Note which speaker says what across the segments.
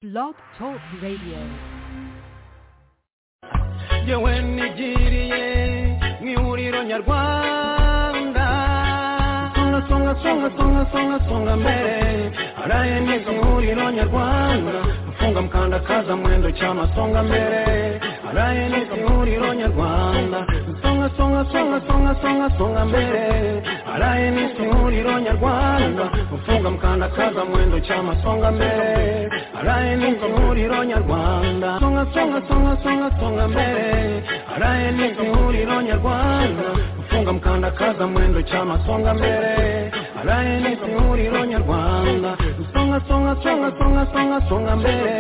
Speaker 1: Blog Talk Radio.
Speaker 2: yewe nigiriye mu ihuriro nyarwanda songa songa songa songa songa songa mbere araye neza ihuriro nyarwanda mfunga mkandakaza mwendo chama songa mbere araye neza ihuriro nyarwanda songa songa songa songa songa songa mbere araye neza ihuriro nyarwanda mfunga mkandakaza mwendo chama songa mbere araye neza ihuriro nyarwanda songa songa songa songa songa mbere araye neza ihuriro nyarwanda mfunga mkandakaza mwendo chama songa mbere araye neza ihuriro nyarwanda songa songa songa songa songa songa mbere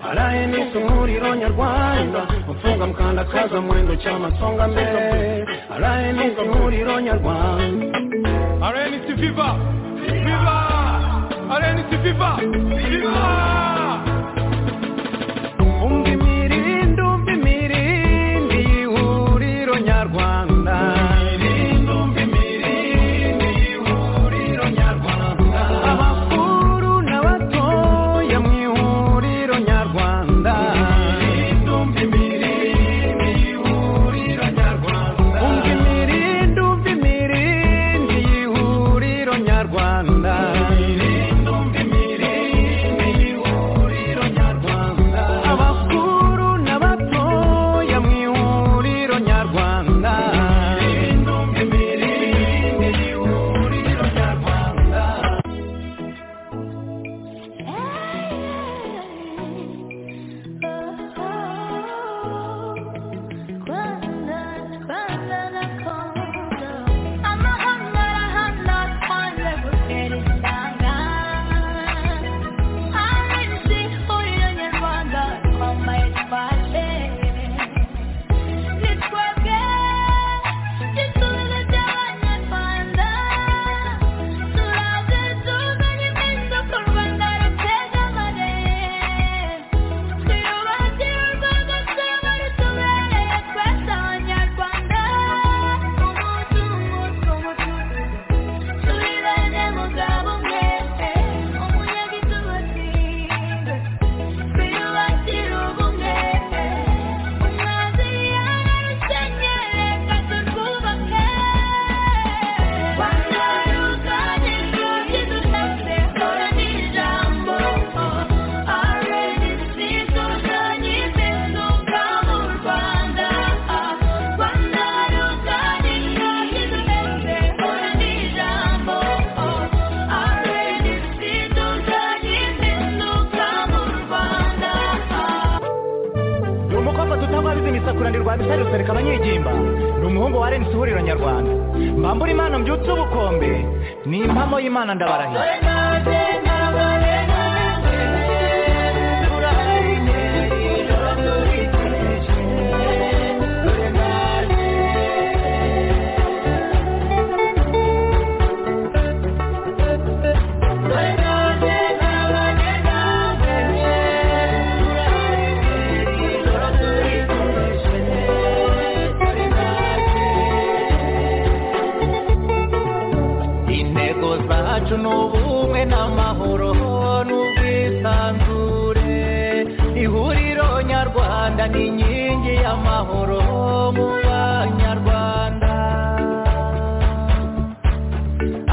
Speaker 2: araye neza ihuriro nyarwanda mfunga mkandakaza mwendo chama songa mbere araye neza ihuriro nyarwanda
Speaker 3: RNC Viva! Viva! RNC Viva! Viva!
Speaker 2: umva imirindi umva imirindi y'ihuriro nyarwanda imirindi umva imirindi y'ihuriro nyarwanda abakuru n'abatoya mu ihuriro nyarwanda imirindi umva imirindi y'ihuriro nyarwanda umva imirindi umva imirindi y'ihuriro nyarwanda imirindi umva imirindi y'ihuriro nyarwanda abakuru n'abatoya mu ihuriro nyarwanda imirindi umva imirindi y'ihuriro nyarwanda
Speaker 4: ni umukobwa tutabariza imisakuranirwa bisari rusereka abanyegimba ni umuhungu wa renisi ihuriro nyarwanda mbambura imana mbyutse ubukombe ni impamo y'imana ndabarahira
Speaker 2: intego zacu ni ubumwe n'amahoro n'ubwisanzure ihuriro nyarwanda ni inkingi y'amahoro mu banyarwanda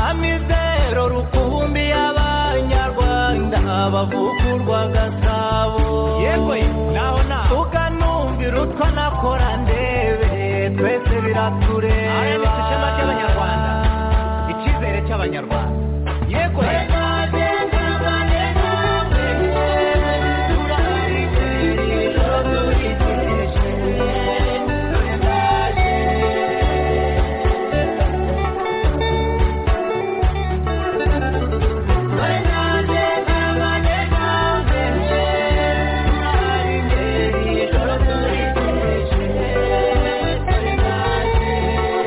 Speaker 2: amizero rukumbi y'abanyarwanda bavugurwa gasabo
Speaker 4: Yewe, naho naho.
Speaker 2: ukanumvira utwo nakora ndebe twese biratureba
Speaker 4: Aya ni ishema ry'Abanyarwanda. icyizere cy'abanyarwanda yego
Speaker 2: Thank you.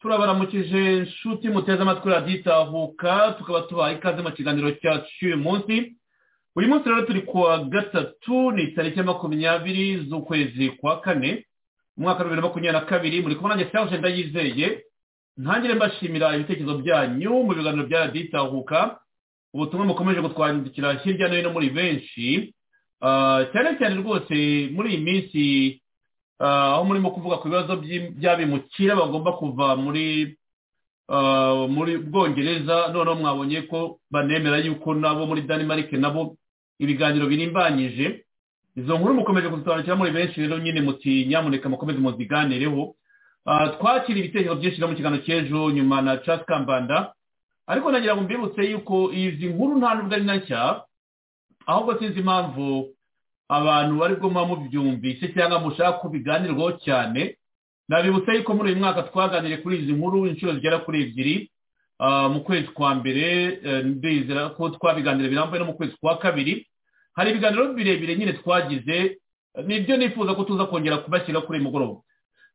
Speaker 1: murakoze nshuti muteze amatwi radiyo itahuka tukaba tubaha ikaze mu kiganiro cyacu cy'uyu munsi uyu munsi rero turi ku wa gatatu ni tariki makumyabiri z'ukwezi kwa kane umwaka wa bibiri na makumyabiri na kabiri muri kubona nanjye cyangwa ndayizeye ntangire mbashimira ibitekerezo byanyu mu biganiro bya radiyo itahuka ubutumwa mukomeje kutwandikira hirya no hino muri benshi Ah, cyane cyane rwose muri iyi minsi ah, aho murimo kuvuga ku bibazo by'i- by'abimukira bagomba kuva muri ah, muri bwongereza noneho mwabonye ko banemera yuko nabo muri danimarike nabo ibiganiro birimbanyije izo nkuru mukomeje kuzisobanukira muri benshi rero nyine muti nyamuneka mukomeze muziganireho Ah, twakira ibitekerezo byinshi no mu kiganiro cy'ejo nyuma na casi kambanda ariko nagira ngo mbibutse yuko izi nkuru nta nubwo ari na nshya ahubwo sinzi impamvu abantu bari muba mubyumvise cyangwa mushaka ko biganirwaho cyane nabibutsa yuko muri uyu mwaka twaganiriye kuri izi nkuru inshuro zigera kuri ebyiri ah, mu kwezi kwa mbere eh, ndizera ko twabiganira birambuye no mu kwezi kwa kabiri hari ibiganiro birebire nyine twagize nibyo nifuza ko tuza kongera kubashyira kuri uyu mugoroba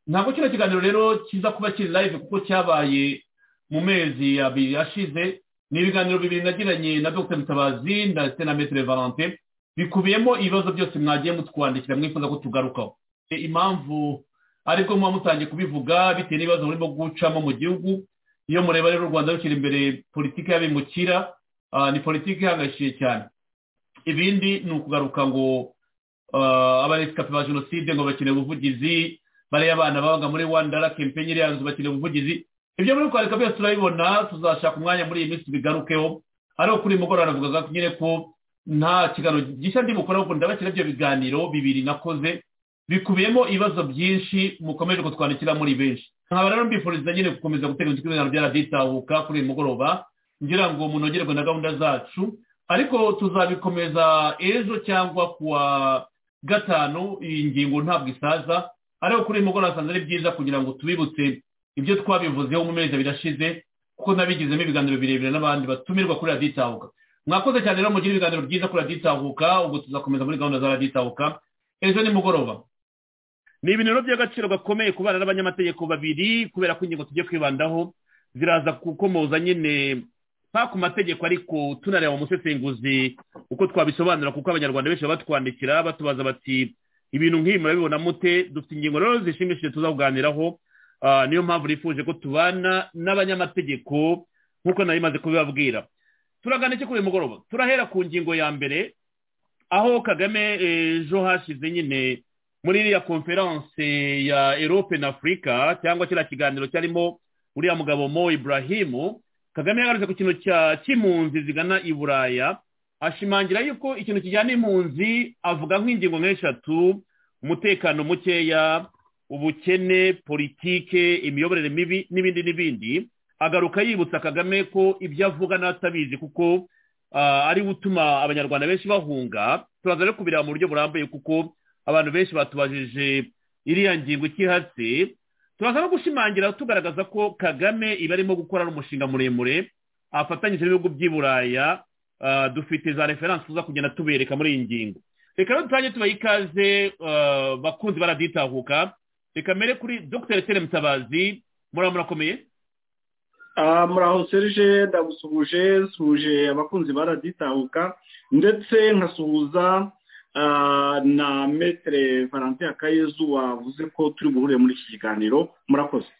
Speaker 1: ntabwo kino kiganiro rero kiza kuba kiri live kuko cyabaye mu mezi abiri ashize ni ibiganiro bibiri nagiranye na dr mutabazi ndetse na metere valente bikubiyemo ibibazo byose mwagiye mutwandikira mwifuza ko tugarukaho E, impamvu ariko muba mutangiye kubivuga bitewe n'ibibazo murimo gucamo mu gihugu iyo mureba rero u rwanda rukiri imbere politiki y'abimukira ah, ni politiki ihangayikishije cyane ibindi ni ukugaruka ngo ah, abaresikape ba jenoside ngo bakeneye ubuvugizi bariya abana babaga muri wandara kempenyi iriya nzu bakeneye ubuvugizi ibyo muri kwareka byose turabibona tuzashaka umwanya muri iyi minsi bigarukeho ariko kuri uyu mugoroba navugaga nyine ko nta kiganiro gishya ndi bukora ahubwo ndabashyira ibyo biganiro bibiri nakoze bikubiyemo ibibazo byinshi mukomeje kutwandikira muri benshi nkaba rero mbifuriza nyine gukomeza gutega amatwi ibiganiro bya radiyo itahuka kuri uyu mugoroba ngira ngo munogerwe na gahunda zacu ariko tuzabikomeza ejo cyangwa kuwa gatanu iyi ngingo ntabwo isaza ariko kuri uyu mugoroba asanze ari byiza kugira ngo tubibutse ibyo twabivuzeho mu mezi abiri ashize kuko nabigizemo ibiganiro birebire n'abandi batumirwa kuri radiyo itahuka mwakoze cyane rero mugira ibiganiro byiza kuri radiyo itahuka ubwo tuzakomeza muri gahunda za radiyo itahuka ejo nimugoroba ni ibintu rero by'agaciro gakomeye ku bana n'abanyamategeko babiri kubera ko ingingo tugiye kwibandaho ziraza gukomoza nyine pa ku mategeko ariko tunareba mu musesenguzi uko twabisobanura kuko abanyarwanda benshi baba batwandikira batubaza bati ibintu nk'ibi murabibona mute dufite ingingo rero zishimishije tuzakuganiraho Ah, niyo mpamvu nifuje ko tubana n'abanyamategeko nk'uko nari maze kubibabwira turagana iki kuri uyu mugoroba turahera ku ngingo ya mbere aho kagame ejo hashize nyine muri iriya konferanse ya erope na afurika cyangwa kiriya kiganiro cyarimo uriya mugabo mo iburahimu kagame yagarutse ku kintu cya cy'impunzi zigana i buraya ashimangira yuko ikintu kijyana impunzi avuga nk'ingingo nk'eshatu umutekano mukeya ubukene politike imiyoborere mibi n'ibindi n'ibindi agaruka yibutsa kagame ko ibyo avuga n'atabizi kuko ah, ariwe utuma abanyarwanda benshi bahunga turaza rero kubireba mu buryo burambuye kuko abantu benshi batubajije iriya ngingo ikihatse turaza no gushimangira tugaragaza ko kagame iba arimo gukora n'umushinga muremure afatanyije n'ibihugu by'i buraya ah, dufite za referanse tuza kugenda tubereka muri iyi ngingo reka rero dutange tubaye ikaze ah, bakunzi baraditahuka reka mbere kuri dr tere mutabazi muraba murakomeye
Speaker 5: Ah, muraho serge ndagusuhuje nsuhuje abakunzi ba radiyo itahuka ndetse nkasuhuza ah, na metere valentin akayezu wavuze ko turi buhure muri iki kiganiro murakoze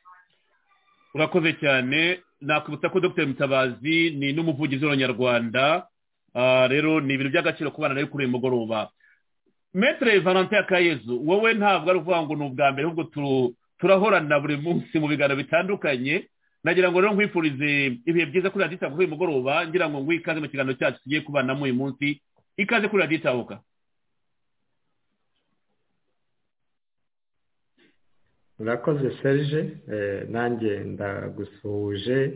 Speaker 1: urakoze cyane nakwibutsa ko dr mutabazi ni n'umuvugizi w'abanyarwanda Ah, rero ni ibintu by'agaciro ku bana rero kuri uyu mugoroba metere valentin akayezu wowe ntabwo ari ukuvuga ngo ni ubwa mbere ahubwo tu- turahorana buri munsi mu biganiro bitandukanye nagira ngo rero nkwifurize ibihe byiza kuri radiyo itahuka uyu mugoroba ngira ngo nguhe ikaze mu kiganiro cyacu tugiye kubanamo uyu munsi ikaze kuri radiyo itahuka
Speaker 6: urakoze serge eh, nanjye ndagusuhuje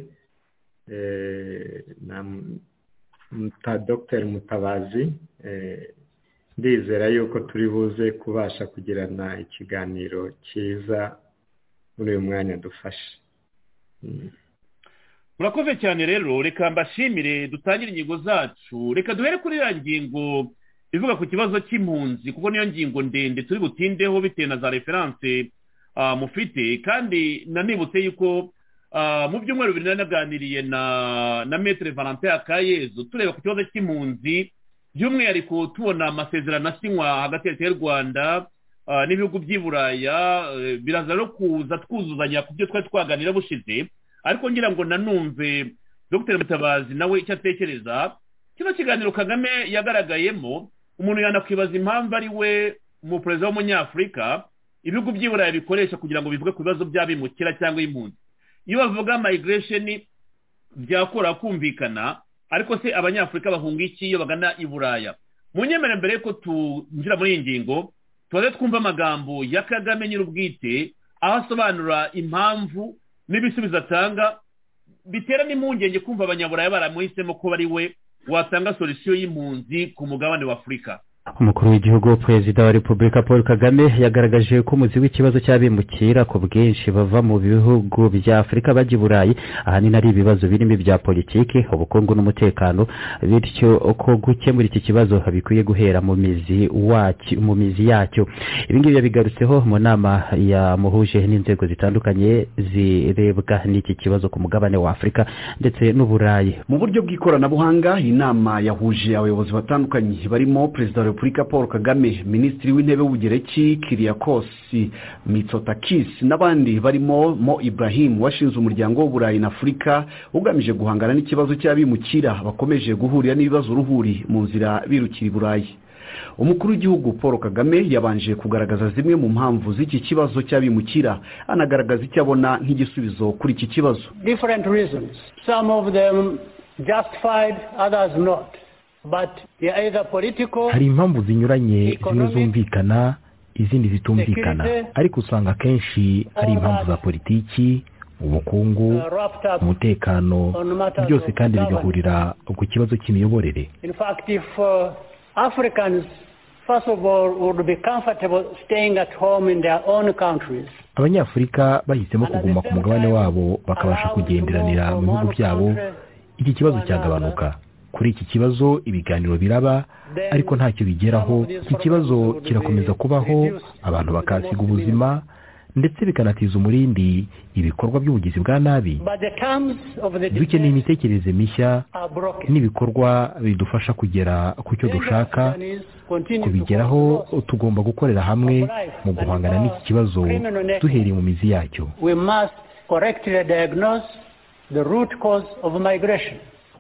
Speaker 6: eh, na m- muta dr mutabazi eh, ndizera yuko turi buze kubasha kugirana ikiganiro cyiza muri uyu mwanya dufashe Mm.
Speaker 1: murakoze cyane rero reka mbashimire dutangire ingingo zacu reka duhere kuri ya ngingo ivuga ku kibazo cy'impunzi kuko niyo ngingo ndende turi butindeho bitewe na za referanse ah, mufite kandi nanibutse yuko mu byumweru bibiri nari naganiriye na metere valentin akayezu tureba ku kibazo cy'impunzi by'umwihariko tubona amasezerano asinywa hagati ya leta y'u rwanda n'ibihugu by'i buraya biraza no kuza twuzuzanya ku byo twari twaganira bushize ariko ngira ngo nanumve dr mutabazi nawe icyo atekereza kino kiganiro kagame yagaragayemo umuntu yanakwibaza impamvu ari we umuperezida w'umunyafurika ibihugu by'i buraya bikoresha kugira ngo bivuge ku bibazo by'abimukira cyangwa impunzi iyo bavuga migiresheni byakora kumvikana ariko se abanyafurika bahunga iki iyo bagana i buraya mu nyemera mbere y'uko tunjira muri iyi ngingo tubaze twumva amagambo ya kagame nyir'ubwite aho asobanura impamvu n'ibisubizo atanga bitera n'impungenge kumva abanyaburaya baramuhisemo ko bari we watanga solisiyo y'impunzi ku mugabane w'afurika
Speaker 6: umukuru w'igihugu perezida wa repubulika paul kagame yagaragaje ko umuzi w'ikibazo cy'abimukira ku bwinshi bava mu bihugu bya afurika bajya i burayi ahanini ari ibibazo birimo ibya politiki ubukungu n'umutekano bityo ko gukemura iki kibazo bikwiye guhera mu mizi wacyo mu mizi yacyo ibingibi yabigarutseho mu nama yamuhuje n'inzego zitandukanye zirebwa n'iki kibazo ku mugabane wa afurika ndetse n'uburayi
Speaker 5: mu buryo bw'ikoranabuhanga inama yahuje abayobozi batandukanye barimo perezida wa repubulika paul kagame minisitiri w'intebe w'ubugereki kiriyakosi mitsotakisi n'abandi barimo mo ibrahim washinze umuryango w'uburayi na afurika ugamije guhangana n'ikibazo cy'abimukira bakomeje guhurira n'ibibazo ruhuri mu nzira birukira i burayi umukuru w'igihugu paul kagame yabanje kugaragaza zimwe mu mpamvu z'iki kibazo cy'abimukira anagaragaza icyo abona nk'igisubizo kuri iki kibazo
Speaker 7: different reasons some of them justified others not
Speaker 8: hari impamvu zinyuranye zimwe zumvikana izindi zitumvikana ariko usanga akenshi ari impamvu za politiki ubukungu umutekano byose kandi bigahurira ku kibazo cy'imiyoborere
Speaker 7: abanyafurika
Speaker 8: bahisemo kuguma ku mugabane wabo bakabasha kugenderanira mu bihugu byabo iki kibazo cyagabanuka kuri iki kibazo ibiganiro biraba ariko ntacyo bigeraho iki kibazo kirakomeza kubaho abantu bakahasiga ubuzima ndetse bikanatiza umurindi ibikorwa by'ubugizi bwa nabi dukeneye imitekerereze mishya n'ibikorwa bidufasha kugera ku cyo dushaka kubigeraho tugomba gukorera hamwe mu guhangana n'iki kibazo duhereye mu mizi yacyo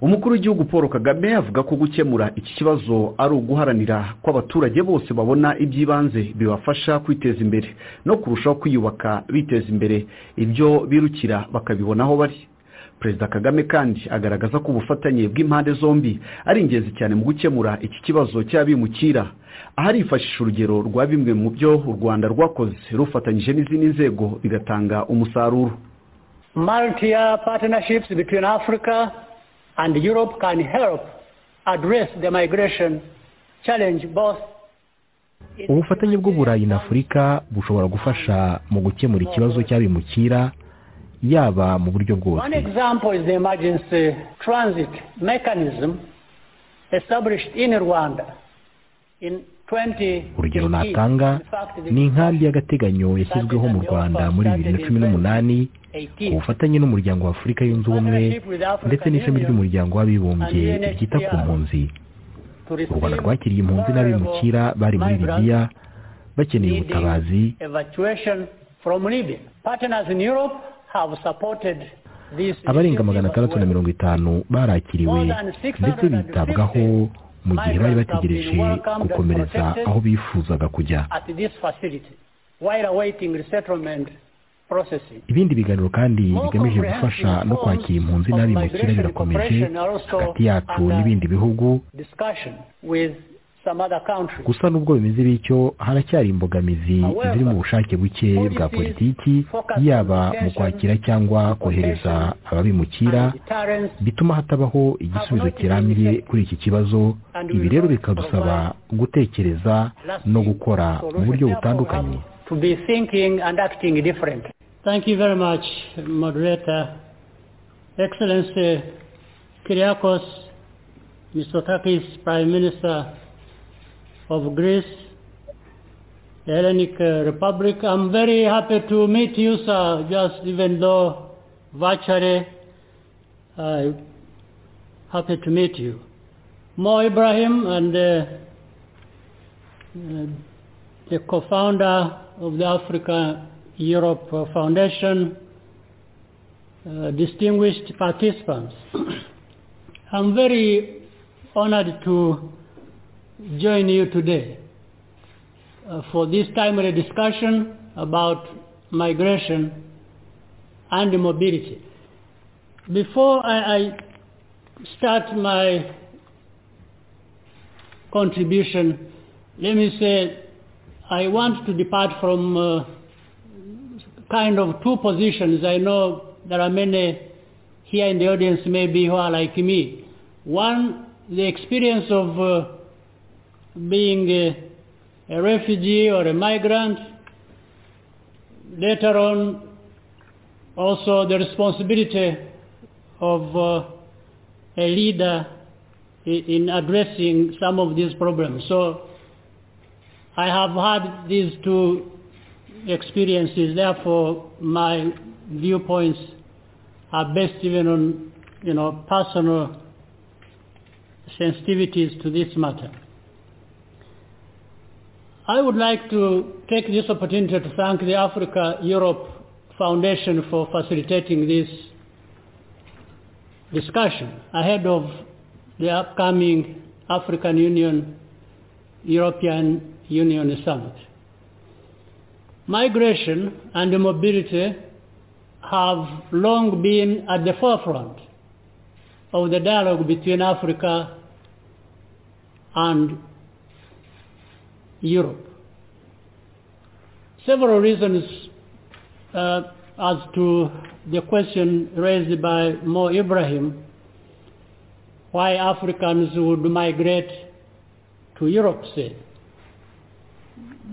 Speaker 5: umukuru w'igihugu paul kagame avuga ko gukemura iki kibazo ari uguharanira ko abaturage bose babona iby'ibanze bibafasha kwiteza imbere no kurushaho kwiyubaka biteza imbere ibyo birukira bakabibona aho bari perezida kagame kandi agaragaza ko ubufatanye bw'impande zombi ari ingenzi cyane mu gukemura iki kibazo cy'abimukira aharifashisha urugero rwa bimwe mu byo u rwanda rwakoze rufatanyije n'izindi nzego bigatanga umusaruro
Speaker 7: malitiya patinashipusi bitwini afurika and Europe can help address the migration challenge both
Speaker 8: ubufatanye bw'uburayi na afurika bushobora gufasha mu gukemura ikibazo cy'abimukira yaba mu buryo bwose
Speaker 7: one example is the emergency transit mechanism established in rwanda in
Speaker 8: urugero natanga ni inkambi y'agateganyo yashyizweho mu rwanda muri bibiri na cumi n'umunani ku bufatanye n'umuryango wa afurika yunze ubumwe ndetse n'ishami ry'umuryango w'abibumbye ryita ku mpunzi u rwanda rwakiriye impunzi n'abimukira bari muri libiya bakeneye ubutabazi abarenga magana atandatu na mirongo itanu barakiriwe ndetse bitabwaho mu gihe bari bategereje gukomereza aho bifuzaga kujya ibindi biganiro kandi bigamije gufasha no kwakira impunzi n'abimukira birakomeje hagati yacu n'ibindi bihugu gusa n'ubwo bimeze bityo haracyari imbogamizi ziri mu bushake buke bwa politiki yaba mu kwakira cyangwa kohereza ababimukira bituma hatabaho igisubizo kirambye kuri iki kibazo ibi rero bikadusaba gutekereza no gukora mu buryo butandukanye
Speaker 9: thank you very much moderator excellency kiriakos misotakis prime minister of Greece, the Hellenic Republic. I'm very happy to meet you, sir, just even though
Speaker 7: virtually uh, happy to meet you. Mo Ibrahim and uh, uh, the co-founder of the Africa Europe Foundation, uh, distinguished participants. I'm very honored to join you today uh, for this timely discussion about migration and mobility. Before I, I start my contribution, let me say I want to depart from uh, kind of two positions. I know there are many here in the audience maybe who are like me. One, the experience of uh, being a, a, refugee or a migrant. Later on, also the responsibility of uh, a leader in, in addressing some of these problems. So I have had these two experiences, therefore my viewpoints are based even on, you know, personal sensitivities to this matter. I would like to take this opportunity to thank the Africa Europe Foundation for facilitating this discussion ahead of the upcoming African Union European Union Summit. Migration and mobility have long been at the forefront of the dialogue between Africa and Europe. Several reasons uh, as to the question raised by Mo Ibrahim, why Africans would migrate to Europe, say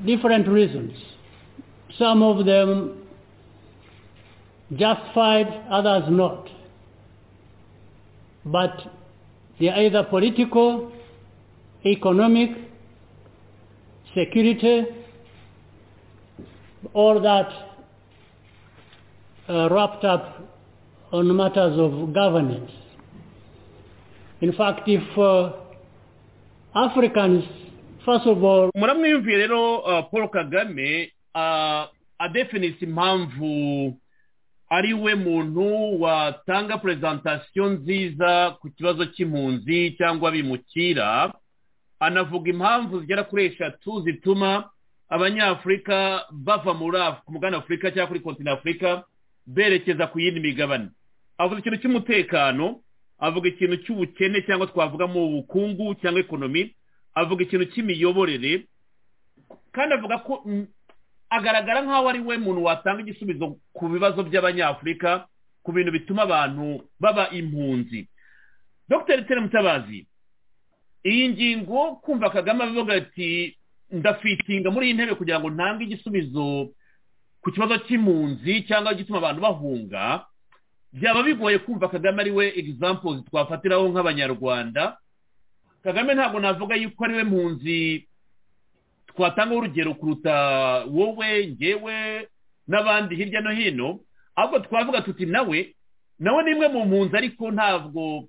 Speaker 7: different reasons. Some of them justified, others not. But they are either political, economic, security, all that uh, wrapped up on matters of governance. In fact, if uh, Africans
Speaker 1: muramwiyumviye rero paul kagame adefinise impamvu ari we muntu watanga perezantasiyo nziza ku kibazo cy'impunzi cyangwa bimukira anavuga impamvu zigera kuri eshatu zituma abanyafurika bava muri ku mugana afurika cyangwa kuri kontinent afurika berekeza ku yindi migabane avuga ikintu cy'umutekano avuga ikintu cy'ubukene cyangwa twavugamo ubukungu cyangwa ekonomi avuga ikintu cy'imiyoborere kandi avuga ko agaragara nk'aho ari we muntu watanga igisubizo ku bibazo by'abanyafurika ku bintu bituma abantu baba impunzi dr tere mutabazi iyi ngingo kumva kagame avuga ati ndafitinga muri iyi ntebe kugira ngo ntange igisubizo ku kibazo cy'impunzi cyangwa igituma abantu bahunga byaba bigoye kumva kagame ari we egizampozi twafatiraho nk'abanyarwanda kagame ntabwo navuga yuko ari we mpunzi twatanga urugero kuruta wowe ngewe n'abandi hirya no hino ahubwo twavuga tuti nawe nawe ni imwe mu mpunzi ariko ntabwo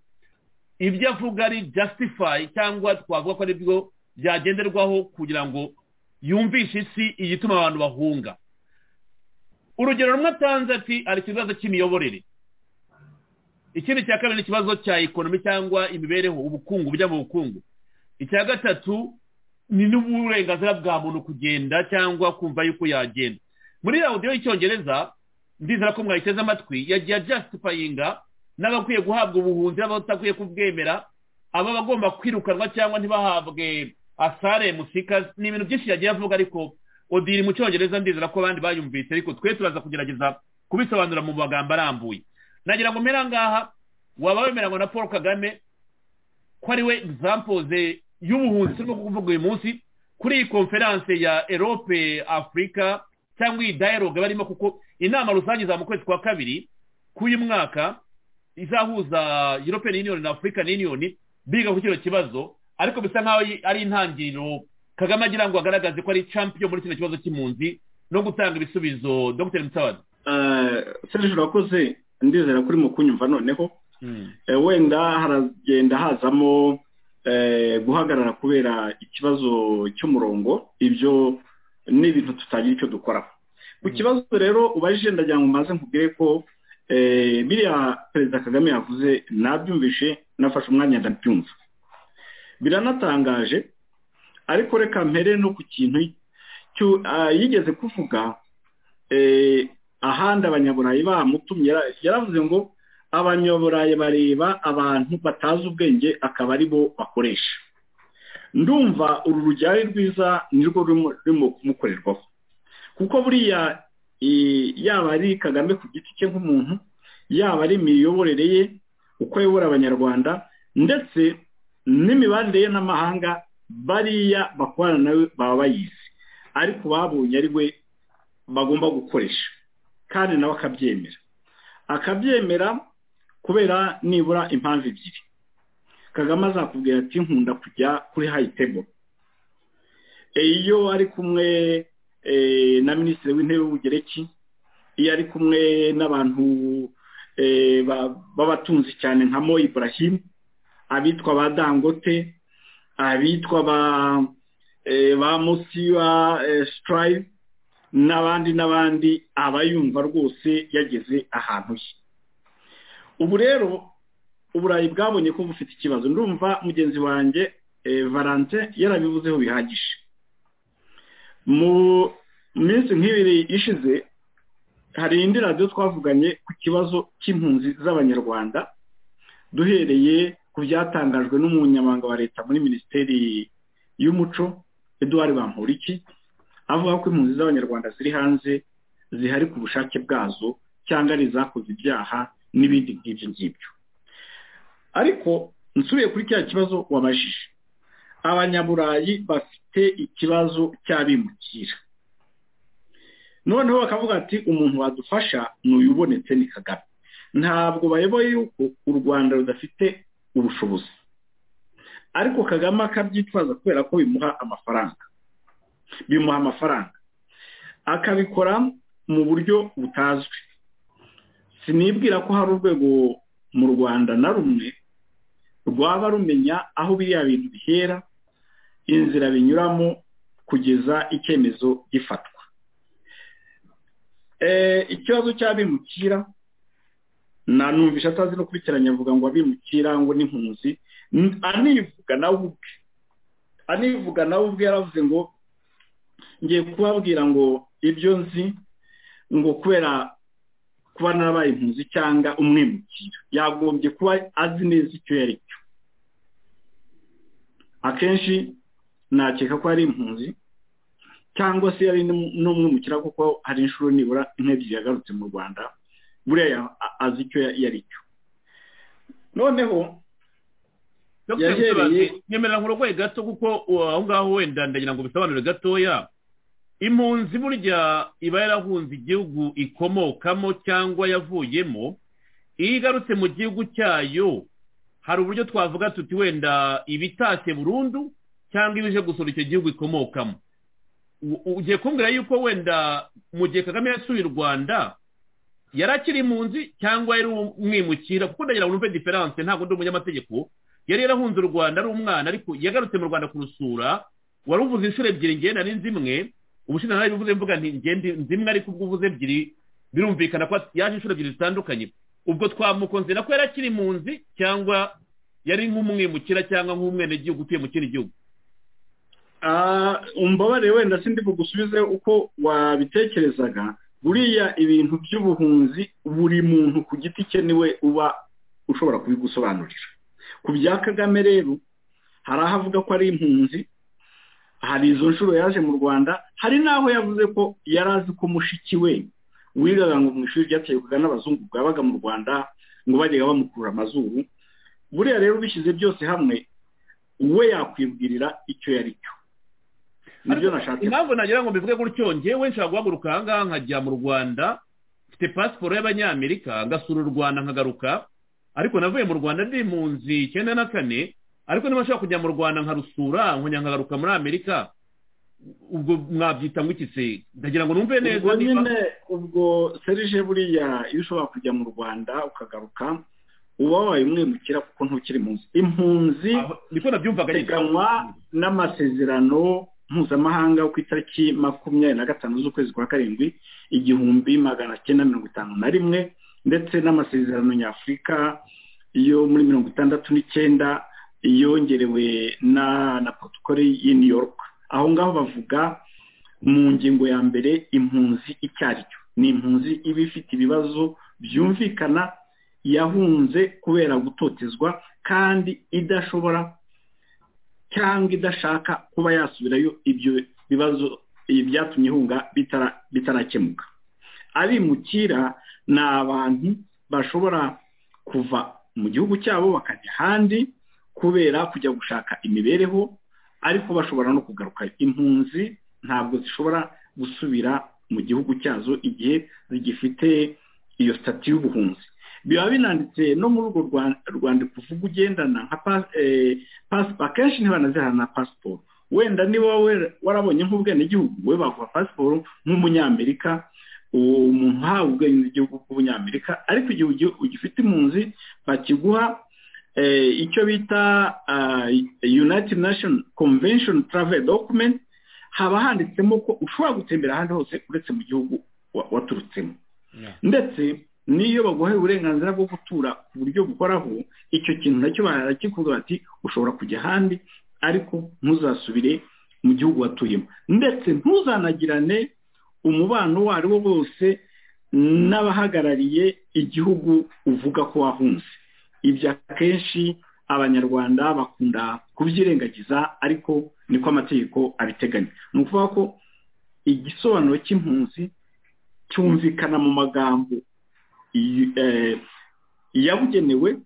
Speaker 1: ibyo avuga ari justify cyangwa twavuga ko aribyo byagenderwaho kugira ngo yumvishe isi igituma abantu bahunga urugero rumwe atanze ati ari ikibazo cy'imiyoborere ikindi cya kabiri ni ikibazo cya ekonomi cyangwa imibereho ubukungu bujya mu bukungu icya gatatu ni n'uburenganzira bwa muntu kugenda cyangwa kumva yuko yagenda muri radiyo y'icyongereza ndizera ko mwayiteze amatwi yagiye ajasitipayinga n'abakwiye guhabwa ubuhunzi n'abatakwiye kubwemera aba bagomba kwirukanwa cyangwa ntibahabwe asare musika ni ibintu byinshi yagiye avuga ariko odiri mu cyongereza ndizera ko abandi bayumvise ariko twe turaza kugerageza kubisobanura mu magambo arambuye nagira ngo mpera ngaha waba wemeranywa na paul kagame ko ari we egizampoze y'ubuhunzi turimo kuvuga uyu munsi kuri iyi konferanse ya erope afurika cyangwa iyi dayiroge barimo kuko inama rusange za mu kwezi kwa kabiri k'uyu mwaka izahuza european union na african union biga ku kino kibazo ariko bisa nk'aho ari intangiriro kagame agira ngo agaragaze ko ari champion muri kino kibazo cy'impunzi no gutanga ibisubizo dr mutabazi
Speaker 5: serije urakoze ndizera ko urimo kunyumva noneho Eh, wenda haragenda hazamo eh, guhagarara kubera ikibazo cy'umurongo ibyo ni ibintu tutagira icyo dukoraho ku kibazo rero ubajije ndagira ngo maze nkubwire ko eh, biriya perezida kagame yavuze nabyumvishe nafashe umwanya ndabyumva biranatangaje ariko reka mpere no ku kintu cyu- ah, yigeze kuvuga eh, ahandi abanyaburayi bamutumye yara- yaravuze ngo abanyaburayi bareba abantu batazi ubwenge akaba ari bo bakoresha ndumva uru rujyari rwiza nirwo rurimo rurimo kumukorerwaho kuko buriya eh, yaba ari kagame ku giti cye nk'umuntu yaba ari imiyoborere ye uko ayobora abanyarwanda ndetse n'imibanire ye n'amahanga bariya bakorana nawe baba bayizi ariko babonye ari we bagomba gukoresha kandi nawe akabyemera akabyemera kubera nibura impamvu ebyiri kagame azakubwira ati nkunda kujya kuri hayitebo iyo ari kumwe eh, na minisitiri w'intebe w'ubugereki iyo ari kumwe n'abantu eh, ba- b'abatunzi cyane nka mo ibrahim abitwa ba dangote abitwa ba eh, ba musiba sitarayive n'abandi n'abandi aba yumva rwose yageze ahantu he ubu rero uburayi bwabonye ko bufite ikibazo ndumva mugenzi wanjye eh, valentin yarabivuzeho bihagije mu minsi nk'ibiri ishize hari indi radiyo twavuganye ku kibazo cy'impunzi z'abanyarwanda duhereye ku byatangajwe n'umunyamabanga wa leta muri minisiteri y'umuco eduard bamporiki avuga ko impunzi z'abanyarwanda ziri hanze zihari ku bushake bwazo cyangwa ari izakoze ibyaha n'ibindi nk'ibyo ngibyo ariko nsubiye kuri cya kibazo wabajije abanyaburayi bafite ikibazo cy'abimukira noneho bakavuga ati umuntu wadufasha ni uyu ubonetse ni kagame ntabwo bayoboye yuko u rwanda rudafite ubushobozi ariko kagame akabyitwaza kubera ko bimuha amafaranga bimuha amafaranga akabikora mu buryo butazwi sinibwira ko hari urwego mu rwanda na rumwe rwaba rumenya aho biriya bintu bihera inzira binyuramo kugeza icyemezo gifatwa Eh, ikibazo cy'abimukira nanumvisha atazi no kubitiranya avuga ngo abimukira ngo n'impunzi N- anivuga nawe ubwe anivuga nawe ubwe yaravuze ngo ngiye kubabwira ngo ibyo nzi ngo kubera kuba narabaye impunzi cyanga umwimukira yagombye kuba azi neza icyo yari cyo akenshi nakeka ko ari impunzi cyangwa se yari n'um- n'umwimukira kuko hari inshuro nibura nk'ebyiri yagarutse mu rwanda buriya ya- a- azi icyo ya- yari cyo noneho
Speaker 1: Dr.
Speaker 5: yahereye-
Speaker 1: Mutabazi, nyemerera nkurogoye gato kuko uh, aho ngaho wenda ndagira ngo bisobanure gatoya impunzi burya iba yarahunze igihugu ikomokamo cyangwa yavuyemo iyo igarutse mu gihugu cyayo hari uburyo twavuga tuti wenda ibitashye burundu cyangwa ibije gusura icyo gihugu ikomokamo U- ugiye kumbwira yuko wenda mu gihe kagame yasuye u rwanda yari akiri impunzi cyangwa yari umwimukira kuko ndagira ngo numve diferanse ntabwo ndi umunyamategeko yari yarahunze u rwanda ari umwana ariko yagarutse mu rwanda kurusura wari uvuze inshuro ebyiri ngewe nari nzi imwe ubushinjacyaha bivuze mvuga nti ngewe ndi- nzi imwe ariko ubwo uvuze ebyiri birumvikana ko yaje inshuro ebyiri zitandukanye ubwo twamukunze nako yari akiri impunzi cyangwa yari nk'umwimukira cyangwa nk'umwenegihugu utuye mu kindi gihugu
Speaker 5: Ah, umbabarire wenda sindi bugusubize uko wabitekerezaga buriya ibintu by'ubuhunzi buri muntu ku giti cye niwe uba ushobora kubigusobanurira ku bya kagame rero hari aho avuga ko ari impunzi hari izo nshuro yaje mu rwanda hari n'aho yavuze ko yari azi ko mushiki we wigaga ngo mu ishuri ryaterwaga n'abazungu bwabaga mu rwanda ngo bajyaga bamukurura amazuru buriya rero bishyize byose hamwe we yakwibwirira icyo yari cyo nibyo nashaka
Speaker 1: impamvu nagira ngo mbivuge gutyo ngewe nshaka guhaguruka aha ngaha nkajya mu rwanda mfite pasiporo y'abanyamerika ngasura u rwanda nkagaruka ariko navuye mu rwanda ndi impunzi icyenda na kane ariko niba nshaka kujya mu rwanda nkarusura nkongera nkagaruka muri amerika ubwo mwabyita mwitse ndagira ngo numve neza
Speaker 5: ubwo nyine ubwo serije buriya iyo ushobora kujya mu rwanda ukagaruka uba wabaye umwimukira kuko ntukiri mu nzu impunzi ziganwa n'amasezerano mpuzamahanga ku itariki makumyabiri na gatanu z'ukwezi kwa karindwi igihumbi magana cyenda mirongo itanu na rimwe ndetse n'amasezerano nyafurika yo muri mirongo itandatu n'icyenda yongerewe na na protokole y'i new york aho ngaho bavuga mu ngingo ya mbere impunzi icyo ari cyo ni impunzi iba ifite ibibazo byumvikana yahunze kubera gutotezwa kandi idashobora cyangwa idashaka kuba yasubirayo ibyo bibazo byatumye ihunga bitarakemuka abimukira ni abantu bashobora kuva mu gihugu cyabo bakajya ahandi kubera kujya gushaka imibereho ariko bashobora no kugaruka impunzi ntabwo zishobora gusubira mu gihugu cyazo igihe zigifite iyo sitati y'ubuhunzi biba binanditse no muri urwo rwandiko uvuga ugendana nka pasipo akenshi ntibanazihana na pasiporo wenda niba warabonye nk'ubwenegihugu we baguha pasiporo nk'umunyamerika umuntu uhawe ubwenegihugu bw'umunyamerika ariko igihe ugifite impunzi bakiguha icyo bita united nation convention travel document haba handitsemo ko ushobora gutembera ahandi hose uretse mu gihugu waturutsemo ndetse n'iyo baguhaye uburenganzira bwo gutura ku buryo bukoraho icyo kintu nacyo barakikuvuga bati ushobora kujya ahandi ariko ntuzasubire mu gihugu watuyemo ndetse ntuzanagirane umubano uwo ari wo wose n'abahagarariye igihugu uvuga ko wahunze ibyo akenshi abanyarwanda bakunda kubyirengagiza ariko niko amategeko abiteganya ni ukuvuga ko igisobanuro cy'impunzi cyumvikana mu magambo yabugenewe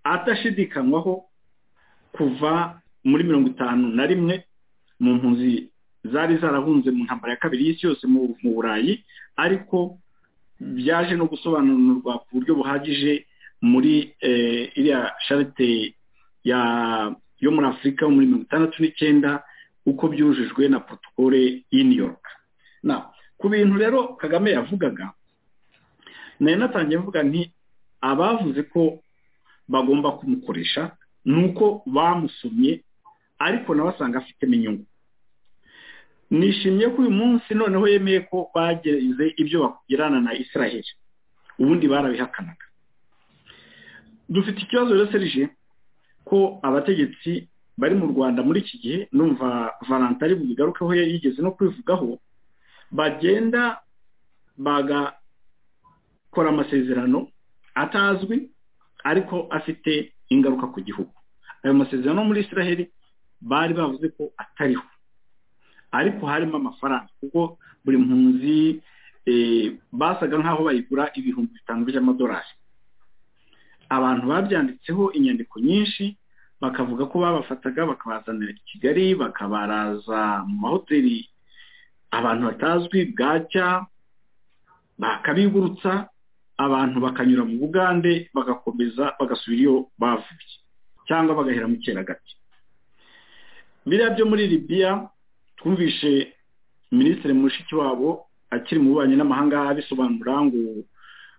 Speaker 5: atashidikanywaho kuva muri mirongo itanu na rimwe mu mpunzi zari zarahunze mu ntambara ya kabiri y'isi yose mu burayi ariko byaje no gusobanurwa ku buryo buhagije muri iriya sharite yo muri afurika yo muri mirongo itandatu n'icyenda uko byujujwe na protokole New York ku bintu rero kagame yavugaga nari natangiye mvuga nti abavuze ko bagomba kumukoresha ni uko bamusomye ariko nawe asanga afitemo inyungu nishimiye ko uyu munsi noneho yemeye ko bageze ibyo bakugirana na israel ubundi barabihakanaga dufite ikibazo rero serije ko abategetsi bari mu rwanda muri iki gihe numva valanta ari bubigarukeho yigeze no kwivugaho bagenda bagakora amasezerano atazwi ariko afite ingaruka ku gihugu ayo masezerano muri israel bari bavuze ko atariho ariko harimo amafaranga kuko buri mpunzi basaga nk'aho bayigura ibihumbi bitanu by'amadolari abantu babyanditseho inyandiko nyinshi bakavuga ko babafataga bakabazanira i kigali bakabaraza mu mahoteli abantu batazwi bwacya bakabigurutsa abantu bakanyura mu bugande bagakomeza bagasubira iyo bavuye cyangwa bagahera mu keragati biriya byo muri libiya twumvishe minisitiri mushikiwabo akiri mu bubanyi n'amahanga abisobanura ngo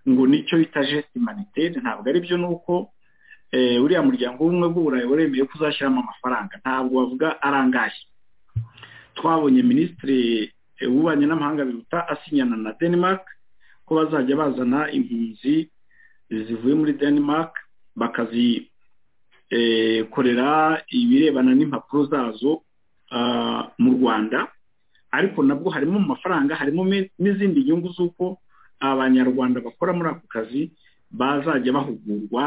Speaker 5: ngo nicyo bita jesite maniteri ntabwo aribyo ni uko uriya muryango w'ubumwe bw'uburayi waremeye ko uzashyiramo amafaranga ntabwo bavuga arangaye twabonye minisitiri w'ububanyi n'amahanga biruta asinyana na denmark ko bazajya bazana impunzi zivuye muri denmark bakazikorera ibirebana n'impapuro zazo mu rwanda ariko nabwo harimo mu mafaranga harimo n'izindi nyungu z'uko abanyarwanda bakora muri ako kazi bazajya bahugurwa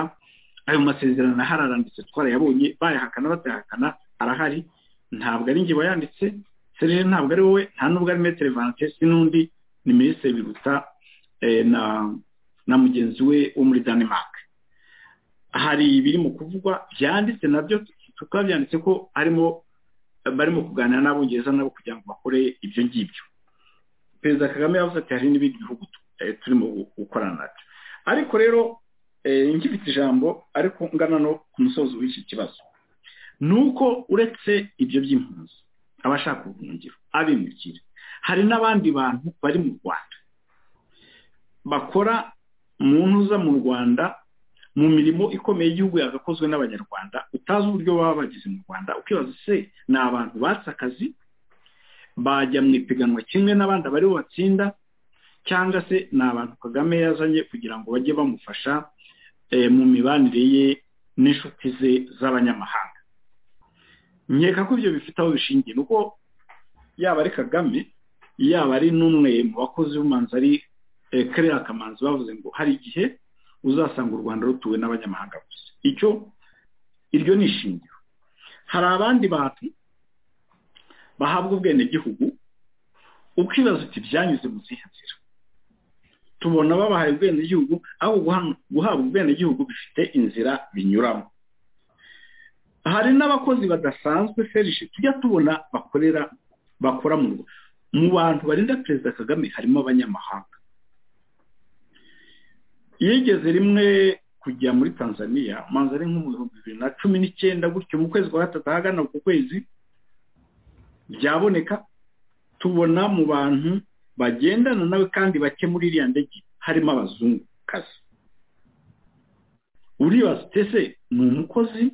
Speaker 5: ayo masezerano ahararanditse twarayabonye bayahakana batayahakana arahari ntabwo ari njye wayanditse serije ntabwo ari wowe nta nubwo ari metero vantesi n'undi ni minisitiri biruta na mugenzi we wo muri denmark hari ibiri mu kuvugwa byanditse nabyo tukaba byanditse ko harimo barimo kuganira n'abongereza nabo kugira ngo bakore ibyo ngibyo perezida kagame yavuze ati hari n'ibindi bihugu turimo gukorana nabyo ariko rero ngifite ijambo ariko ngana no ku musozo w'iki kibazo ni uko uretse ibyo by'impunzi abashaka ubuhungiro abimukira hari n'abandi bantu bari mu rwanda bakora mu ntuza mu rwanda mu mirimo ikomeye y'igihugu yagakozwe n'abanyarwanda utazi uburyo baba bageze mu rwanda ukibaza se ni abantu batse akazi bajya mu ipiganwa kimwe n'abandi abari batsinda cyangwa se ni abantu kagame yazanye kugira ngo bajye bamufasha mu mibanire ye n'inshuti ze z'abanyamahanga nkeka ko ibyo bifite aho bishingiye nuko yaba ari kagame yaba ari n'umwe mu bakozi b'umanzi ari kariya kamanzi bavuze ngo hari igihe uzasanga u rwanda rutuwe n'abanyamahanga gusa icyo iryo ni ishingiro hari abandi bantu bahabwa ubwenegihugu ukibaza uti byanyuze mu zihe nzira tubona babahaye ubwenegihugu aho guhabwa ubwenegihugu bifite inzira binyuramo hari n'abakozi badasanzwe ferishe tujya tubona bakorera bakora mu bantu barinda perezida kagame harimo abanyamahanga yigeze rimwe kujya muri tanzania umanza ari nko mu bihumbi bibiri na cumi n'icyenda gutyo mu kwezi kwa gatatu ahagana ku kwezi byaboneka tubona mu bantu bagendana nawe kandi bake muri iriya ndege harimo abazungukazi uribaza utese ni umukozi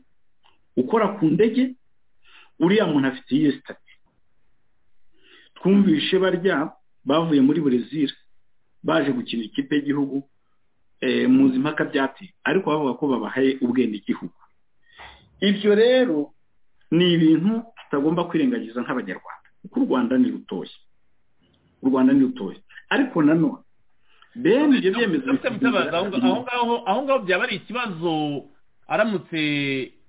Speaker 5: ukora ku ndege uriya muntu afite iyihe sitati twumvishe barya bavuye muri burezil baje gukina ikipe y'igihugu muzi impaka byateye ariko bavuga ko babahaye ubwenegihugu ibyo rero ni ibintu tutagomba kwirengagiza nk'abanyarwanda kuko u rwanda ni rutoya u rwanda ni rutoya ariko nanone bene ibyo byemezo
Speaker 1: aho ngaho byaba ari ikibazo aramutse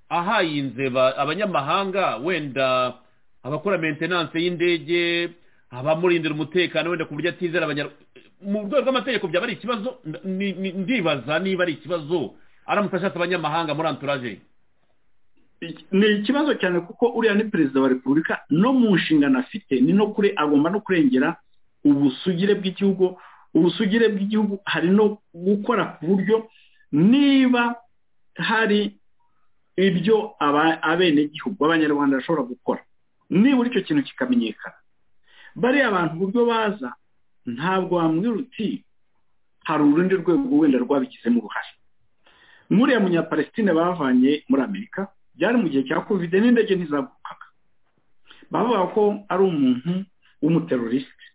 Speaker 1: ahaye inzeba abanyamahanga wenda abakora mentenanse y'indege abamurindira umutekano wenda ku buryo atizera abanyarwanda mu rwego rw'amategeko byaba ari ikibazo ndibaza niba ari ikibazo aramutse ashatse abanyamahanga muri anturaje
Speaker 5: ni ikibazo cyane kuko uriya ni perezida wa repubulika no mu nshingano afite ni no kure agomba no kurengera ubusugire bw'igihugu ubusugire bw'igihugu hari no gukora ku buryo niba hari ibyo abenegihugu abanyarwanda bashobora gukora nibura icyo kintu kikamenyekana bariya abantu uburyo baza ntabwo wambwira uti hari urundi rwego wenda rwabigizemo uruhare nk'uriya munyapalestine bavanye muri amerika byari mu gihe cya kovide n'indege ntizagukaga bavuga ko ari umuntu w'umuterorisite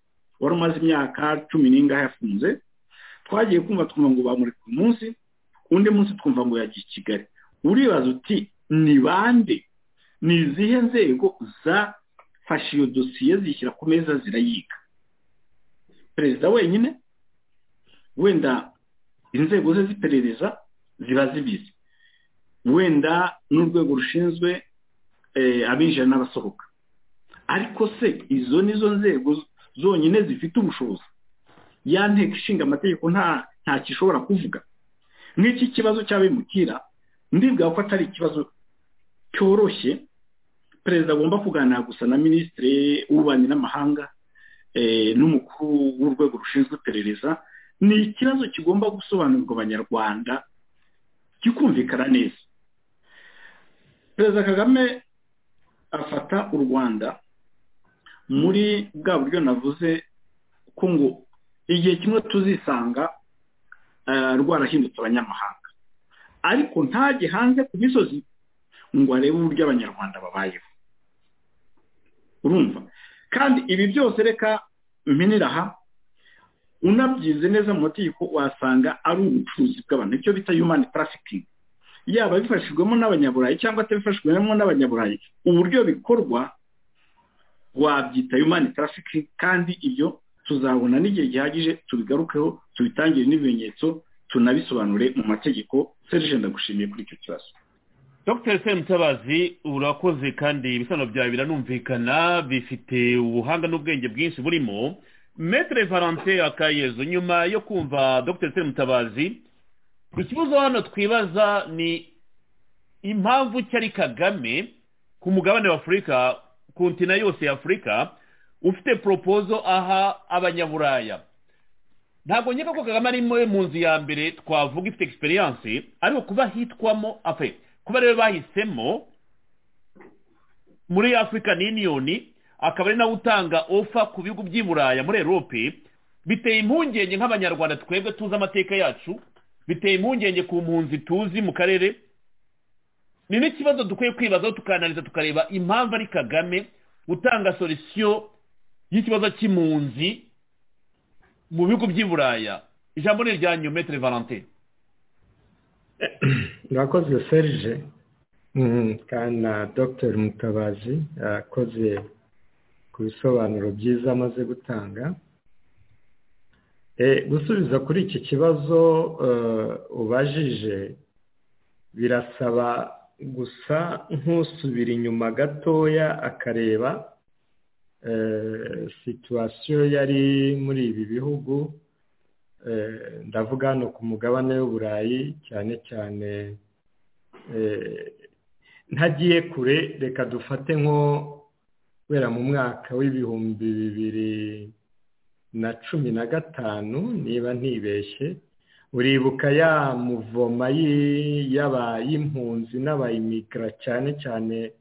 Speaker 5: wari umaze imyaka cumi n'ingahe yafunze twagiye kumva twumva ngo bamurika umunsi undi munsi twumva ngo yagiye i kigali uribaza uti ni bande ni izihe nzego zafashe iyo dosiye zishyira ku meza zirayiga perezida wenyine wenda inzego ze z'iperereza ziba zibizi wenda n'urwego rushinzwe abinjira n'abasohoka ariko se izo ni zo nzego zonyine zifite ubushobozi ya nteko ishinga amategeko nta kishobora kuvuga nk'iki kibazo cy'abimukira ndibwira ko atari ikibazo cyoroshye perezida agomba kuganira gusa na minisitiri w'ububanyi n'amahanga n'umukuru w'urwego rushinzwe iperereza ni ikibazo kigomba gusobanurirwa abanyarwanda kikumvikana neza perezida kagame afata u rwanda muri bwa buryo navuze ko ngo igihe kimwe tuzisanga rwarahindutse abanyamahanga ariko ntajye hanze ku misozi ngo arebe uburyo abanyarwanda babayeho urumva kandi ibi byose reka mpinira aha unabyize neza mu mategeko wasanga ari ubucuruzi bw'abantu icyo bita yumani tarafikingi yaba bifashijwemo n'abanyaburayi cyangwa atabifashijwemo n'abanyaburayi uburyo bikorwa wabyita yumani tarafikingi kandi ibyo tuzabona n'igihe gihagije tubigarukeho tubitangire n'ibimenyetso tunabisobanure mu mategeko serije ndagushimiye kuri icyo kibazo
Speaker 1: dr semutabazi urakoze kandi ibisobanuro byawe biranumvikana bifite ubuhanga n'ubwenge bwinshi burimo metere valante akayezu nyuma yo kumva dr mutabazi ikibazo hano twibaza ni impamvu cyari kagame ku mugabane wa afurika kontina yose ya afurika ufite poropozo aha abanyaburaya ntabwo nkeka ko kagame ari mu nzu ya mbere twavuga ifite egisperiyanse ariko kuba hitwamo afe kuba rero bahisemo muri afurika niyoni akaba ari nawe utanga ofa ku bihugu by'i buraya muri erope biteye impungenge nk'abanyarwanda twebwe tuzi amateka yacu biteye impungenge ku mpunzi tuzi mu karere ni n'ikibazo dukwiye kwibazaho tukananiriza tukareba impamvu ari kagame utanga solisiyo y'ikibazo cy'impunzi mu bihugu by'i buraya ijambo ni irya nyometero valentin
Speaker 6: murakoze serge kana dr mutabazi akoze ku bisobanuro byiza amaze gutanga gusubiza kuri iki kibazo ubajije birasaba gusa nk'usubira inyuma gatoya akareba situwasiyo yari muri ibi bihugu ndavuga hano ku mugabane w'uburayi cyane cyane ntagiye kure reka dufate nko kubera mu mwaka w'ibihumbi bibiri na cumi na gatanu niba ntibeshye uribuka ya muvoma y'impunzi n'abayimikira cyane cyane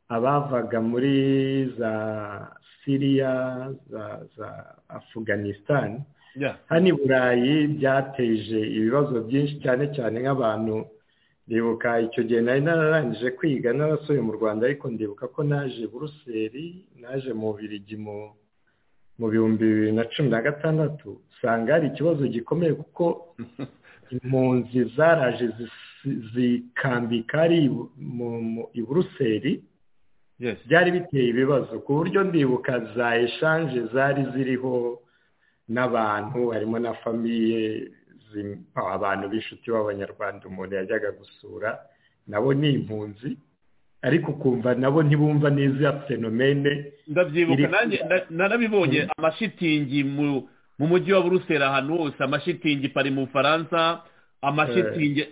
Speaker 6: abavaga muri za siriya za afuganisitani hano i burayi byateje ibibazo byinshi cyane cyane nk'abantu ndibuka icyo gihe nari nararangije kwiga n'abasore mu rwanda ariko ndibuka ko naje buruseli naje mu birigi mu bihumbi bibiri na cumi na gatandatu usanga hari ikibazo gikomeye kuko impunzi zaraje zikambika ari i buruseli byari biteye ibibazo ku buryo ndibuka za eshanje zari ziriho n'abantu harimo na famiye abantu b'inshuti b'abanyarwanda umuntu yajyaga gusura nabo ni impunzi ariko ukumva nabo ntibumva neza iya fenomene
Speaker 1: ndabyibuka nanjye narabibonye amashitingi mu mujyi wa buruseli ahantu hose amashitingi pari mu bufaransa amashitingi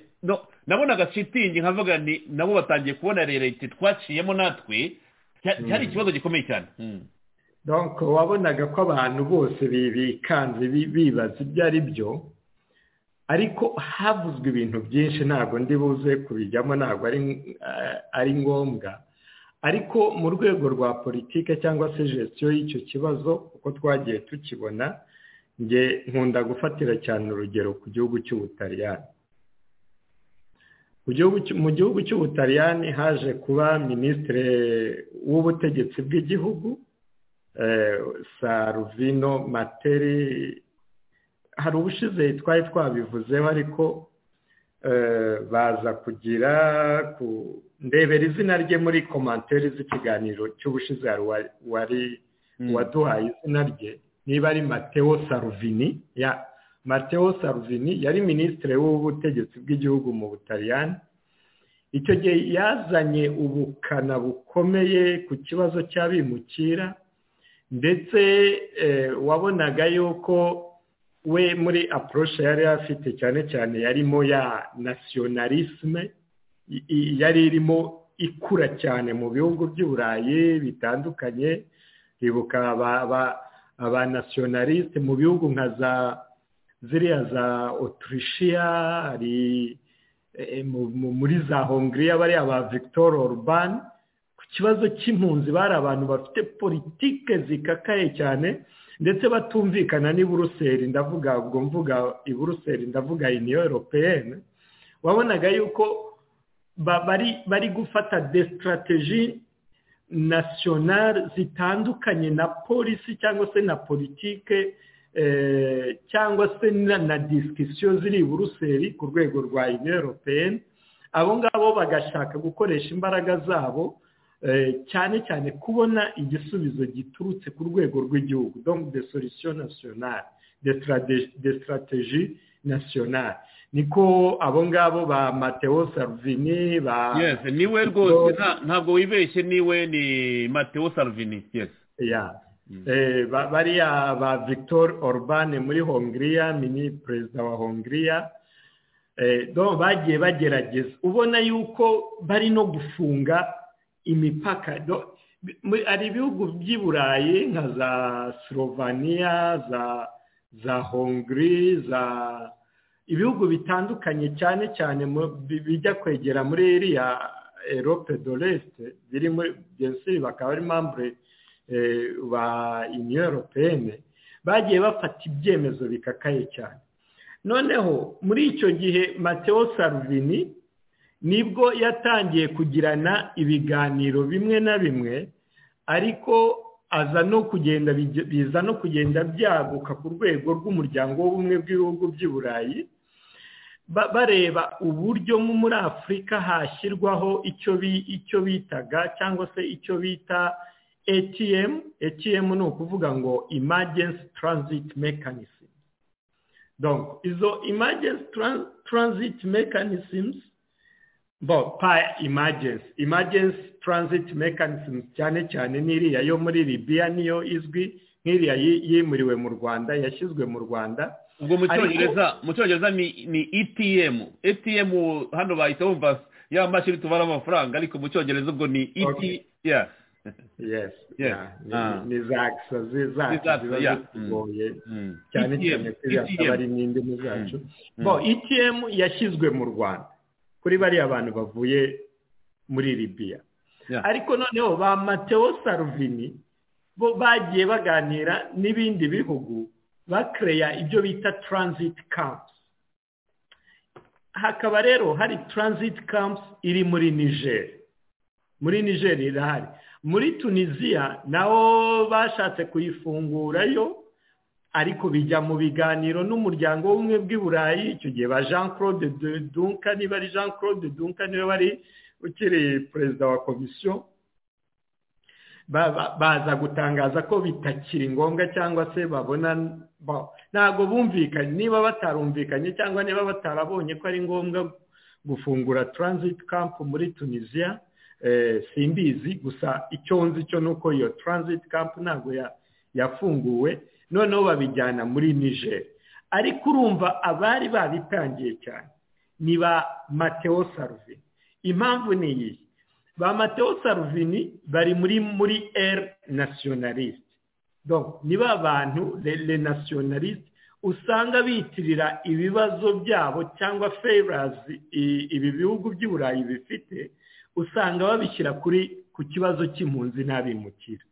Speaker 1: nabonaga shitingi nkavuga ni nabo batangiye kubona rerete twaciyemo natwe cyari ikibazo gikomeye cyane
Speaker 6: wabonaga ko abantu bose bikanze bibaza ibyo ari byo ariko havuzwe ibintu byinshi ntabwo ndi buze kubijyamo ntabwo ari ngombwa ariko mu rwego rwa politike cyangwa se gestion y'icyo kibazo uko twagiye tukibona nge nkunda gufatira cyane urugero ku gihugu cy'ubutaliyani mu gihugu cy'ubutaliyani haje kuba minisitiri w'ubutegetsi bw'igihugu saruvino materi hari ubushize twari twabivuzeho ariko baza kugira ndebera izina rye muri komanteri z'ikiganiro cy'ubushize wari waduhaye izina rye niba ari mateo saruvini ya mateo saruvini yari minisitiri w'ubutegetsi bw'igihugu mu butaliyani icyo gihe yazanye ubukana bukomeye ku kibazo cy'abimukira ndetse wabonaga yuko we muri apuroshe yari afite cyane cyane yarimo ya nasiyonalisme yari irimo ikura cyane mu bihugu by'i burayi bitandukanye bibuka aba nasiyonalisite mu bihugu nka za ziriya za otirishiya muri za hongiriya bariya ba victor orban kibazo cy'impunzi bari abantu bafite politike zikakaye cyane ndetse batumvikana n'i buruseli ndavuga ubwo mvuga i buruseli ndavuga iniyo europeyene wabonaga yuko bari gufata desitarateji nasiyonari zitandukanye na polisi cyangwa se na politike cyangwa se na disikisiyo ziri i buruseli ku rwego rwa iniyo europeyene abo ngabo bagashaka gukoresha imbaraga zabo cyane cyane kubona igisubizo giturutse ku rwego rw'igihugu donc de solution nationale de strategie nationale niko abo ngabo ba mateo sarvini ba
Speaker 1: niwe rwose ntabwo wibeshye niwe ni mateo sarvini
Speaker 6: bariya ba victor orban muri hongiriya mini perezida wa hongiriya bagiye bagerageza ubona yuko bari no gufunga imipaka hari ibihugu by'i burayi nka za slovenia za za hongri za ibihugu bitandukanye cyane cyane bijya kwegera muri iriya erope doresite biri muri byose bakaba ari mambure ba uniyo europeyine bagiye bafata ibyemezo bikakaye cyane noneho muri icyo gihe mateo saruvini nibwo yatangiye kugirana ibiganiro bimwe na bimwe ariko aza no kugenda biza no kugenda byaguka ku rwego rw'umuryango w'ubumwe bw'ibihugu by'i burayi bareba uburyo muri afurika hashyirwaho icyo bitaga cyangwa se icyo bita atm atm ni ukuvuga ngo emergency transit mechanism izo emergency transit mechanisms bo pa emergency emergency transit mechanism cyane cyane n'iriya yo muri libiya niyo izwi nk'iriya yimuriwe mu rwanda yashyizwe mu rwanda
Speaker 1: ubwo mu cyongereza ni etm etm hano bahita bumva ya mashini tubara amafaranga ariko mu cyongereza ubwo ni eti
Speaker 6: ni zakisa zacu ziba zitugoye cyane cyane kuriya akabari n'indimi zacu bo etm yashyizwe mu rwanda kuri bariya bantu bavuye muri libiya ariko noneho ba mateo saruvini bo bagiye baganira n'ibindi bihugu bakereya ibyo bita transit camps hakaba rero hari transit camps iri muri nigeri muri nigeri irahari muri tunisiya naho bashatse kuyifungurayo ariko bijya mu biganiro n'umuryango w'ubumwe bw'i burayi icyo gihe ba jean claude duncan niba ari jean claude duncan niba wari ukiri perezida wa komisiyo baza gutangaza ko bitakiri ngombwa cyangwa se babona ntabwo bumvikanye niba batarumvikanye cyangwa niba batarabonye ko ari ngombwa gufungura transit camp muri tunisiya simbizi gusa icyo nzi cyo ni uko iyo transit camp ntabwo yafunguwe noneho babijyana muri niger ariko urumva abari babitangiye cyane ni ba mateo saruvini impamvu ni iyi ba mateo saruvini bari muri muri eri nasiyonalisite ni ba bantu re nasiyonalisite usanga bitirira ibibazo byabo cyangwa ferazi ibi bihugu by'i burayi bifite usanga babishyira kuri ku kibazo cy'impunzi n'abimukira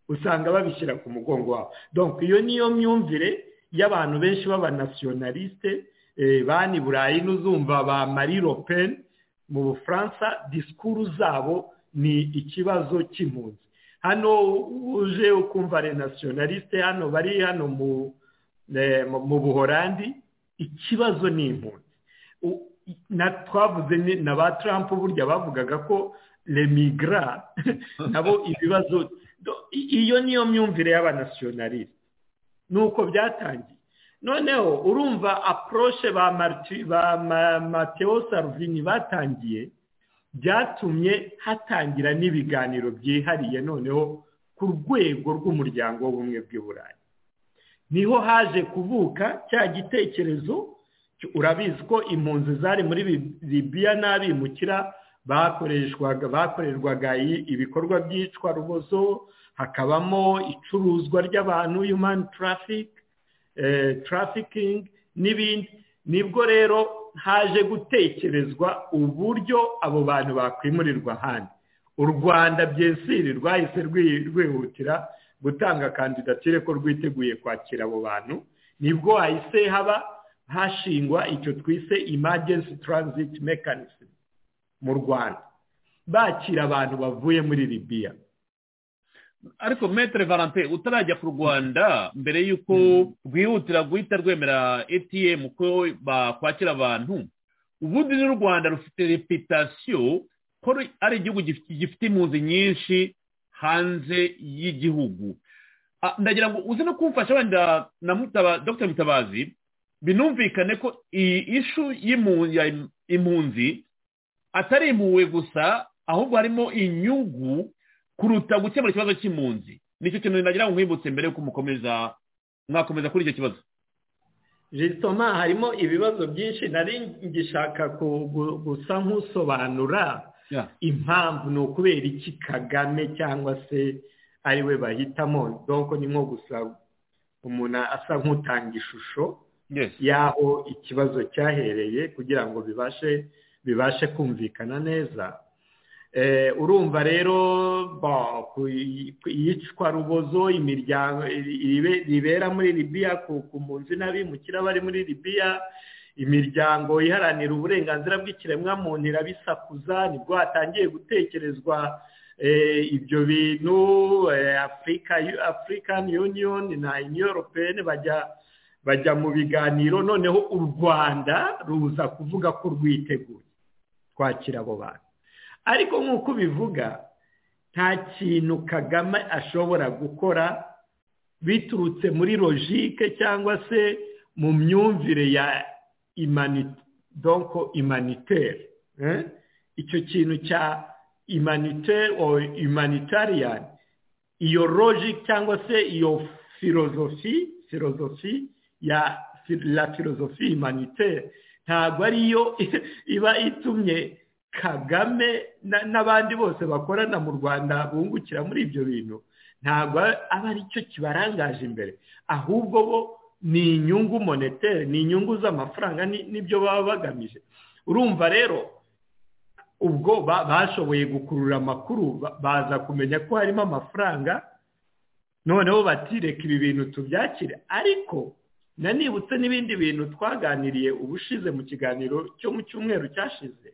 Speaker 6: usanga babishyira ku mugongo wabo donk iyo niyo myumvire y'abantu benshi b'abanasiyonalisite bani burayi n'uzumva ba marie lopen mu bufaransa disikuru zabo ni ikibazo cy'impunzi hano uje ukumva renasiyonalisite hano bari hano mu buhorandi ikibazo ni impunzi twavuze na ba Trump burya bavugaga ko remigra nabo ibibazo iyo niyo myumvire y'abanasiyonalisite ni uko byatangiye noneho urumva aporoshe ba mateo saruvini batangiye byatumye hatangira n'ibiganiro byihariye noneho ku rwego rw'umuryango w'ubumwe bw'i burayi niho haje kuvuka cya gitekerezo urabizi ko impunzi zari muri libiya n'abimukira bakoreshwaga bakorerwaga ibikorwa byicwa rubozo hakabamo icuruzwa ry'abantu human traffic trafficking n'ibindi nibwo rero haje gutekerezwa uburyo abo bantu bakwimurirwa ahandi u rwanda byensiri rwahise rwihutira gutanga kandidatire ko rwiteguye kwakira abo bantu nibwo hahise haba hashingwa icyo twise emergency transit mechanism mu rwanda bakira abantu bavuye muri libiya
Speaker 1: ariko metere valante utarajya ku rwanda mbere y'uko rwihutira guhita rwemera etm ko bakwakira abantu ubundi n'u rwanda rufite reputasiyo ko ari igihugu gifite impunzi nyinshi hanze y'igihugu ndagira ngo uze no kumfasha wenda na dr mutabazi binumvikane ko iyi ishu y'impunzi atari impuhwe gusa ahubwo harimo inyungu kuruta gukemura ikibazo cy'impunzi nicyo kintu nagira ngo nkwibutse mbere y'uko mukomeza mwakomeza kuri icyo kibazo
Speaker 6: jisitoma harimo ibibazo byinshi nari ngishaka gusa nk'usobanura impamvu ni ukubera iki kagame cyangwa se ari we bahitamo doko ni nko gusa umuntu asa nk'utanga ishusho y'aho ikibazo cyahereye kugira ngo bibashe bibashe kumvikana neza urumva rero iyicwa rubozo imiryango ribera muri libiya ku mpunzi n'abimukira bari muri libiya imiryango iharanira uburenganzira bw'ikiremwamuntu irabisakuza nibwo hatangiye gutekerezwa ibyo bintu afurikani yuniyoni na inyoropeni bajya bajya mu biganiro noneho u rwanda ruza kuvuga ko rwiteguye twakira abo bantu ariko nk'uko ubivuga nta kintu kagame ashobora gukora biturutse muri logike cyangwa se mu myumvire ya donko imanitere icyo kintu cya imanitere or imanitariyani iyo logike cyangwa se iyo filozofi filozofi ya la filozofi imanitere ntabwo ariyo iba itumye kagame n'abandi bose bakorana mu rwanda bungukira muri ibyo bintu ntabwo aba ari cyo kibarangaje imbere ahubwo bo ni inyungu monetere ni inyungu z'amafaranga n'ibyo baba bagamije urumva rero ubwo bashoboye gukurura amakuru baza kumenya ko harimo amafaranga noneho batireka ibi bintu tubyakire ariko nanibutse n'ibindi bintu twaganiriye ubushize mu kiganiro cyo mu cyumweru cyashize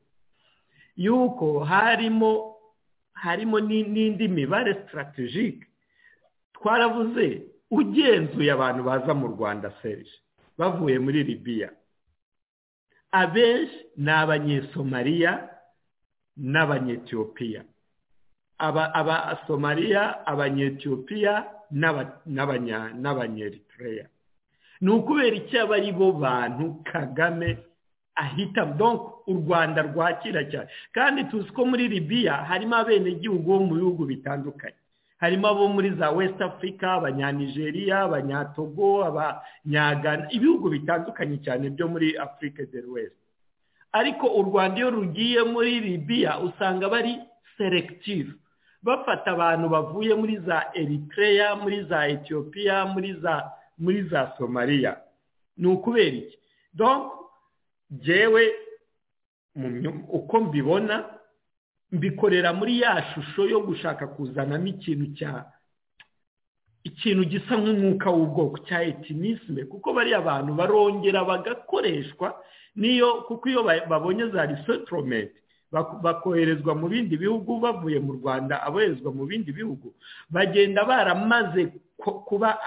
Speaker 6: yuko harimo harimo n'indi mibare sitarategike twaravuze ugenzuye abantu baza mu rwanda serije bavuye muri libiya abenshi ni abanyesomaliya n'abanyetiyopiya abasomaliya abanyetiyopiya n'abanyeritreya ni ukubera icyo aba ari bo bantu kagame ahita donko u rwanda rwakira cyane kandi tuzi ko muri libiya harimo abenegihugu bo mu bihugu bitandukanye harimo abo muri za west africa abanyanigeriya abanyatogo abanyagana ibihugu bitandukanye cyane byo muri afurika del west ariko u rwanda iyo rugiye muri libiya usanga bari selective bafata abantu bavuye muri za eritrea muri za etiyopiya muri za muri za somaliya ni ukubera iki donko jyewe uko mbibona mbikorera muri ya shusho yo gushaka kuzanamo ikintu cya ikintu gisa nk'umwuka w'ubwoko cya etinisme kuko bariya bantu barongera bagakoreshwa niyo kuko iyo babonye za risotoromenti bakoherezwa mu bindi bihugu bavuye mu rwanda aboherezwa mu bindi bihugu bagenda baramaze kuba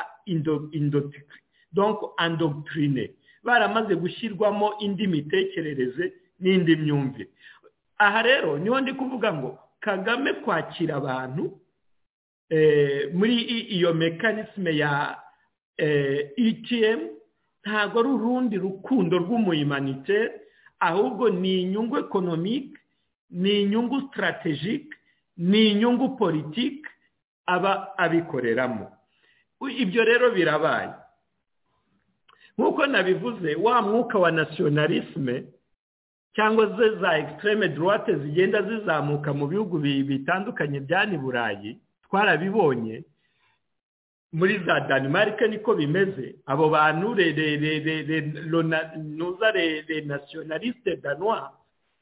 Speaker 6: indotirine baramaze gushyirwamo indi mitekerereze n'indi myumvire aha rero niho ndi kuvuga ngo kagame kwakira abantu muri iyo mekanisme ya etm ntabwo ari urundi rukundo rw'umuyimanite ahubwo ni inyungu ekonomike ni inyungu sitarategike ni inyungu politike aba abikoreramo ibyo rero birabaye nk'uko nabivuze wa mwuka wa nasiyonalisme cyangwa se za ekisiteme dorate zigenda zizamuka mu bihugu bitandukanye byani burayi twarabibonye muri za danimarike niko bimeze abo bantu nuza re nasiyonalisite danwa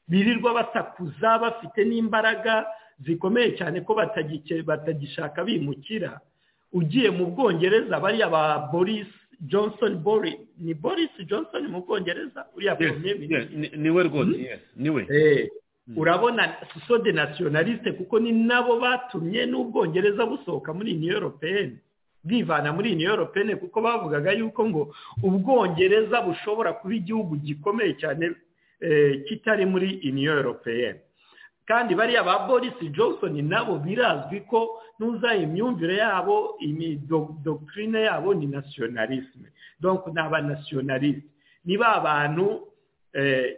Speaker 6: birirwa basakuza bafite n'imbaraga zikomeye cyane ko batagishaka bimukira ugiye mu bwongereza bariya ba borisi johnson boris ni boris johnson mu bwongereza uriya premier minisitiri
Speaker 1: niwe rwose niwe
Speaker 6: urabona sosode nasiyonaliste kuko ni nabo batumye n'ubwongereza busohoka muri new europeyeni bwivana muri new europeyeni kuko bavugaga yuko ngo ubwongereza bushobora kuba igihugu gikomeye cyane kitari muri new europeyeni kandi bariya ba boris johnson nabo birazwi ko nuza imyumvire yabo dogitirine yabo ni nasiyonalisme donko ni abanasiyonalisite niba abantu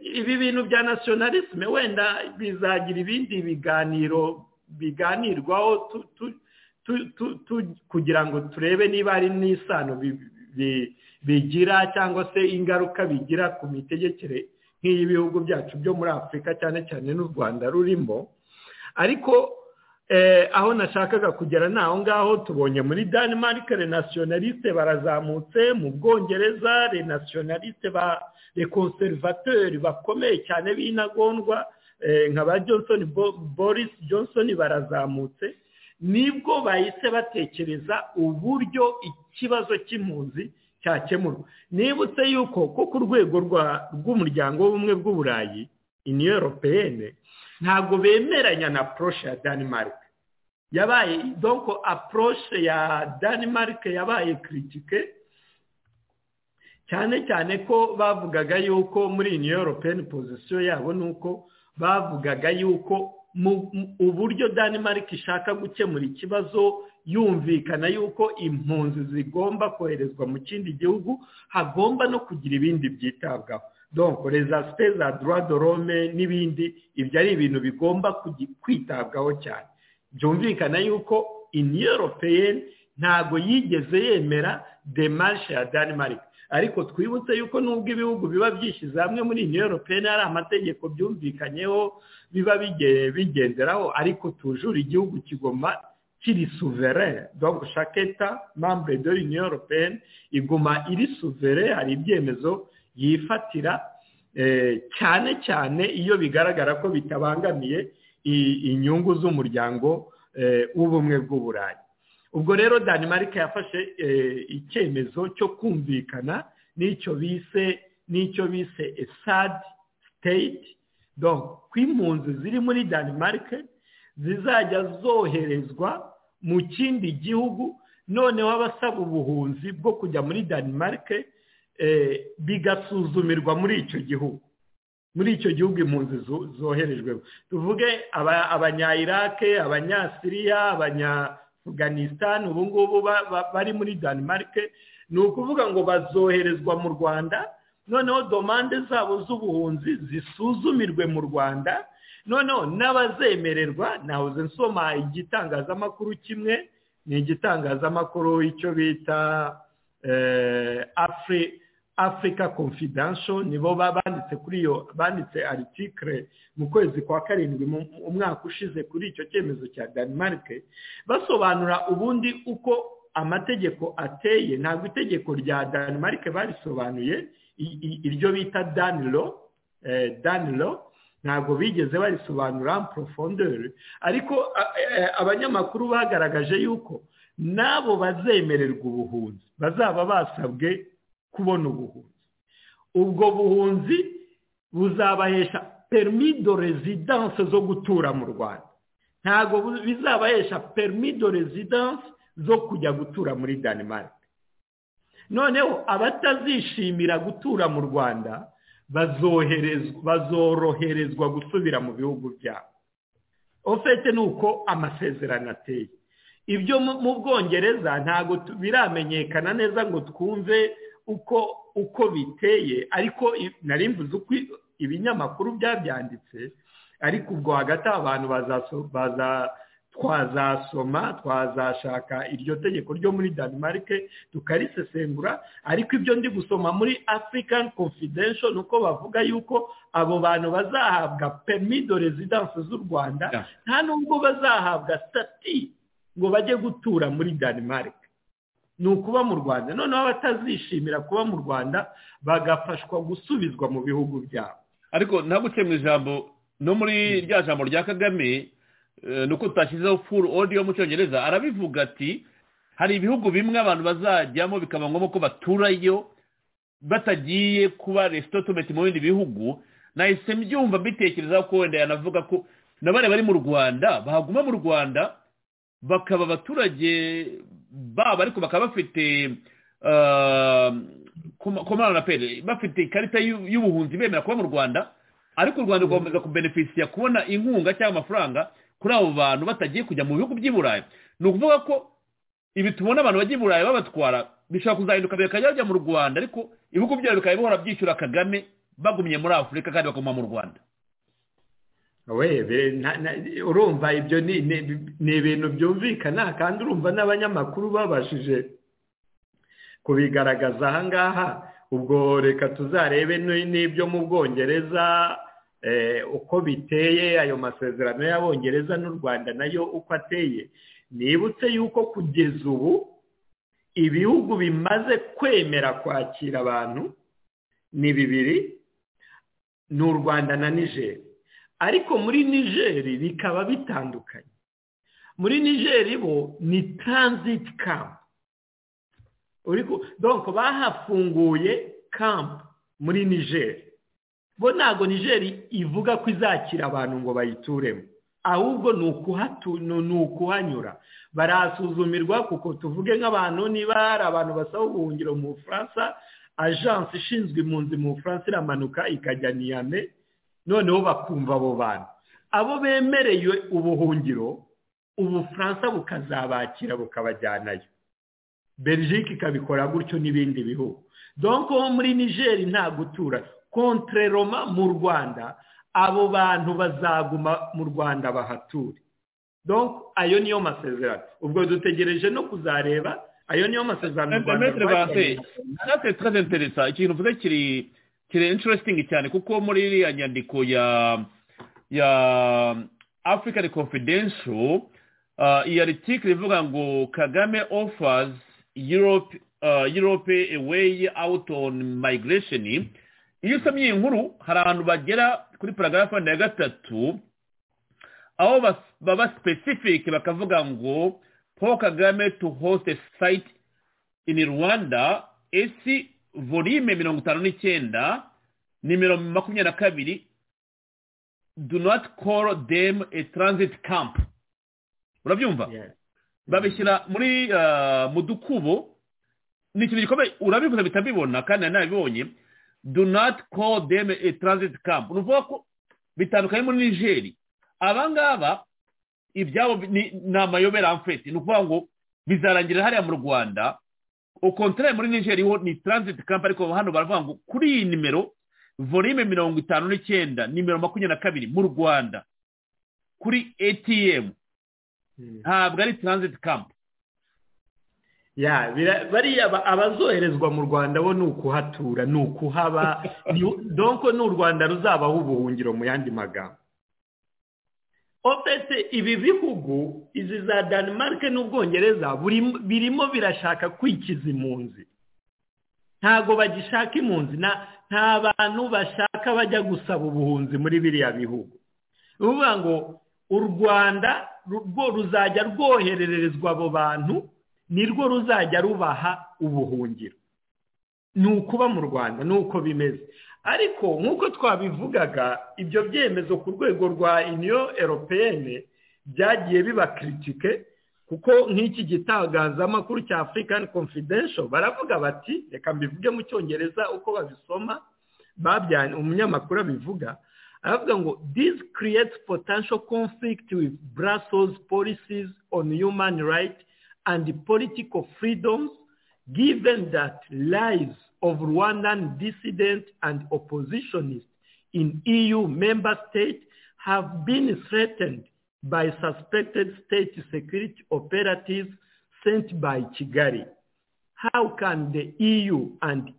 Speaker 6: ibi bintu bya nasiyonalisme wenda bizagira ibindi biganiro biganirwaho kugira ngo turebe niba hari n'isano bigira cyangwa se ingaruka bigira ku mitegekere nk'iy'ibihugu byacu byo muri afurika cyane cyane n'u rwanda rurimo ariko aho nashakaga kugera ni aho ngaho tubonye muri danimarike renasiyonaliste barazamutse mu bwongereza renasiyonaliste ba rekonservateri bakomeye cyane b'intagondwa nka ba johnson boris johnson barazamutse nibwo bahise batekereza uburyo ikibazo cy'impunzi cyakemurwa nibutse yuko ko ku rwego rw'umuryango w'ubumwe bw'uburayi iniyo europeyene ntabwo bemeranya na poroshe ya danimarike yabaye donko apuroshe ya danimarike yabaye kiritike cyane cyane ko bavugaga yuko muri iyi europeyeni pozisiyo yabo ni uko bavugaga yuko uburyo danimarike ishaka gukemura ikibazo yumvikana yuko impunzi zigomba koherezwa mu kindi gihugu hagomba no kugira ibindi byitabwaho donko rezasite za dorome n'ibindi ibyo ari ibintu bigomba kwitabwaho cyane byumvikana yuko iniyo europeyeni ntabwo yigeze yemera demarishe ya danimarike ariko twibutse yuko nubwo ibihugu biba byishyize hamwe muri iniyo europeyeni hari amategeko byumvikanyeho biba bigenderaho ariko tujura igihugu kigoma kiri suveren donc chaque etat membre de l'union europeyeni iguma iri suveren hari ibyemezo yifatira cyane cyane iyo bigaragara ko bitabangamiye inyungu z'umuryango w'ubumwe bw'uburayi ubwo rero danimarike yafashe icyemezo cyo kumvikana n'icyo bise n'icyo bise esadi siteyiti ku impunzi ziri muri danimarike zizajya zoherezwa mu kindi gihugu noneho abasaba ubuhunzi bwo kujya muri danimarike bigasuzumirwa muri icyo gihugu muri icyo gihugu impunzi zoherejweho tuvuge abanya irake abanyasiriya abanyafuganisitani ubu ngubu bari muri danimarike ni ukuvuga ngo bazoherezwa mu rwanda noneho domande zabo z'ubuhunzi zisuzumirwe mu rwanda noneho n'abazemererwa nahoze nsoma igitangazamakuru kimwe ni igitangazamakuru icyo bita afurika africa confidential nibo banditse kuri iyo banditse article mu kwezi kwa karindwi umwaka ushize kuri icyo cyemezo cya Denmark basobanura ubundi uko amategeko ateye ntabwo itegeko rya Denmark barisobanuye iryo bita danilo danilo ntabwo bigeze barisobanura profondeur ariko abanyamakuru bagaragaje yuko n'abo bazemererwa ubuhunzi bazaba basabwe kubona ubuhunzi ubwo buhunzi buzabahesha perimi do rezidanse zo gutura mu rwanda ntabwo bizabahesha perimi do rezidanse zo kujya gutura muri danimarike noneho abatazishimira gutura mu rwanda bazoroherezwa gusubira mu bihugu byabo ofete ni uko amasezerano ateye ibyo mu bwongereza ntabwo biramenyekana neza ngo twumve uko uko biteye ariko nari mvuze uko ibinyamakuru byabyanditse ariko ubwo hagati abantu twazasoma twazashaka iryo tegeko ryo muri danimarike tukarisesengura ariko ibyo ndi gusoma muri african confidential ni uko bavuga yuko abo bantu bazahabwa do rezidanse z'u rwanda nta nubwo bazahabwa sitati ngo bajye gutura muri danimarike ni ukuba mu rwanda noneho abatazishimira kuba mu rwanda bagafashwa gusubizwa mu bihugu byabo
Speaker 1: ariko ntabwo mu ijambo no muri rya jambo rya kagame ni uko tutashyizeho furu odiyo mu cyongereza arabivuga ati hari ibihugu bimwe abantu bazajyamo bikaba ngombwa ko baturayo batagiye kuba resitotometi mu bindi bihugu nahise mbyumva mbitekereza ko wenda yanavuga ko n'abari bari mu rwanda bahaguma mu rwanda bakaba abaturage babo ariko bakaba bafite komana pere bafite ikarita y'ubuhunzi bemera kuba mu rwanda ariko u rwanda rwakomeza kubenefisiya kubona inkunga cyangwa amafaranga kuri abo bantu batagiye kujya mu bihugu by'i burayi ni ukuvuga ko ibi tubona abantu bajya i burayi babatwara bishobora kuzahinduka bikajya bajya mu rwanda ariko ibihugu byabo bikaba bihora byishyura kagame bagumye muri afurika kandi bakaguma mu rwanda
Speaker 6: urumva ibyo ni ibintu byumvikana kandi urumva n'abanyamakuru babashije kubigaragaza aha ngaha ubwo reka tuzarebe n'ibyo mu bwongereza uko biteye ayo masezerano y'abongereza n'u rwanda nayo uko ateye nibutse yuko kugeza ubu ibihugu bimaze kwemera kwakira abantu ni bibiri ni u rwanda na nijeri ariko muri nigeri bikaba bitandukanye muri nigeri bo ni taranziti kampu donko bahafunguye kampu muri nigeri bo ntabwo nigeri ivuga ko izakira abantu ngo bayituremo ahubwo ni ukuhanyura barasuzumirwa kuko tuvuge nk'abantu niba hari abantu basaba ubuhungiro mu bufaransa ajansi ishinzwe impunzi mu bufaransa iramanuka ikajya niyame noneho bakumva abo bantu abo bemereye ubuhungiro ubufaransa bukazabakira bukabajyanayo belgique ikabikora gutyo n'ibindi bihugu donko muri nigeri nta gutura kontre roma mu rwanda abo bantu bazaguma mu rwanda bahature donko ayo niyo masezerano ubwo dutegereje no kuzareba ayo niyo masezerano
Speaker 1: mu rwanda natwe turazenteresa ikintu uvuze kiri kiri interesting cyane kuko muri iriya nyandiko ya ya african confidential iyi aritike ivuga ngo kagame offers europe europe a way out on migration iyo usomye iyi nkuru hari abantu bagera kuri paragarafa ya gatatu aho baba specific bakavuga ngo paul kagame to host a site in rwanda esi volume mirongo itanu n'icyenda nimero makumyabiri na kabiri do not call them a transit camp urabyumva babishyira muri mu dukubo ni ikintu gikomeye urabivuze bitabibona kandi ntabibonye do not call them a transit camp ni ukuvuga ko bitandukanye muri nigeri abangaba ibyabo ni amayobera amfeti ni ukuvuga ngo bizarangira hariya mu rwanda ukontara muri nigeri ho ni taranziti kampa ariko hano baravuga ngo kuri iyi nimero volume mirongo itanu n'icyenda nimero makumyabiri na kabiri mu rwanda kuri etiyemu ntabwo ari taranziti kampa
Speaker 6: bariya abazoherezwa mu rwanda bo ni ukuhatura ni ukuhaba donko ni u rwanda ruzabaho ubuhungiro mu yandi magambo ofese ibi bihugu izi za danimarike n'ubwongereza birimo birashaka kwikiza impunzi ntabwo bagishaka impunzi nta bantu bashaka bajya gusaba ubuhunzi muri biriya bihugu ni ukuvuga ngo u rwanda ruzajya rwohererezwa abo bantu nirwo ruzajya rubaha ubuhungiro ni ukuba mu rwanda ni uko bimeze ariko nk'uko twabivugaga ibyo byemezo ku rwego rwa uniyo eropeyene byagiye biba kiritike kuko nk'iki gitangazamakuru cya afurikani confidential baravuga bati reka mbivuge mu cyongereza uko babisoma umunyamakuru abivuga aravuga ngo this creates potential conflict with brussels policies on human rights and political freedoms given that lies of Rwandan dissidents and oppositionists in EU member states have been threatened by suspected state security operatives sent by Kigali. How can the EU and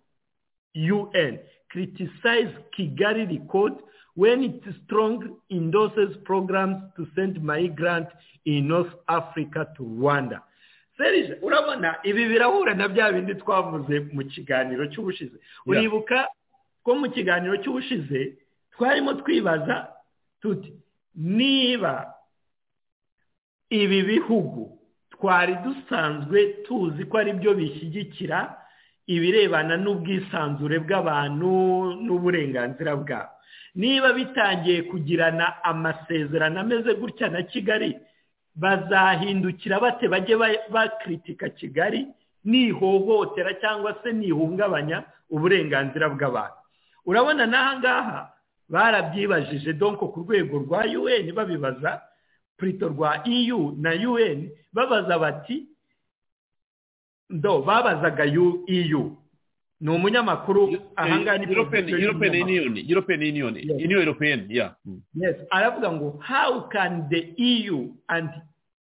Speaker 6: UN criticize Kigali record when it strongly endorses programs to send migrants in North Africa to Rwanda? serije urabona ibi birahura na bya bindi twavuze mu kiganiro cy'ubushize uribuka ko mu kiganiro cy'ubushize twarimo twibaza tuti niba ibi bihugu twari dusanzwe tuzi ko ari byo bishyigikira ibirebana n'ubwisanzure bw'abantu n'uburenganzira bwabo niba bitangiye kugirana amasezerano ameze gutya na kigali bazahindukira bate bajye bakritika kigali nihohotera cyangwa se nihungabanya uburenganzira bw'abantu urabona n'aha ngaha barabyibajije donko ku rwego rwa UN babibaza purito rwa EU na UN babaza bati ndo babazaga EU ni umunyamakuru aha ngaha ni
Speaker 1: european union union european yeah
Speaker 6: yes aravuga ngo how can the eu and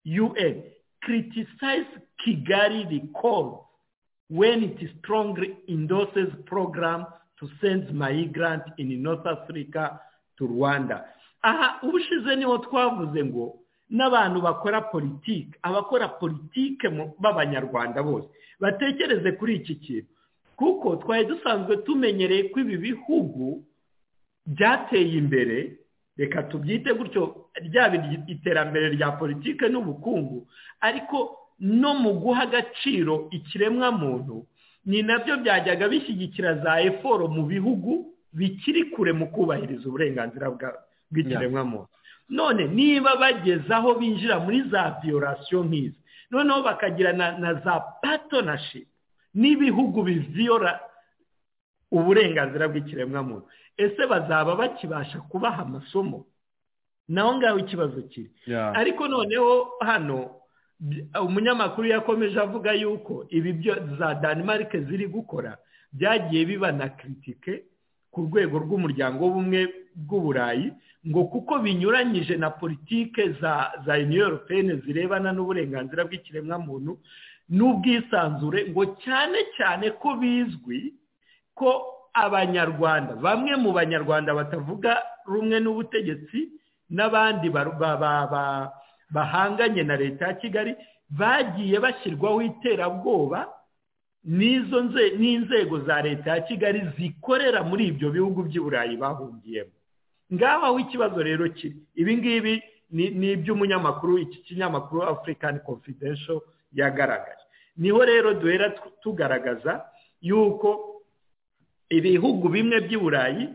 Speaker 6: un criticize kigali recall when it strongly endorses program to send migrant in north africa to rwanda aha ubushize niho twavuze ngo n'abantu bakora politiki abakora politiki b'abanyarwanda bose batekereze kuri iki kintu kuko twari dusanzwe tumenyereye ko ibi bihugu byateye imbere reka tubyite gutyo ryaba iterambere rya politiki n'ubukungu ariko no mu guha agaciro ikiremwamuntu ni nabyo byajyaga bishyigikira za eforo mu bihugu bikiri kure mu kubahiriza uburenganzira bw'ikiremwamuntu none niba bageze aho binjira muri za viyorasiyo nk'izi noneho bakagira na za patonashipu n'ibihugu biviyora uburenganzira bw'ikiremwamuntu ese bazaba bakibasha kubaha amasomo naho ngaho ikibazo kiri ariko noneho hano umunyamakuru yakomeje avuga yuko ibi byo za danimarike ziri gukora byagiye biba na kiritike ku rwego rw'umuryango w'ubumwe bw'uburayi ngo kuko binyuranyije na politike za za uniyoropene zirebana n'uburenganzira bw'ikiremwamuntu n'ubwisanzure ngo cyane cyane ko bizwi ko abanyarwanda bamwe mu banyarwanda batavuga rumwe n'ubutegetsi n'abandi bahanganye na leta ya kigali bagiye bashyirwaho iterabwoba n'izo n'inzego za leta ya kigali zikorera muri ibyo bihugu by'i burayi bahungiyemo ngaho aho ikibazo rero kiri ibi ngibi ni iby'umunyamakuru iki kinyamakuru afurikani confidential yagaragaje niho rero duhera tugaragaza yuko ibihugu bimwe by'i burayi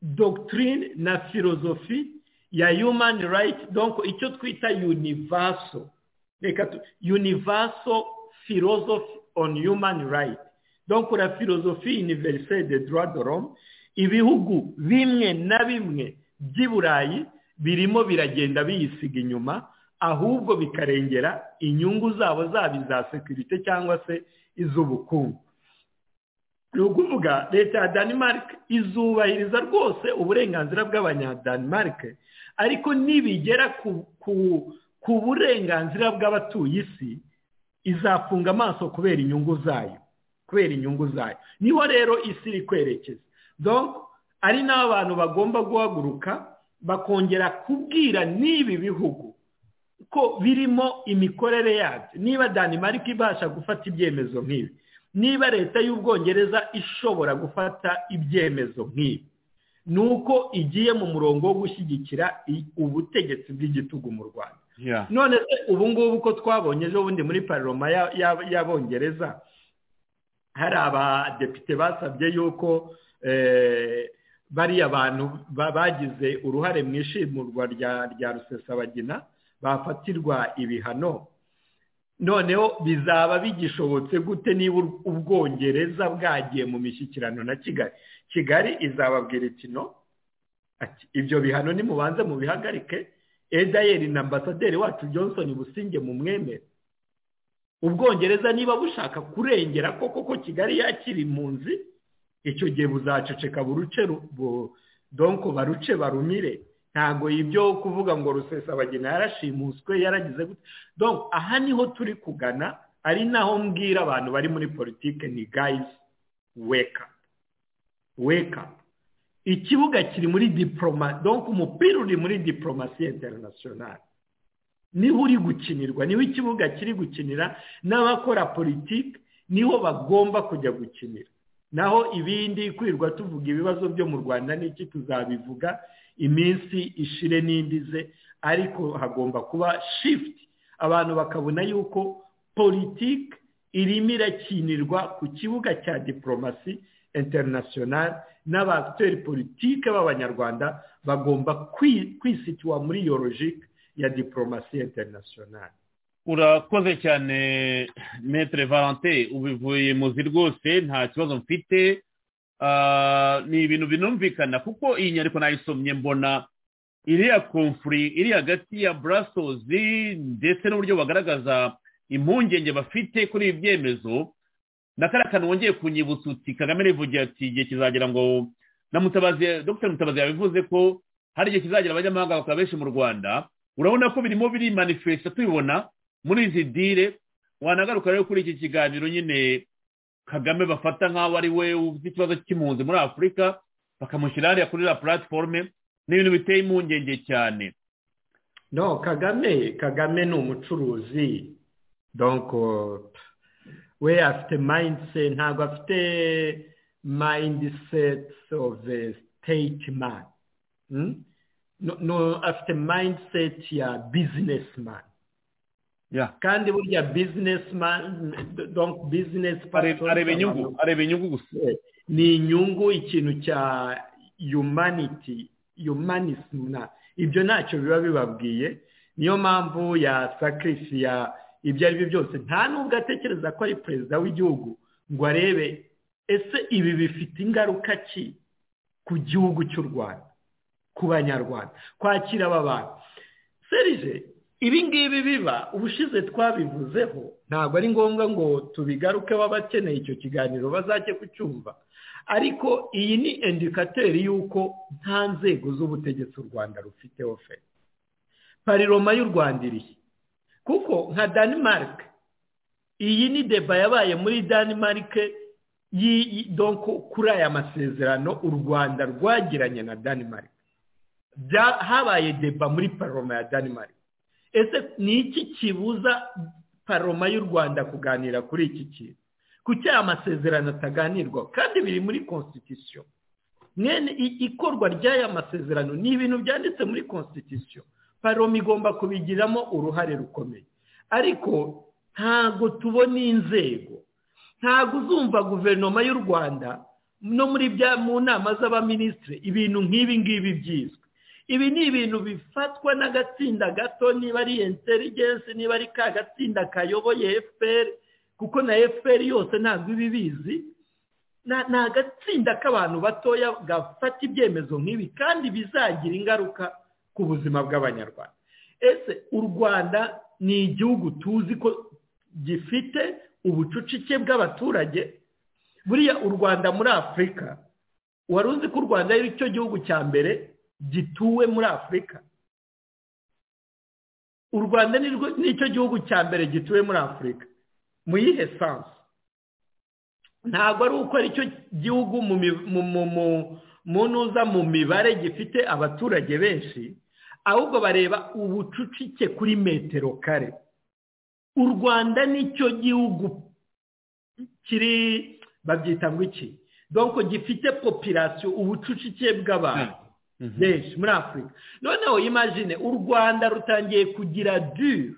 Speaker 6: dogitirine na filozofi ya human right donko icyo twita univaso reka univaso filozofi on human right donko la filozofi univeriseri de droit de l'homme ibihugu bimwe na bimwe by'i burayi birimo biragenda biyisiga inyuma ahubwo bikarengera inyungu zabo zaba iza sekirite cyangwa se iz'ubukungu ni ukuvuga leta ya danimarike izubahiriza rwose uburenganzira bw'abanyadanimarike ariko nibigera ku burenganzira bw'abatuye isi izafunga amaso kubera inyungu zayo kubera inyungu zayo niho rero isi iri kwerekeza ari n'aho abantu bagomba guhaguruka bakongera kubwira n'ibi bihugu ko birimo imikorere yabyo niba danimarike ibasha gufata ibyemezo nk'ibi niba leta y'ubwongereza ishobora gufata ibyemezo nk'ibi ni uko igiye mu murongo wo gushyigikira ubutegetsi bw'igitugu mu rwanda none se ubu ngubu ko twabonye ejo bundi muri paroma y'abongereza hari abadepite basabye yuko bariya bantu bagize uruhare mu ishimurwa rya rusesabagina bafatirwa ibihano noneho bizaba bigishobotse gute niba ubwongereza bwagiye mu mishyikirano na kigali kigali izababwira iti no ibyo bihano nimubanze mubihagarike edayeri na ambasaderi wacu johnson businge mu mwemere ubwongereza niba bushaka kurengera ko koko kigali yakiri impunzi icyo gihe buzaceceka buruce donko baruce barumire ntabwo ibyo kuvuga ngo rusesabagina yarashimuswe yaragize gutya aha niho turi kugana ari naho mbwira abantu bari muri politiki ni gayizi weka weka ikibuga kiri muri diporoma donko umupira uri muri diporomasi interinasiyonari niho uri gukinirwa niho ikibuga kiri gukinira n'abakora politiki niho bagomba kujya gukinira naho ibindi kwirwa tuvuga ibibazo byo mu rwanda n'iki tuzabivuga iminsi ishire n'indize ariko hagomba kuba shifuti abantu bakabona yuko politiki irimo irakinirwa ku kibuga cya diporomasi interinasiyonari n'abakiteri politiki b'abanyarwanda bagomba kwisitiwa muri iyo logike ya diporomasi interinasiyonari
Speaker 1: urakoze cyane metere valante ubivuye muzi rwose nta kibazo mfite ni ibintu binumvikana kuko iyi nyandiko nayisomye mbona iriya komfuri iri hagati ya burasozi ndetse n'uburyo bagaragaza impungenge bafite kuri ibi byemezo na kariya kantu wongeye kunyibutsa uti kagame rivugira ati igihe kizagira ngo na mutabazi dr mutabazi yabivuze ko hari igihe kizagira abanyamahanga bakaba benshi mu rwanda urabona ko birimo biri manifesita tubibona muri izi dire wanagaruka rero kuri iki kiganiro nyine kagame bafata nk'aho ari we ufite ikibazo cy'impunzi muri afurika bakamushyira hariya kuri la puratiforume n'ibintu biteye impungenge cyane
Speaker 6: no kagame kagame ni umucuruzi donko we afite mayindise ntabwo afite mayindiseti ofu siteyiti mani no, no afite mindset ya business man kandi burya business man donc business
Speaker 1: areba inyungu areba inyungu gusa
Speaker 6: ni inyungu ikintu cya humanity humanism ibyo ntacyo biba bibabwiye niyo mpamvu ya sakirisi ya ibyo ari byo byose nta nubwo atekereza ko ari perezida w'igihugu ngo arebe ese ibi bifite ingaruka ki ku gihugu cy'u rwanda ku banyarwanda kwakira aba bantu serije ibi ngibi biba ubushize twabivuzeho ntabwo ari ngombwa ngo tubigarukeho abakeneye icyo kiganiro bazajye kucyumva ariko iyi ni indikateri y'uko nta nzego z'ubutegetsi u rwanda rufiteho fe pariroma y'u rwanda irihe kuko nka danimarike iyi ni deba yabaye muri danimarike kuri aya masezerano u rwanda rwagiranye na danimarike habaye deba muri paroma ya danimarike ese ni iki kibuza paroma y'u rwanda kuganira kuri iki kintu kuki aya masezerano ataganirwaho kandi biri muri konsitisiyo mwene ikorwa ry'aya masezerano ni ibintu byanditse muri konsitisiyo paroma igomba kubigiramo uruhare rukomeye ariko ntabwo tubona inzego ntabwo uzumva guverinoma y'u rwanda no muri bya mu nama z'abaminisitiri ibintu nk'ibi ngibi byizwe ibi ni ibintu bifatwa n'agatsinda gato niba ari interigensi niba ari ka gatsinda kayoboye fpr kuko na fpr yose ntabwo iba ibizi ni agatsinda k'abantu batoya gafata ibyemezo nk'ibi kandi bizagira ingaruka ku buzima bw'abanyarwanda ese u rwanda ni igihugu tuzi ko gifite ubucucike bw'abaturage buriya u rwanda muri afurika wari uzi ko u rwanda ari cyo gihugu cya mbere gituwe muri afurika u rwanda nicyo gihugu cya mbere gituwe muri afurika mu yihe sansi ntabwo ari uko aricyo gihugu mu ntuza mu mibare gifite abaturage benshi ahubwo bareba ubucucike kuri metero kare u rwanda nicyo gihugu kiri babyita ngo iki donko gifite popirasiyo ubucucike bw'abantu benshi muri afurika noneho imajine u rwanda rutangiye kugira dure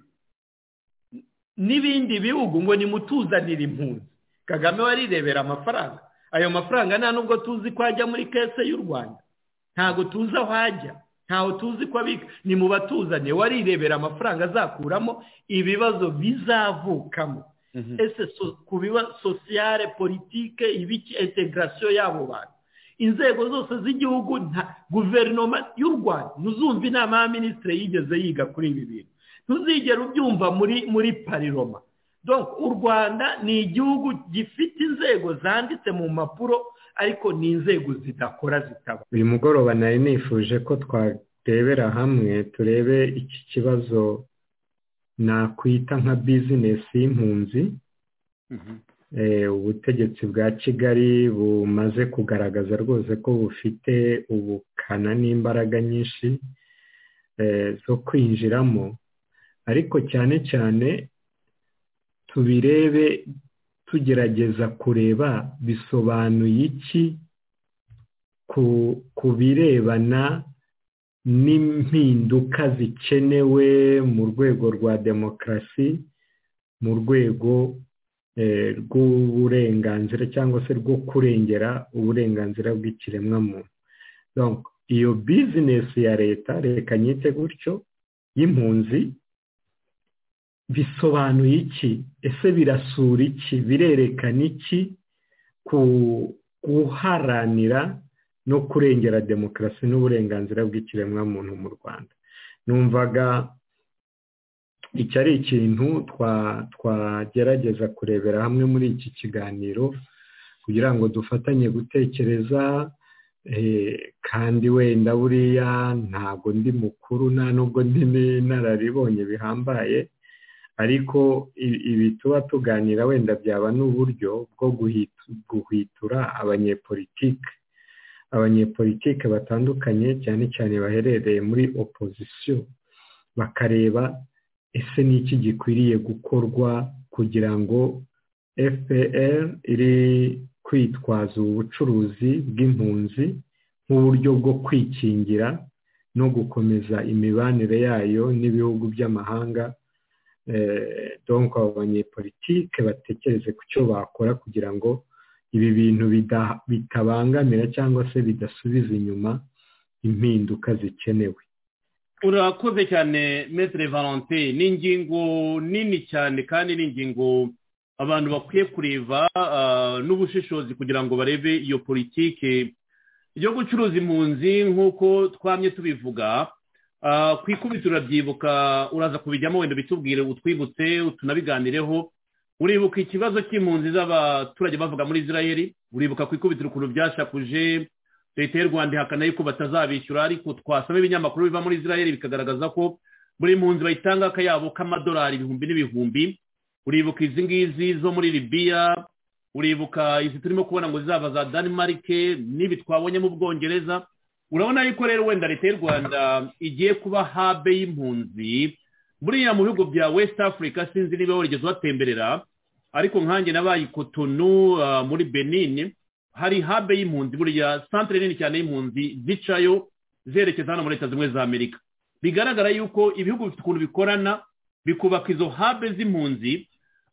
Speaker 6: n'ibindi bihugu ngo nimutuzanire impunzi kagame warirebera amafaranga ayo mafaranga nta nubwo tuzi ko ajya muri kese y'u rwanda ntabwo tuzi aho ajya ntaho tuzi ko abika ni mu batuzaniye warirebera amafaranga azakuramo ibibazo bizavukamo ese ku bibazo sosiyare politike ibiki integarasiyo y'abo bantu inzego zose z'igihugu guverinoma y'u rwanda ntuzumve inama ya minisitiri yigeze yiga kuri ibi bintu ntuzigere ubyumva muri muri pariroma u rwanda ni igihugu gifite inzego zanditse mu mpapuro ariko ni inzego zidakora zitaba uyu mugoroba nari nifuje ko twarebera hamwe turebe iki kibazo nakwita nka bizinesi y'impunzi ubutegetsi bwa kigali bumaze kugaragaza rwose ko bufite ubukana n'imbaraga nyinshi zo kwinjiramo ariko cyane cyane tubirebe tugerageza kureba bisobanuye iki ku birebana n'impinduka zikenewe mu rwego rwa demokarasi mu rwego rw'uburenganzira cyangwa se rwo kurengera uburenganzira bw'ikiremwamuntu iyo bizinesi ya leta reka nyite gutyo y'impunzi bisobanuye iki ese birasura iki birerekana iki ku guharanira no kurengera demokarasi n'uburenganzira bw'ikiremwamuntu mu rwanda numvaga iki ari ikintu twagerageza kurebera hamwe muri iki kiganiro kugira ngo dufatanye gutekereza kandi wenda buriya ntabwo ndi mukuru nta nubwo ndi n'inararibonye bihambaye ariko ibi tuba tuganira wenda byaba n'uburyo bwo guhwitura abanyepolitike abanyepolitike batandukanye cyane cyane baherereye muri opozisiyo bakareba ese ni iki gikwiriye gukorwa kugira ngo fpr iri kwitwaza ubu bucuruzi bw'impunzi nk'uburyo bwo kwikingira
Speaker 7: no gukomeza imibanire yayo n'ibihugu by'amahanga donk abo banyepolitike batekereze ku cyo bakora kugira ngo ibi bintu bitabangamira cyangwa se bidasubiza inyuma impinduka zikenewe
Speaker 6: urakoze cyane metere valentin ni ingingo nini cyane kandi ni ingingo abantu bakwiye kureba n'ubushishozi kugira ngo barebe iyo politiki yo gucuruza impunzi nk'uko twamye tubivuga ku ikubitiro urabyibuka uraza kubijyamo wenda bitubwire utwibutse tunabiganireho uribuka ikibazo cy'impunzi z'abaturage bavuga muri israel uribuka ku ikubitiro ukuntu byashakuje leta y'u rwanda ihakana yuko batazabishyura ariko twasoma ibinyamakuru biva muri israel bikagaragaza ko buri mpunzi bayitanga akayabo k'amadolari ibihumbi n'ibihumbi uribuka izi ngizi zo muri libiya uribuka izi turimo kubona ngo zizaba za danimarike n'ibi twabonye mu bwongereza urabona yuko rero wenda leta y'u rwanda igiye kuba habe y'impunzi buriya mu bihugu bya west africa sinzi niba warigeze uhatemberera ariko nkanjye nabaye ikotonu muri benin hari habe y'impunzi buriya santire nini cyane y'impunzi zicayo zerekeza hano muri leta zimwe za amerika bigaragara yuko ibihugu bifite ukuntu bikorana bikubaka izo habe z'impunzi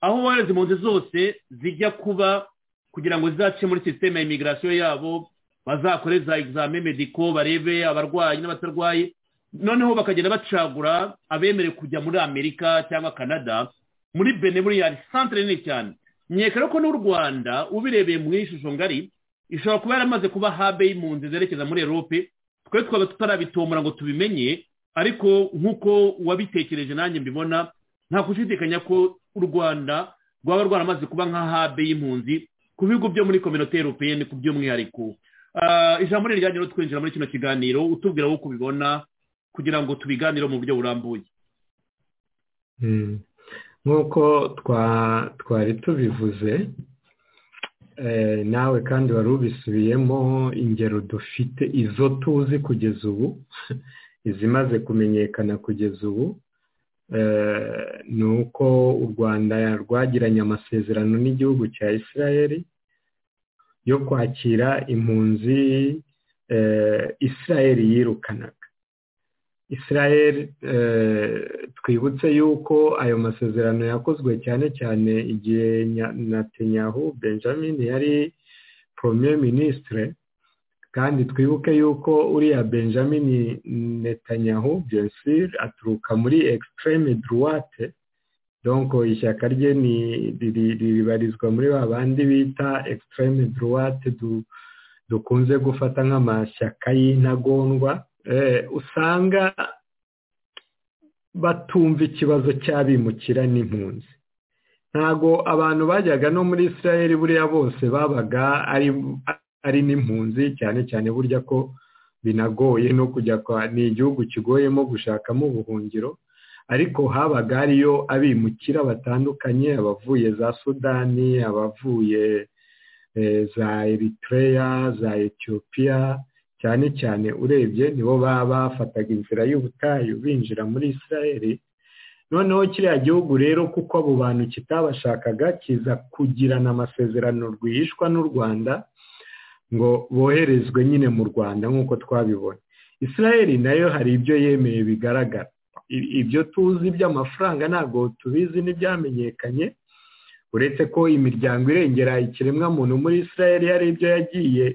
Speaker 6: aho wohereza impunzi zose zijya kuba kugira ngo zizace muri sisiteme ya imigirasiyo yabo bazakore za egizame mediko barebe abarwayi n'abatarwaye noneho bakagenda bacagura abemerewe kujya muri amerika cyangwa canada muri bene buriya santire nini cyane nyekera ko n'u rwanda ubirebeye mu ishusho ngari ishobora kuba yaramaze kuba habe y'impunzi zerekeza muri erope twe twaba tutarabitomora ngo tubimenye ariko nk'uko wabitekereje nanjye mbibona nta gushidikanya ko u rwanda rwaba rwaramaze kuba nka habe y'impunzi ku bihugu byo muri kominote europeyeni ku by'umwihariko ijambo ni rijyanye no twinjira muri kino kiganiro utubwira wowe kubibona kugira ngo tubiganire mu buryo burambuye
Speaker 7: nk'uko twari tubivuze nawe kandi wari ubisubiyemo ingero dufite izo tuzi kugeza ubu izimaze kumenyekana kugeza ubu ni uko u rwanda rwagiranye amasezerano n'igihugu cya israel yo kwakira impunzi israel yirukanaga israel twibutse yuko ayo masezerano yakozwe cyane cyane igihe natanyahu benjamin yari premier ministre kandi twibuke yuko uriya benjamin netanyahu byensir aturuka muri extreme droite donko ishyaka rye ribarizwa muri ba bandi bita extreme droite dukunze gufata nk'amashyaka y'intagondwa usanga batumva ikibazo cy'abimukira n'impunzi ntabwo abantu bajyaga no muri israel buriya bose babaga ari ari n'impunzi cyane cyane burya ko binagoye no kujya kwa ni igihugu kigoyemo gushakamo ubuhungiro ariko habaga hariyo abimukira batandukanye abavuye za sudani abavuye za eritrea za etiyopiya cyane cyane urebye nibo baba bafataga inzira y'ubutayu binjira muri israel noneho kiriya gihugu rero kuko abo bantu kitabashakaga kiza kugirana amasezerano rwihishwa n'u rwanda ngo boherezwe nyine mu rwanda nk'uko twabibona israel nayo hari ibyo yemeye bigaragara ibyo tuzi by'amafaranga ntabwo tubizi n'ibyamenyekanye uretse ko imiryango irengera ikiremwamuntu muri israel hari ibyo yagiye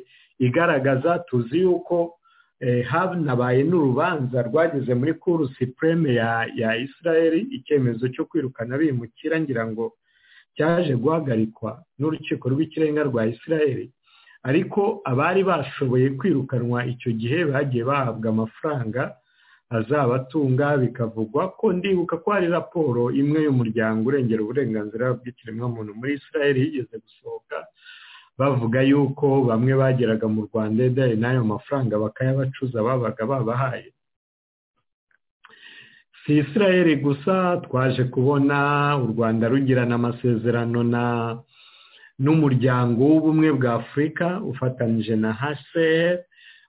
Speaker 7: igaragaza tuzi yuko hanabaye n'urubanza rwageze muri kuru sipureme ya israel icyemezo cyo kwirukana bimukira ngira ngo cyaje guhagarikwa n'urukiko rw'ikirenga rwa israel ariko abari bashoboye kwirukanwa icyo gihe bagiye bahabwa amafaranga azabatunga bikavugwa ko ndibuka ko hari raporo imwe y'umuryango urengera uburenganzira bw'ikiremwamuntu muri israel yigeze gusohoka bavuga yuko bamwe bageraga mu rwanda edari n'ayo mafaranga bakayabacuza babaga babahaye si israel gusa twaje kubona u rwanda rugirana amasezerano na n'umuryango w'ubumwe bwa afurika ufatanyije na hcr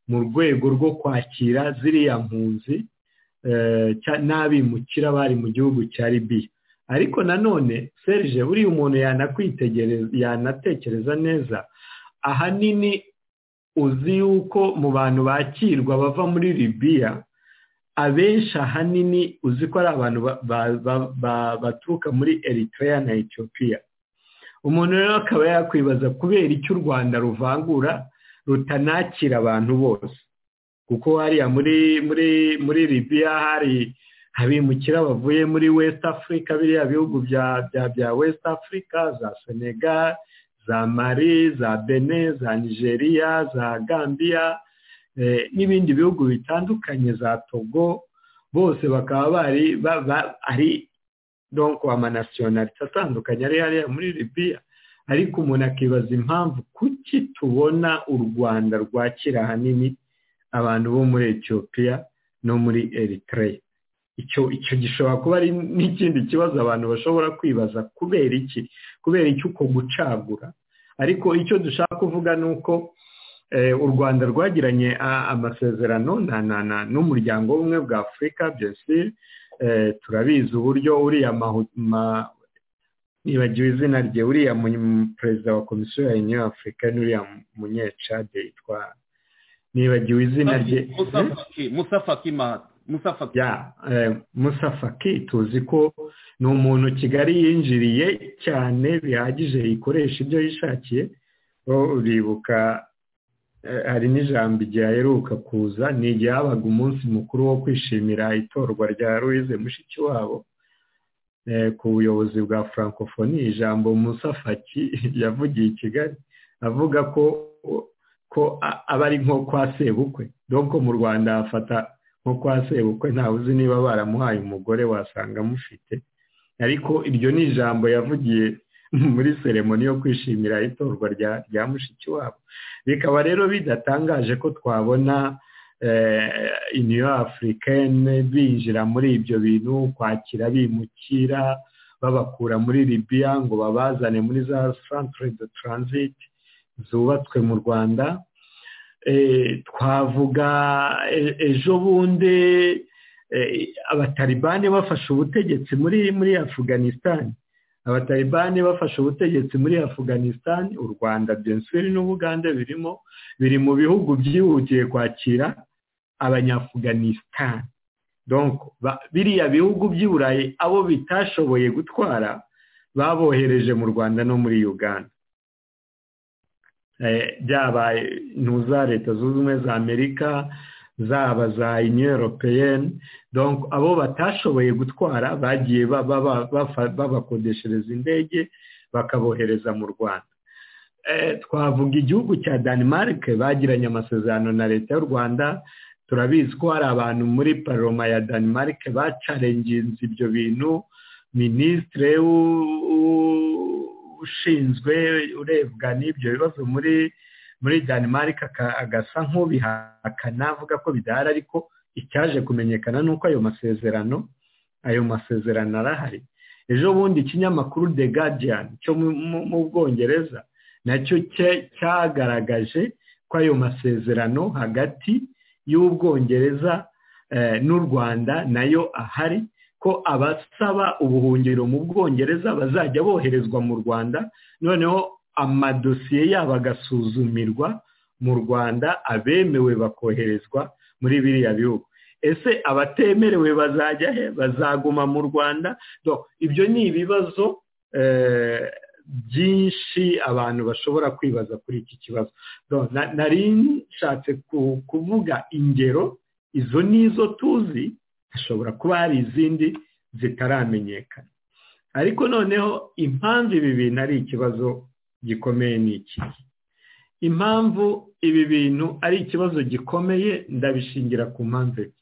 Speaker 7: mu rwego rwo kwakira ziriya mpunzi n'abimukira bari mu gihugu cya libiya ariko nanone serge buriya umuntu yanatekereza neza ahanini uzi yuko mu bantu bakirwa bava muri libiya
Speaker 6: abenshi ahanini uzi ko ari abantu baturuka muri eritrea na etiyopiya umuntu rero akaba yakwibaza kubera icyo u rwanda ruvangura rutanakira abantu bose kuko hariya muri muri muri libiya hari abimukira bavuye muri west africa biriya bihugu bya bya bya west africa za senegal za mari za bene za nigeria za gambia n'ibindi bihugu bitandukanye za togo bose bakaba bari ari donko amanasiyonarite atandukanye ari hariya muri libiya ariko umuntu akibaza impamvu kuki tubona u rwanda rwakira ahanini abantu bo muri etiyopiya no muri eritrea icyo icyo gishobora kuba ari n'ikindi kibazo abantu bashobora kwibaza kubera iki kubera iki uko gucagura ariko icyo dushaka kuvuga ni uko u rwanda rwagiranye amasezerano n'umuryango w'ubumwe bwa afurika byose turabizi uburyo uriya nibagiwe izina rye uriya perezida wa komisiyo ya uniyo afurika n'uriya munyecade yitwa nibagiwe izina rye
Speaker 1: musafaki mahata
Speaker 6: musafaki tuzi ko ni umuntu kigali yinjiriye cyane bihagije yikoresha ibyo yishakiye uribuka hari n'ijambo igihe aheruka kuza ni igihe habaga umunsi mukuru wo kwishimira itorwa rya louise mushikiwabo ku buyobozi bwa francophonie ijambo musafaki yavugiye i kigali avuga ko ko aba ari nko kwa sebukwe doko mu rwanda hafata nko kwa sebukwe ntawe uzi niba baramuhaye umugore wasanga amufite ariko iryo ni ijambo yavugiye muri seremoni yo kwishimira itorwa rya mushiki wabo bikaba rero bidatangaje ko twabona iniyo afurikane binjira muri ibyo bintu kwakira bimukira babakura muri libiya ngo babazane muri za santire de taransiti zubatswe mu rwanda twavuga ejo bundi abataribani bafashe ubutegetsi muri muri afuganisitani abataribani bafashe ubutegetsi muri afuganisitani u rwanda bensuri n'ubugande birimo biri mu bihugu byihutiye kwakira abanyafuganisitani biriya bihugu by'i burayi abo bitashoboye gutwara babohereje mu rwanda no muri uganda byabaye ntuza leta zunze ubumwe za amerika zaba za iniyoropeyeni abo batashoboye gutwara bagiye babakodeshereza indege bakabohereza mu rwanda twavuga igihugu cya danimarike bagiranye amasezerano na leta y'u rwanda turabizi ko hari abantu muri paroma ya danimarike bacarenginze ibyo bintu minisitire ushinzwe urebwa n'ibyo bibazo muri muri danimarike agasa nk'ubihakana avuga ko bidahari ariko icyaje kumenyekana ni uko ayo masezerano ayo masezerano arahari ejo bundi ikinyamakuru the guardian cyo mu bwongereza nacyo cyagaragaje ko ayo masezerano hagati y'ubwongereza n'u rwanda nayo ahari ko abasaba ubuhungiro mu bwongereza bazajya boherezwa mu rwanda noneho amadosiye yabo agasuzumirwa mu rwanda abemewe bakoherezwa muri biriya bihugu ese abatemerewe bazajya he bazaguma mu rwanda ibyo ni ibibazo byinshi abantu bashobora kwibaza kuri iki kibazo nari nshatse kuvuga ingero izo ni izo tuzi hashobora kuba hari izindi zitaramenyekana ariko noneho impamvu ibi bintu ari ikibazo gikomeye ni iki impamvu ibi bintu ari ikibazo gikomeye ndabishingira ku mpamvu ebyiri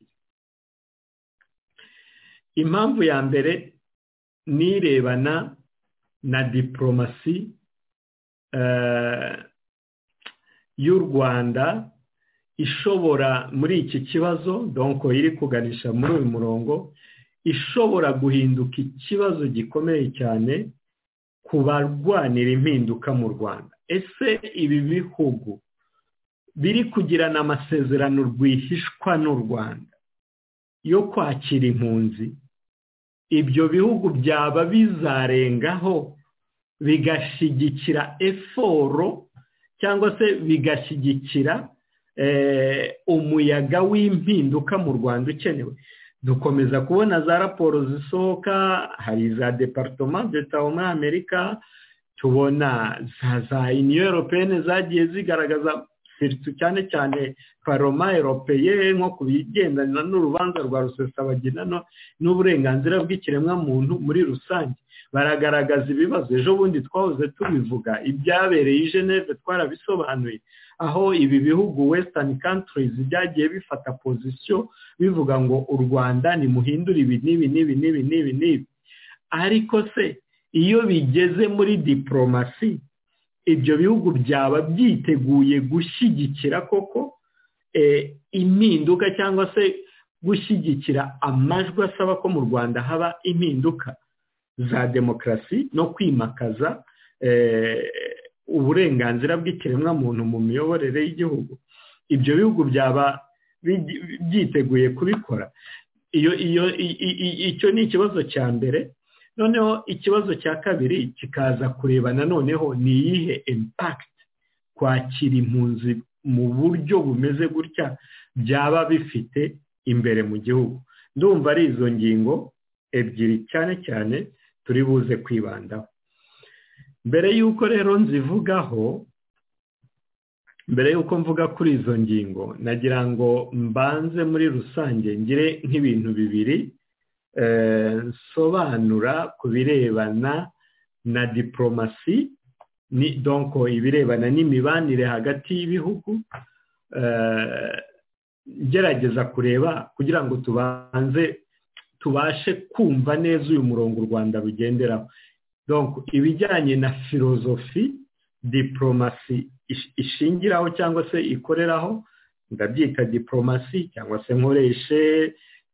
Speaker 6: impamvu ya mbere nirebana na diporomasi y'u rwanda ishobora muri iki kibazo donko iri kuganisha muri uyu murongo ishobora guhinduka ikibazo gikomeye cyane ku barwanira impinduka mu rwanda ese ibi bihugu biri kugirana amasezerano rwihishwa n'u rwanda yo kwakira impunzi ibyo bihugu byaba bizarengaho bigashyigikira eforo cyangwa se bigashyigikira umuyaga w'impinduka mu rwanda ukenewe dukomeza kubona za raporo zisohoka hari za deparitoma deta muri amerika tubona za za iniyo europeyene zagiye zigaragaza cyane cyane paroma eropeye nko ku bigendana n'urubanza rwa rusesabagina n'uburenganzira bw'ikiremwamuntu muri rusange baragaragaza ibibazo ejo bundi twahoze tubivuga ibyabereye i geneve twarabisobanuye aho ibi bihugu wesitani kantirizi byagiye bifata pozisiyo bivuga ngo u rwanda nimuhindure ibi n'ibi n'ibi n'ibi n'ibi n'ibi ariko se iyo bigeze muri diporomasi ibyo bihugu byaba byiteguye gushyigikira koko impinduka cyangwa se gushyigikira amajwi asaba ko mu rwanda haba impinduka za demokarasi no kwimakaza uburenganzira bw'ikiremwamuntu mu miyoborere y'igihugu ibyo bihugu byaba byiteguye kubikora icyo ni ikibazo cya mbere noneho ikibazo cya kabiri kikaza kureba noneho ni iyihe impakiti kwakira impunzi mu buryo bumeze gutya byaba bifite imbere mu gihugu ndumva ari izo ngingo ebyiri cyane cyane turi buze kwibandaho mbere y'uko rero nzivugaho mbere y'uko mvuga kuri izo ngingo nagira ngo mbanze muri rusange ngire nk'ibintu bibiri nsobanura ku birebana na diporomasi ni donko ibirebana n'imibanire hagati y'ibihugu gerageza kureba kugira ngo tubanze tubashe kumva neza uyu murongo u rwanda rugenderaho ibijyanye na filozofi diporomasi ishingiraho cyangwa se ikoreraho ndabyita diporomasi cyangwa se nkoreshe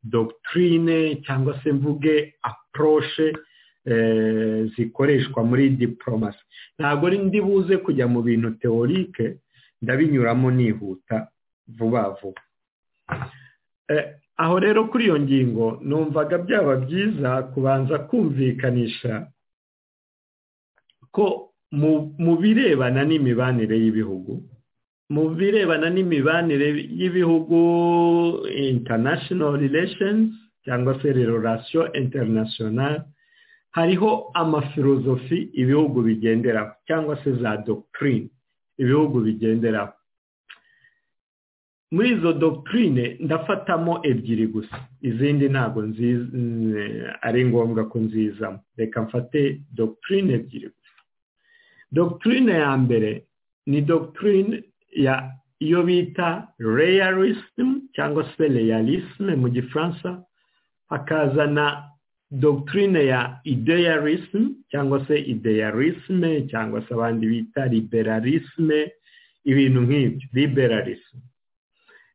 Speaker 6: dogitirine cyangwa se mvuge aporoshe zikoreshwa muri diporomasi ntabwo ndi buze kujya mu bintu teorike ndabinyuramo nihuta vuba vuba aho rero kuri iyo ngingo numvaga byaba byiza kubanza kumvikanisha ko mu birebana n'imibanire y'ibihugu mu birebana n'imibanire y'ibihugu international relations cyangwa se relation international hariho amafilozofi ibihugu bigenderaho cyangwa se za doctrine ibihugu bigenderaho muri izo doctrine ndafatamo ebyiri gusa izindi ntabwo ari ngombwa ko nzizamo reka mfate doctrine ebyiri gusa doctrine ya mbere ni doctrine ya iyo bita realism cyangwa se realisme mu gifaransa hakazana doctrine ya idealism cyangwa se idealisme cyangwa se abandi bita liberalisme ibintu nk'ibyo liberalism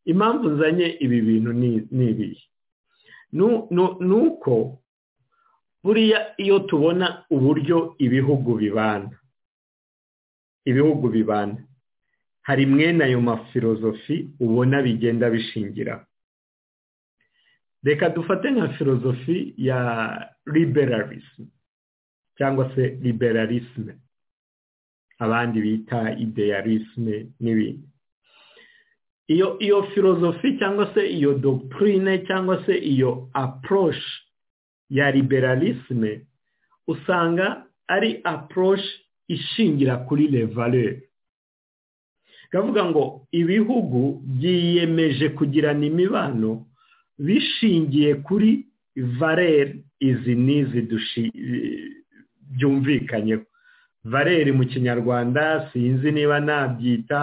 Speaker 6: impamvu nzanye ibi bintu ni ibihe ni uko buriya iyo tubona uburyo ibihugu bibana ibihugu bibana hari mwene ayo mafilozofi ubona bigenda bishingira reka dufate nka filozofi ya liberalism cyangwa se liberalisme abandi bita idealisme n'ibindi iyo iyo filozofi cyangwa se iyo dogitirine cyangwa se iyo aporoshi ya liberalisme usanga ari aporoshi ishingira kuri revalere ikavuga ngo ibihugu byiyemeje kugirana imibano bishingiye kuri valere izi n'izi byumvikanyeho valere mu kinyarwanda sinzi niba nabyita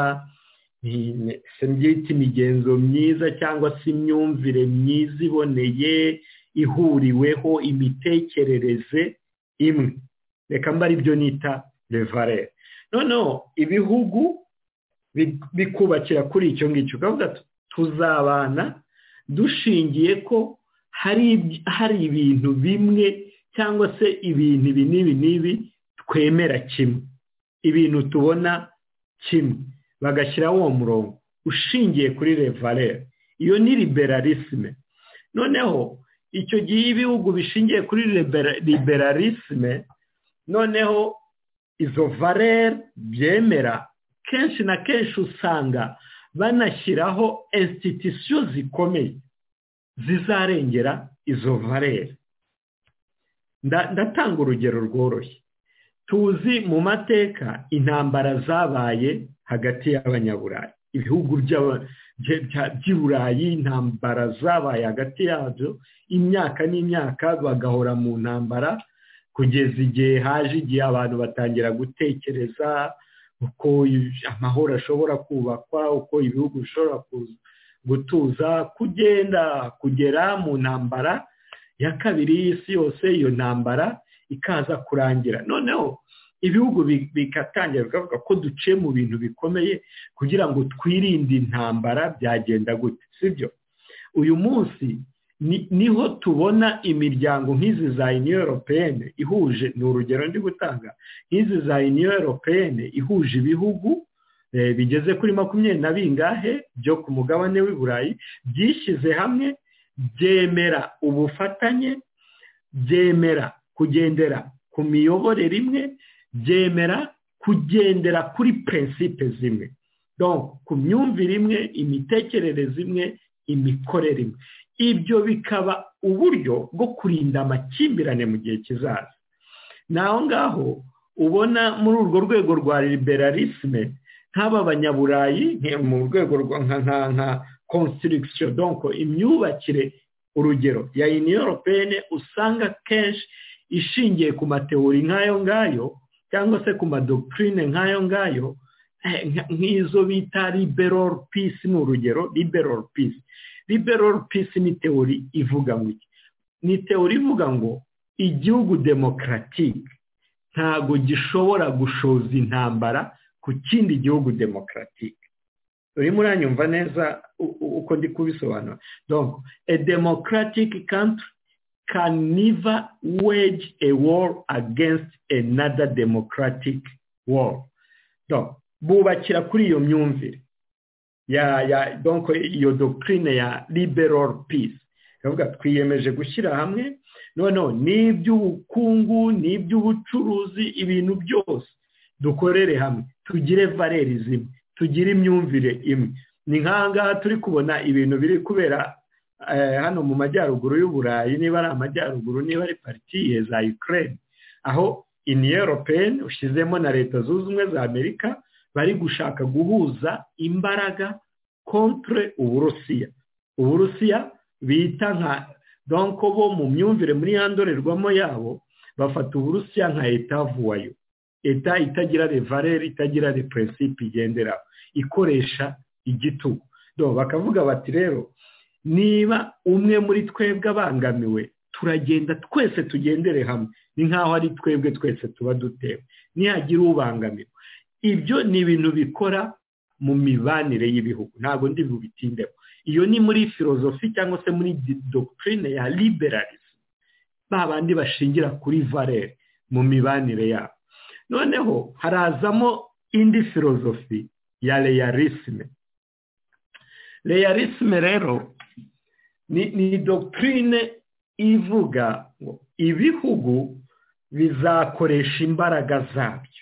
Speaker 6: byita imigenzo myiza cyangwa se imyumvire myiza iboneye ihuriweho imitekerereze imwe reka mba aribyo nita revarere noneho ibihugu bikubakira kuri icyo ngicyo ukavuga tuzabana dushingiye ko hari ibintu bimwe cyangwa se ibintu ibi n'ibi n'ibi twemera kimwe ibintu tubona kimwe bagashyiraho uwo murongo ushingiye kuri revalere iyo ni liberalisme noneho icyo gihe ibihugu bishingiye kuri liberalisme noneho izo valere byemera kenshi na kenshi usanga banashyiraho insititusiyo zikomeye zizarengera izo varere ndatanga urugero rworoshye tuzi mu mateka intambara zabaye hagati y'abanyaburayi ibihugu by'i burayi intambara zabaye hagati yabyo imyaka n'imyaka bagahora mu ntambara kugeza igihe haje igihe abantu batangira gutekereza uko amahoro ashobora kubakwa uko ibihugu bishobora gutuza kugenda kugera mu ntambara ya kabiri y'isi yose iyo ntambara ikaza kurangira noneho ibihugu bikatangira bikavuga ko duciye mu bintu bikomeye kugira ngo twirinde intambara byagenda gute sibyo uyu munsi niho tubona imiryango nk'izi za uniyo europeyene ihuje ni urugero ndi gutanga nk'izi za uniyo europeyene ihuje ibihugu bigeze kuri makumyabiri na bingahe byo ku mugabane w'i burayi byishyize hamwe byemera ubufatanye byemera kugendera ku miyoborere imwe byemera kugendera kuri prinsipe zimwe ku myumvire imwe imitekerereze imwe imikorere imwe ibyo bikaba uburyo bwo kurinda amakimbirane mu gihe kizaza naho ngaho ubona muri urwo rwego rwa liberalisme nk'aba banyaburayi mu rwego rwa nka constitution donko imyubakire urugero ya union europeyene usanga kenshi ishingiye ku matewuri nk'ayo ngayo cyangwa se ku madoktrine nk'ayo ngayo nk'izo bita liberal peace ni urugero liberal peace liberal peace ni teori ivuga ngo iki ni teori ivuga ngo igihugu demokaratike ntabwo gishobora gushoza intambara ku kindi gihugu demokaratike urimo uranyumva neza uko ndi kubisobanura donc a democratic country can never wage a war against another democratic war donc bubakira kuri iyo myumvire ya ya donc iyo doctrine ya liberal peace ikavuga twiyemeje gushyira hamwe noneho ni iby'ubukungu ni iby'ubucuruzi ibintu byose dukorere hamwe tugire valeri zimwe tugire imyumvire imwe ni nk'ahangaha turi kubona ibintu biri kubera hano mu majyaruguru y'uburayi niba ari amajyaruguru niba ari partiye za ukraine aho union europeyene ushyizemo na leta zunze ubumwe za amerika bari gushaka guhuza imbaraga kontre uburusiya uburusiya bita nka donko bo mu myumvire muri ya ndorerwamo yabo bafata uburusiya nka etavuwayo leta itagira revarere itagira repurensipe igenderaho ikoresha igitugu bakavuga bati rero niba umwe muri twebwe abangamiwe turagenda twese tugendere hamwe ni nk'aho ari twebwe twese tuba dutewe nihagira ubangamiwe ibyo ni ibintu bikora mu mibanire y'Ibihugu ntabwo ndi bubitindeho iyo ni muri filozofi cyangwa se muri dogitirine ya liberalism ba bandi bashingira kuri varere mu mibanire yabo noneho harazamo indi filozofi ya reyarisme reyarisme rero ni ni dogitirine ivuga ngo ibihugu bizakoresha imbaraga zabyo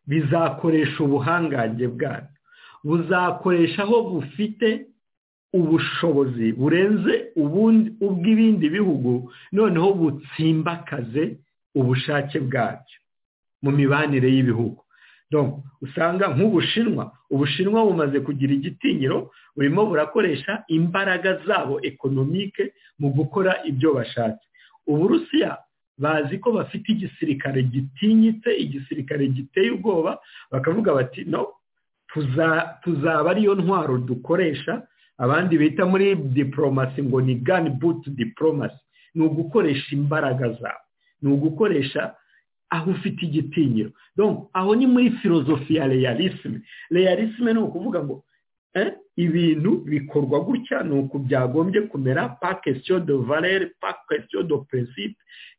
Speaker 6: bizakoresha ubuhangange bwabyo buzakoresha aho bufite ubushobozi burenze ubw'ibindi bihugu noneho butsimbakaze ubushake bwabyo mu mibanire y'ibihugu usanga nk'ubushinwa ubushinwa bumaze kugira igitinyiro burimo burakoresha imbaraga zabo ekonomike mu gukora ibyo bashatse uburusiya bazi ko bafite igisirikare gitinyitse igisirikare giteye ubwoba bakavuga bati no tuzaba ariyo ntwaro dukoresha abandi bita muri diporomasi ngo ni gani butu diporomasi ni ugukoresha imbaraga zabo ni ugukoresha aho ufite igitinyiro aho ni muri filozofi ya reyarisme reyarisme ni ukuvuga ngo ibintu bikorwa gutya ni uku byagombye kumera pa kesiyo do valere pa kesiyo do perezida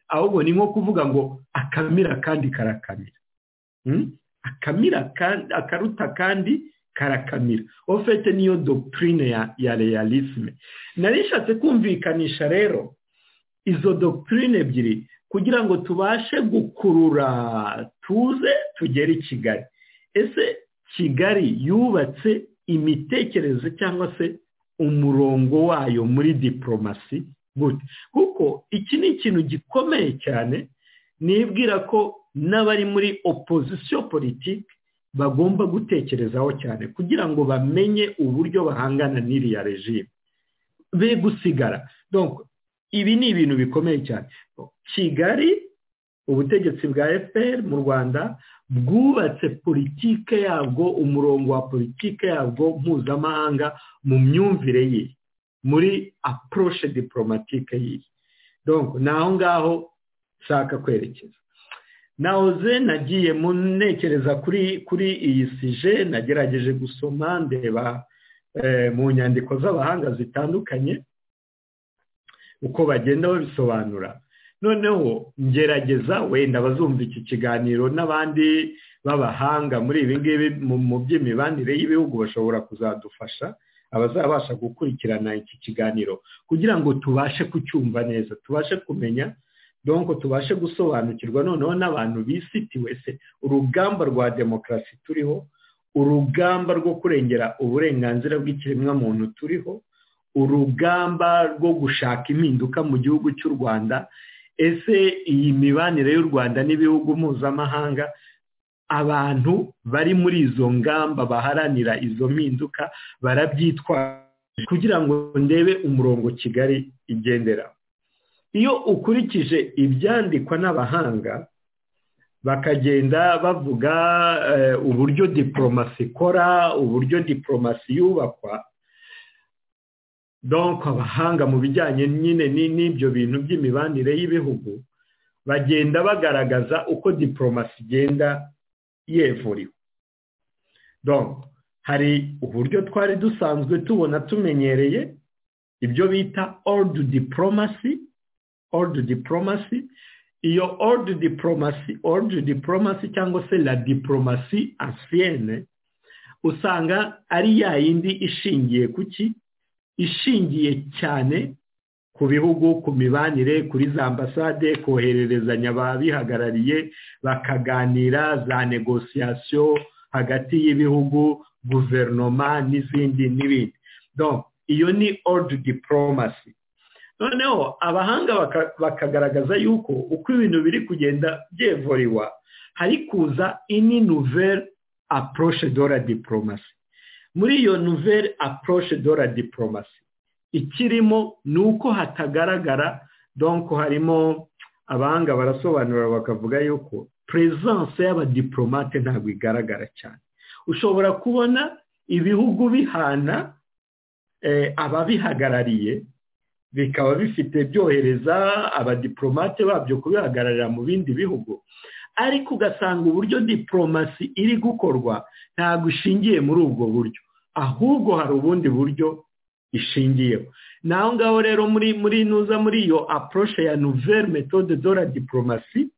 Speaker 6: ahubwo ni nko kuvuga ngo akamira kandi karakamira akamira akaruta kandi karakamira ofete niyo dogitirine ya reyarisme narishatse kumvikanisha rero izo dogitirine ebyiri kugira ngo tubashe gukurura tuze tugere i kigali ese kigali yubatse imitekerereze cyangwa se umurongo wayo muri diporomasi gute kuko iki ni ikintu gikomeye cyane nibwira ko n'abari muri opozisiyo politiki bagomba gutekerezaho cyane kugira ngo bamenye uburyo bahangana n'iriya regime be gusigara ibi ni ibintu bikomeye cyane kigali ubutegetsi bwa fpr mu rwanda bwubatse politike yabwo umurongo wa politike yabwo mpuzamahanga mu myumvire ye muri apuroshe diporomatike ye ni aho ngaho nshaka kwerekeza nahoze nagiye munekereza kuri kuri iyi sije nagerageje gusoma ndeba mu nyandiko z'abahanga zitandukanye uko bagenda babisobanura noneho ngerageza wenda bazumva iki kiganiro n'abandi b'abahanga muri ibi ngibi mu by'imibanire y'ibihugu bashobora kuzadufasha abazabasha gukurikirana iki kiganiro kugira ngo tubashe kucyumva neza tubashe kumenya donko tubashe gusobanukirwa noneho n'abantu bisitiwe se urugamba rwa demokarasi turiho urugamba rwo kurengera uburenganzira bw'ikiremwamuntu turiho urugamba rwo gushaka impinduka mu gihugu cy'u rwanda ese iyi mibanire y'u rwanda n'ibihugu mpuzamahanga abantu bari muri izo ngamba baharanira izo mpinduka barabyitwaje kugira ngo ndebe umurongo kigali igendera iyo ukurikije ibyandikwa n'abahanga bakagenda bavuga uburyo diporomasi ikora uburyo diporomasi yubakwa donko abahanga mu bijyanye nyine n'ibyo bintu by'imibanire y'ibihugu bagenda bagaragaza uko diporomasi igenda yevuriwe donko hari uburyo twari dusanzwe tubona tumenyereye ibyo bita ordu diporomasi ordu diporomasi iyo ordu diporomasi ordu diporomasi cyangwa se la diporomasi asiyene usanga ari ya yindi ishingiye ku ki ishingiye cyane ku bihugu ku mibanire kuri za ambasade kohererezanya ababihagarariye bakaganira za negosiyasiyo hagati y'ibihugu guverinoma n'izindi n'ibindi iyo ni ordu diporomasi noneho abahanga bakagaragaza yuko uko ibintu biri kugenda byevuriwa hari kuza ini nuveri apuroshe dora diporomasi muri iyo nouvelle approche de la diplomatie ikirimo ni uko hatagaragara donko harimo abahanga barasobanura bakavuga yuko perezidanse y'abadiplomate ntabwo igaragara cyane ushobora kubona ibihugu bihana ababihagarariye bikaba bifite byohereza abadiplomate babyo kubihagararira mu bindi bihugu ariko ugasanga uburyo diporomasi iri gukorwa ntabwo ishingiye muri ubwo buryo ahubwo hari ubundi buryo ishingiyeho naho ngaho rero muri muri nuza muri iyo apuroshe ya nouvelle méthode de la diporomasi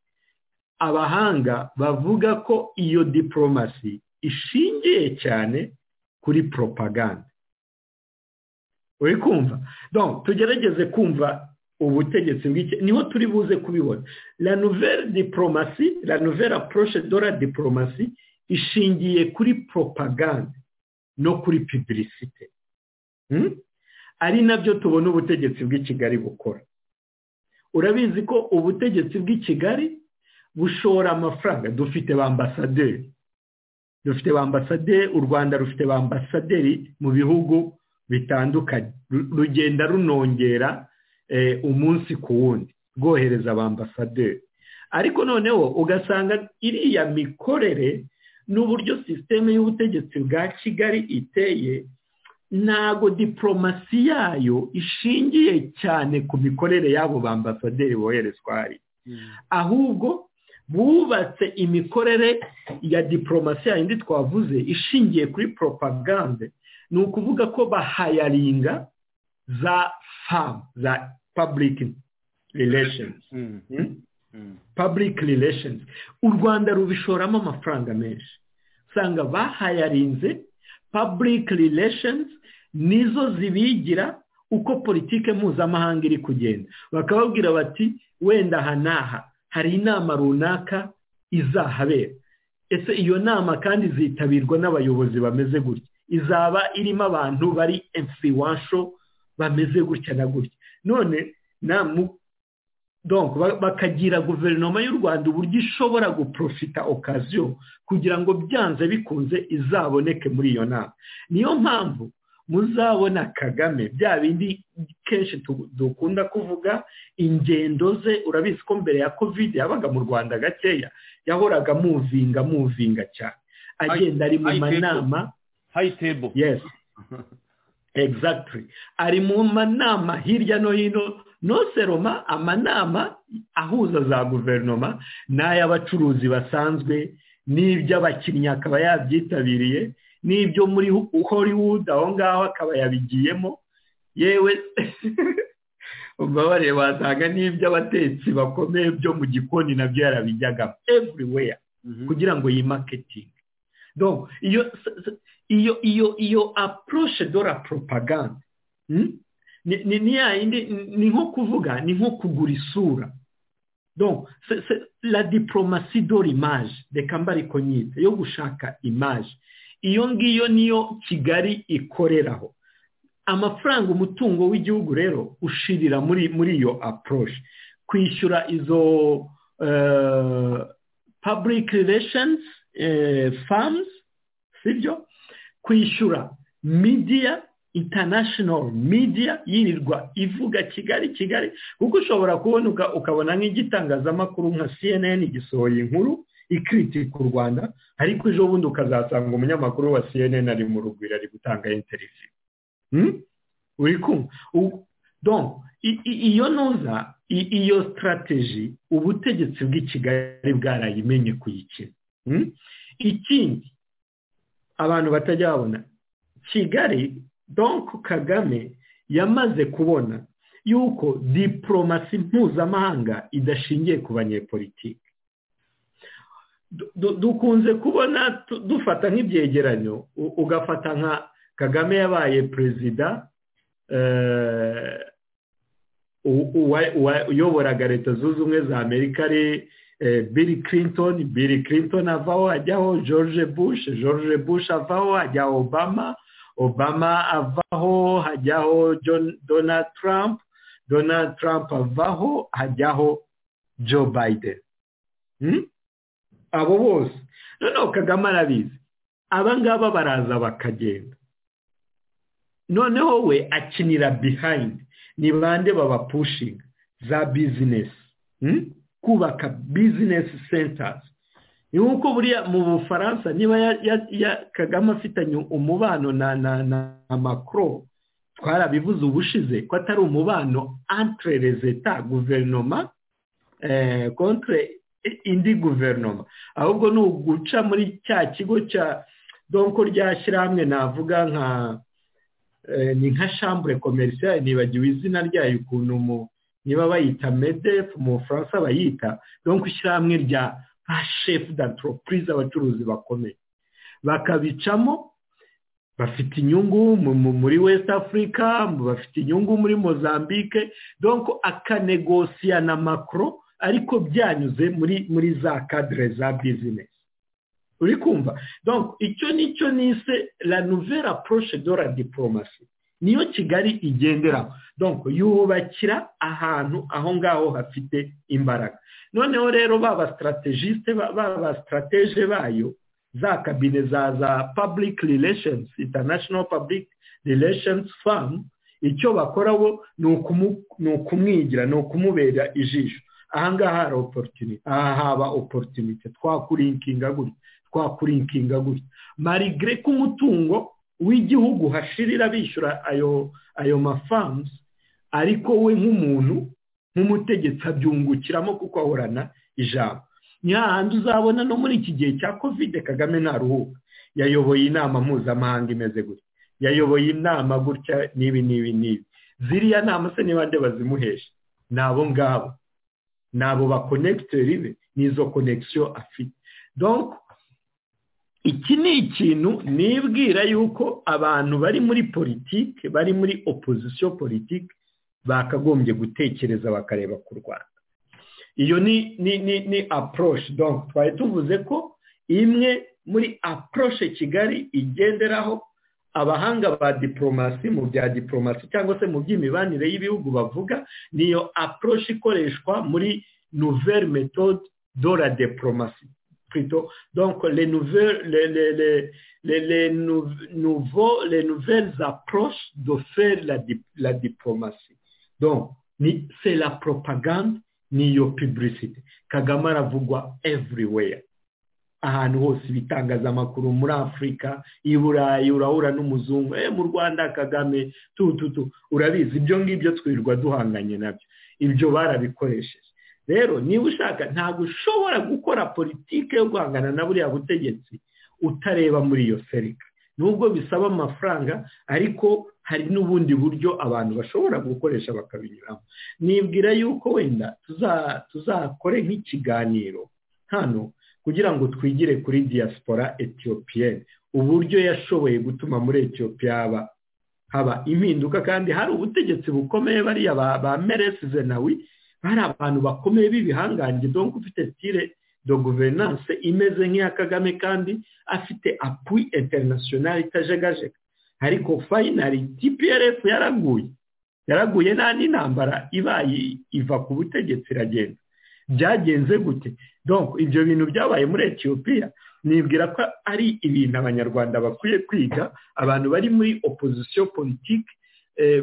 Speaker 6: abahanga bavuga ko iyo diporomasi ishingiye cyane kuri propaganda uri kumva tugerageze kumva ubutegetsi bw'iki niho turi buze kubibona la nouvelle diporomasi la nouvelle approche de la diporomasi ishingiye kuri propaganda no kuri publicite ari nabyo tubona ubutegetsi bw'i kigali bukora urabizi ko ubutegetsi bw'i kigali bushora amafaranga dufite ba ambasaderi dufite ba ambasaderi u rwanda rufite ba ambasaderi mu bihugu bitandukanye rugenda runongera umunsi ku wundi rwohereza ba ambasaderi ariko noneho ugasanga iriya mikorere n'uburyo sisiteme y'ubutegetsi bwa kigali iteye ntago diporomasi yayo ishingiye cyane ku mikorere y'abo ba ambasaderi boherezwa hari ahubwo bubatse imikorere ya diporomasi yindi twavuze ishingiye kuri propagande ni ukuvuga ko bahayaringa za famu za pabulike rilesheni public relations u rwanda rubishoramo amafaranga menshi usanga bahayarinze public relations nizo zibigira uko politike mpuzamahanga iri kugenda bakababwira bati wenda aha n'aha hari inama runaka izahabera ese iyo nama kandi zitabirwa n'abayobozi bameze gutya izaba irimo abantu bari emfiriwansho bameze gutya na gutya none bakagira guverinoma y'u rwanda uburyo ishobora guprofita okaziyo kugira ngo byanze bikunze izaboneke muri iyo nama niyo mpamvu muzabona kagame bya bindi kenshi dukunda kuvuga ingendo ze urabizi ko mbere ya kovide yabaga mu rwanda gakeya yahoraga amuvinga amuvinga cyane agenda ari mu manama yesi egizagitiri ari mu manama hirya no hino noseroma amanama ahuza za guverinoma n'ay'abacuruzi basanzwe n'iby'abakinnyi akaba yabyitabiriye n'ibyo muri hollywood aho ngaho akaba yabigiyemo yewe ubabare wasanga n'iby'abatetsi bakomeye byo mu gikoni nabyo yarabijyagamo everywhere kugira ngo yimaketinge iyo iyo iyo iyo apuroshe dora poropaganda ni yindi ni nko kuvuga ni nko kugura isura la diporomasi dore imaje reka mbariko nyita yo gushaka imaje iyo ngiyo niyo kigali ikoreraho amafaranga umutungo w'igihugu rero ushirira muri muri iyo apuroshe kwishyura izo public relations farms sibyo kwishyura media international media yirirwa ivuga kigali kigali kuko ushobora kubona ukabona nk'igitangazamakuru nka cnn gisohoye inkuru ikritika u rwanda ariko ejo bundi ukazasanga umunyamakuru wa cnn ari mu rugwiro ari gutanga interiviyu uri kumva iyo ntuza iyo sitarateji ubutegetsi bw'i kigali bwarayimenye kuyikina ikindi abantu batajya babona kigali donko kagame yamaze kubona yuko diporomasi mpuzamahanga idashingiye ku banyepolitiki dukunze kubona dufata nk'ibyegeranyo ugafata nka kagame yabaye perezida uyoboraga leta zunze ubumwe za amerika ari bill clinton bill clinton avaho ajyaho george bush george bush avaho hajyaho obama obama avaho hajyaho donald trump donald trump avaho hajyaho joe biden abo bose noneho kagame arabizi abangaba baraza bakagenda noneho we akinira bihayindi ni bande babapushinga za bizinesi kubaka bizinesi sentazi ni nk'uko buriya mu bufaransa niba kagame afitanye umubano na makoro twarabivuze ubushize ko atari umubano antire rezeta guverinoma kontre indi guverinoma ahubwo ni uguca muri cya kigo cya donko rya shyirahamwe navuga nka ni nka shambure komerisiyari nibagiwe izina ryayo ukuntu mu niba bayita medefu mu bufaransa bayita donko ishyirahamwe rya ba shefu dantoropurize abacuruzi bakomeye bakabicamo bafite inyungu muri west africa bafite inyungu muri mozambique donko akanegosiya na makoro ariko byanyuze muri muri za kadire za bizinesi uri kumva icyo nicyo nise la nouvelle approche de la diporomasi niyo kigali igenderaho donko yubakira ahantu aho ngaho hafite imbaraga noneho rero baba sitarategisite baba sitarateje bayo za kabine za za public relations international public relations firm icyo bakora bo ni ukumwigira ni ukumubera ijisho ahangaha hari oporutunite aha haba oporutunite twakurinkinga gutya twakurinkinga gutya marigre ko umutungo w'igihugu hashirira bishyura ayo ayo mafamuzi ariko we nk'umuntu nk'umutegetsi abyungukiramo kuko ahorana ijambo ni hahandi uzabona no muri iki gihe cya kovide kagame ntaruhuka yayoboye inama mpuzamahanga imeze gutya yayoboye inama gutya n'ibi n'ibi n'ibi ziriya nama se nibande bazimuhesha ni abo ngabo nabo bakonegiteri be n'izo konegisiyo afite donko iki ni ikintu nibwira yuko abantu bari muri politiki bari muri opozisiyo politiki bakagombye gutekereza bakareba ku rwanda iyo ni ni ni ni apuroshe donko twari tuvuze ko imwe muri aporoshe kigali igenderaho abahanga ba diporomasi mu bya diporomasi cyangwa se mu by'imibanire y'ibihugu bavuga niyo aporoshe ikoreshwa muri nouvelle méthode de la diporomasi plutôt donc les nouvelles les, les, les, les nouveaux les nouvelles approches de faire la, la diplomatie donc c'est la propagande niyo publicity kagame aravugwa everywhere ahantu hose ibitangazamakuru muri afurika i burayi urahura n'umuzungu eh mu rwanda kagame tu tu tu urabizi ibyo ngibyo twirirwa duhanganye nabyo ibyo barabikoresheje rero niba ushaka ntabwo ushobora gukora politiki yo guhangana na buriya butegetsi utareba muri iyo serika nubwo bisaba amafaranga ariko hari n'ubundi buryo abantu bashobora gukoresha bakabinyuramo nibwira yuko wenda tuzakore nk'ikiganiro hano kugira ngo twigire kuri diaspora etiyopiyeni uburyo yashoboye gutuma muri etiyopiya haba haba impinduka kandi hari ubutegetsi bukomeye bariya ba meresi zenawi hari abantu bakomeye b'ibihangange donko ufite sitire do guverinanse imeze nk'iya kagame kandi afite apu interinasiyonari itajegajega ariko fayinari tprs yaraguye yaraguye nta n'intambara ibaye iva ku butegetsi iragenda byagenze gute donko ibyo bintu byabaye muri etiyopiya nibwira ko ari ibintu abanyarwanda bakwiye kwiga abantu bari muri opozisiyo politiki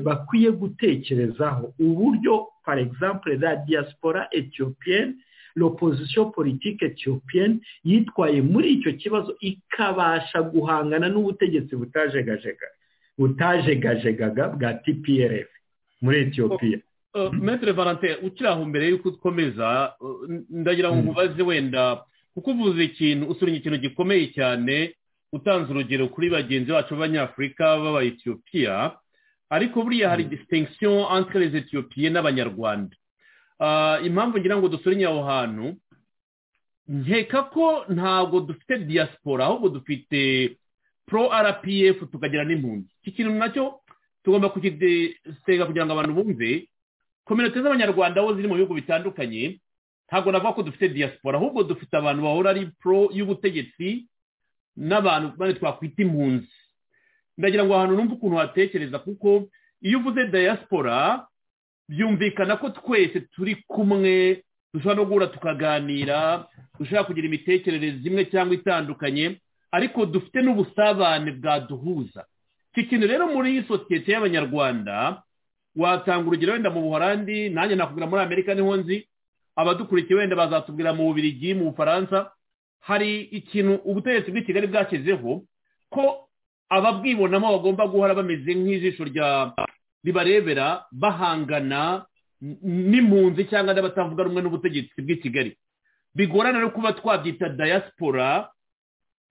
Speaker 6: bakwiye gutekerezaho uburyo par exemple la diaspora ethiopien l'opposition politique ethiopien yitwaye muri icyo kibazo ikabasha guhangana n'ubutegetsi butajegajega butajegajega bwa tprf muri etiyopiya
Speaker 1: metere valentin ukiri aho mbere y'uko ukomeza ndagira ngo nkubaze wenda kuko uvuze ikintu usura ikintu gikomeye cyane utanze urugero kuri bagenzi bacu b'abanyafurika b'aba etiyopiya ariko buriya hari disitegisiyo antire z'etiyopiye n'abanyarwanda impamvu ngira ngo dusurenye aho hantu nkeka ko ntabwo dufite diaspora ahubwo dufite pro rpf tukagira n'impunzi iki kintu nacyo tugomba kukidesitega kugira ngo abantu bumve kominote z'abanyarwanda aho ziri mu bihugu bitandukanye ntabwo navuga ko dufite diaspora ahubwo dufite abantu bahora ari pro y'ubutegetsi n'abantu twakwita impunzi ndagira ngo ahantu numve ukuntu watekereza kuko iyo uvuze diaspora byumvikana ko twese turi kumwe dushobora no guhura tukaganira dushobora kugira imitekerereze imwe cyangwa itandukanye ariko dufite n'ubusabane bwaduhuza iki kintu rero muri sosiyete y'abanyarwanda watanga urugero wenda mu buhorandi nanjye nakubwira muri amerika niho nzi abadukurikiye wenda bazatubwira mu bubirigi mu bufaransa hari ikintu ubutegetsi bw'i kigali bwashyizeho ko ababwibonamo bagomba guhora bameze nk'ijisho ribarebera bahangana n'impunzi cyangwa n'abatavuga rumwe n'ubutegetsi bw'i kigali bigorana no kuba twabyita diaspora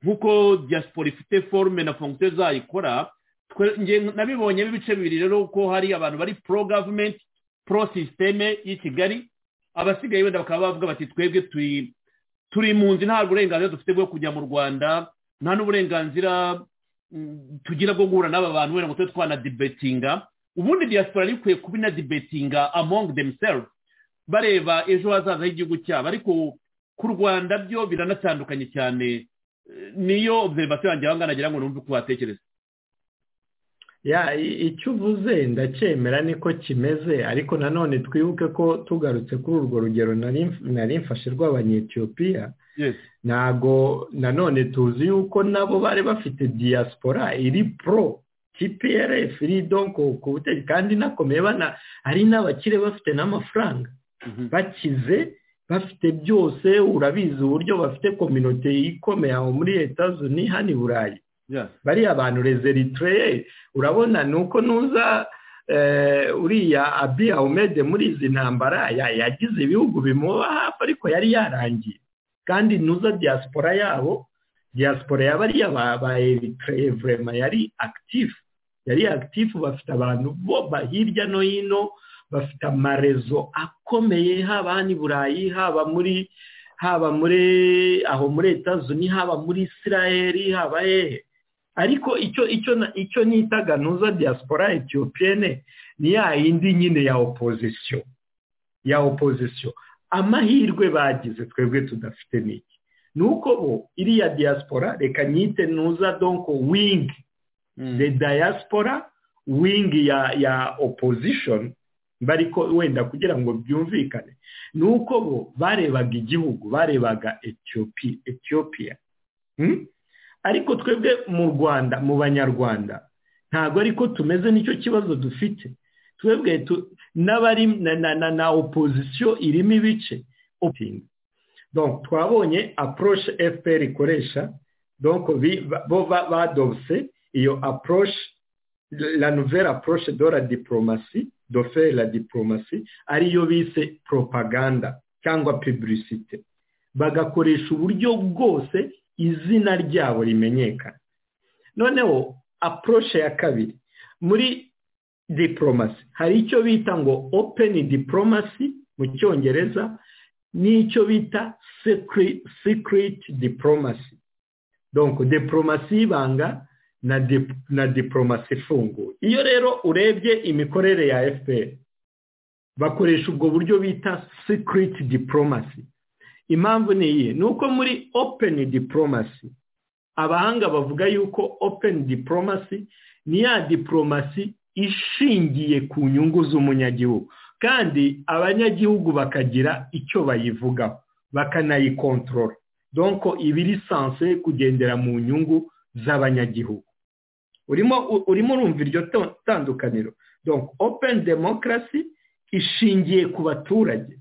Speaker 1: nk'uko diaspora ifite forume na fongite zayo ikora nabibonye ibice bibiri rero ko hari abantu bari pro gavumenti pro sisiteme y'i kigali abasigaye wenda bakaba bavuga bati twebwe turi impunzi nta burenganzira dufite bwo kujya mu rwanda nta n'uburenganzira tugira bwo guhura n'aba bantu wenda ngo tube twanadebetinga ubundi diaspora ikwiye kuba inadibetinga among themselves bareba ejo hazaza h'igihugu cyabo ariko ku rwanda byo biranatandukanye cyane niyo observation yanjye ahangana nagira ngo numve uko watekereza
Speaker 6: icyo uvuze ndacyemera niko kimeze ariko nanone twibuke ko tugarutse kuri urwo rugero nari mfashe rw'abanyetiyopiya ntabwo nanone tuzi yuko nabo bari bafite diaspora iri pro tprf iri donko ku butegetsi kandi inakomeye ari n'abakire bafite n'amafaranga bakize bafite byose urabizi uburyo bafite kominote ikomeye aho muri leta zuni hano i burayi bariya bantu rezeritreye urabona ni uko nuza uriya abi ahumede muri izi ntambara yagize ibihugu bimuba hafi ariko yari yarangiye kandi nuza diaspora yabo diaspora yabariya ba eritreye vurema yari akitifu yari akitifu bafite abantu bo hirya no hino bafite amarezo akomeye haba hano i burayi haba muri haba muri aho muri etazuni haba muri isiraheli haba hehe ariko icyo icyo icyo nita ganuza diaspora etiyopiyene ni ya yindi nyine ya opozisiyo ya opozisiyo amahirwe bagize twebwe tudafite niki
Speaker 7: ni uko bo iriya diaspora reka nyite ntuza donko wingi the diaspora wingi ya ya opposition bariko wenda kugira ngo byumvikane ni uko bo barebaga igihugu barebaga etiyopiya ariko twebwe mu rwanda mu banyarwanda ntabwo ariko tumeze n'icyo kibazo dufite twebwe n'abari na opozisiyo irimo ibice twabonye apuroshe fpr ikoresha bo badobse iyo apuroshe la nouvelle approche de la diplomasi de faire la diplomasi ariyo bise propaganda cyangwa publicite bagakoresha uburyo bwose izina ryabo rimenyekana noneho approche ya kabiri muri diplomasi hari icyo bita ngo open diplomasi mu cyongereza n'icyo bita secret diplomasi donc diplomasi y'ibanga na dip, na diplomasi ifunguye iyo rero urebye imikorere ya fpr bakoresha ubwo buryo bita secret diplomasi impamvu ni iyi ni uko muri open diplomasi abahanga bavuga yuko open diplomasi ni ya diplomasi ishingiye ku nyungu z'umunyagihugu kandi abanyagihugu bakagira icyo bayivugaho bakanayikontorora donko iba iri sanse kugendera mu nyungu z'abanyagihugu urimo urimo urumva iryo tandukaniro donc open demokarasi ishingiye ku baturage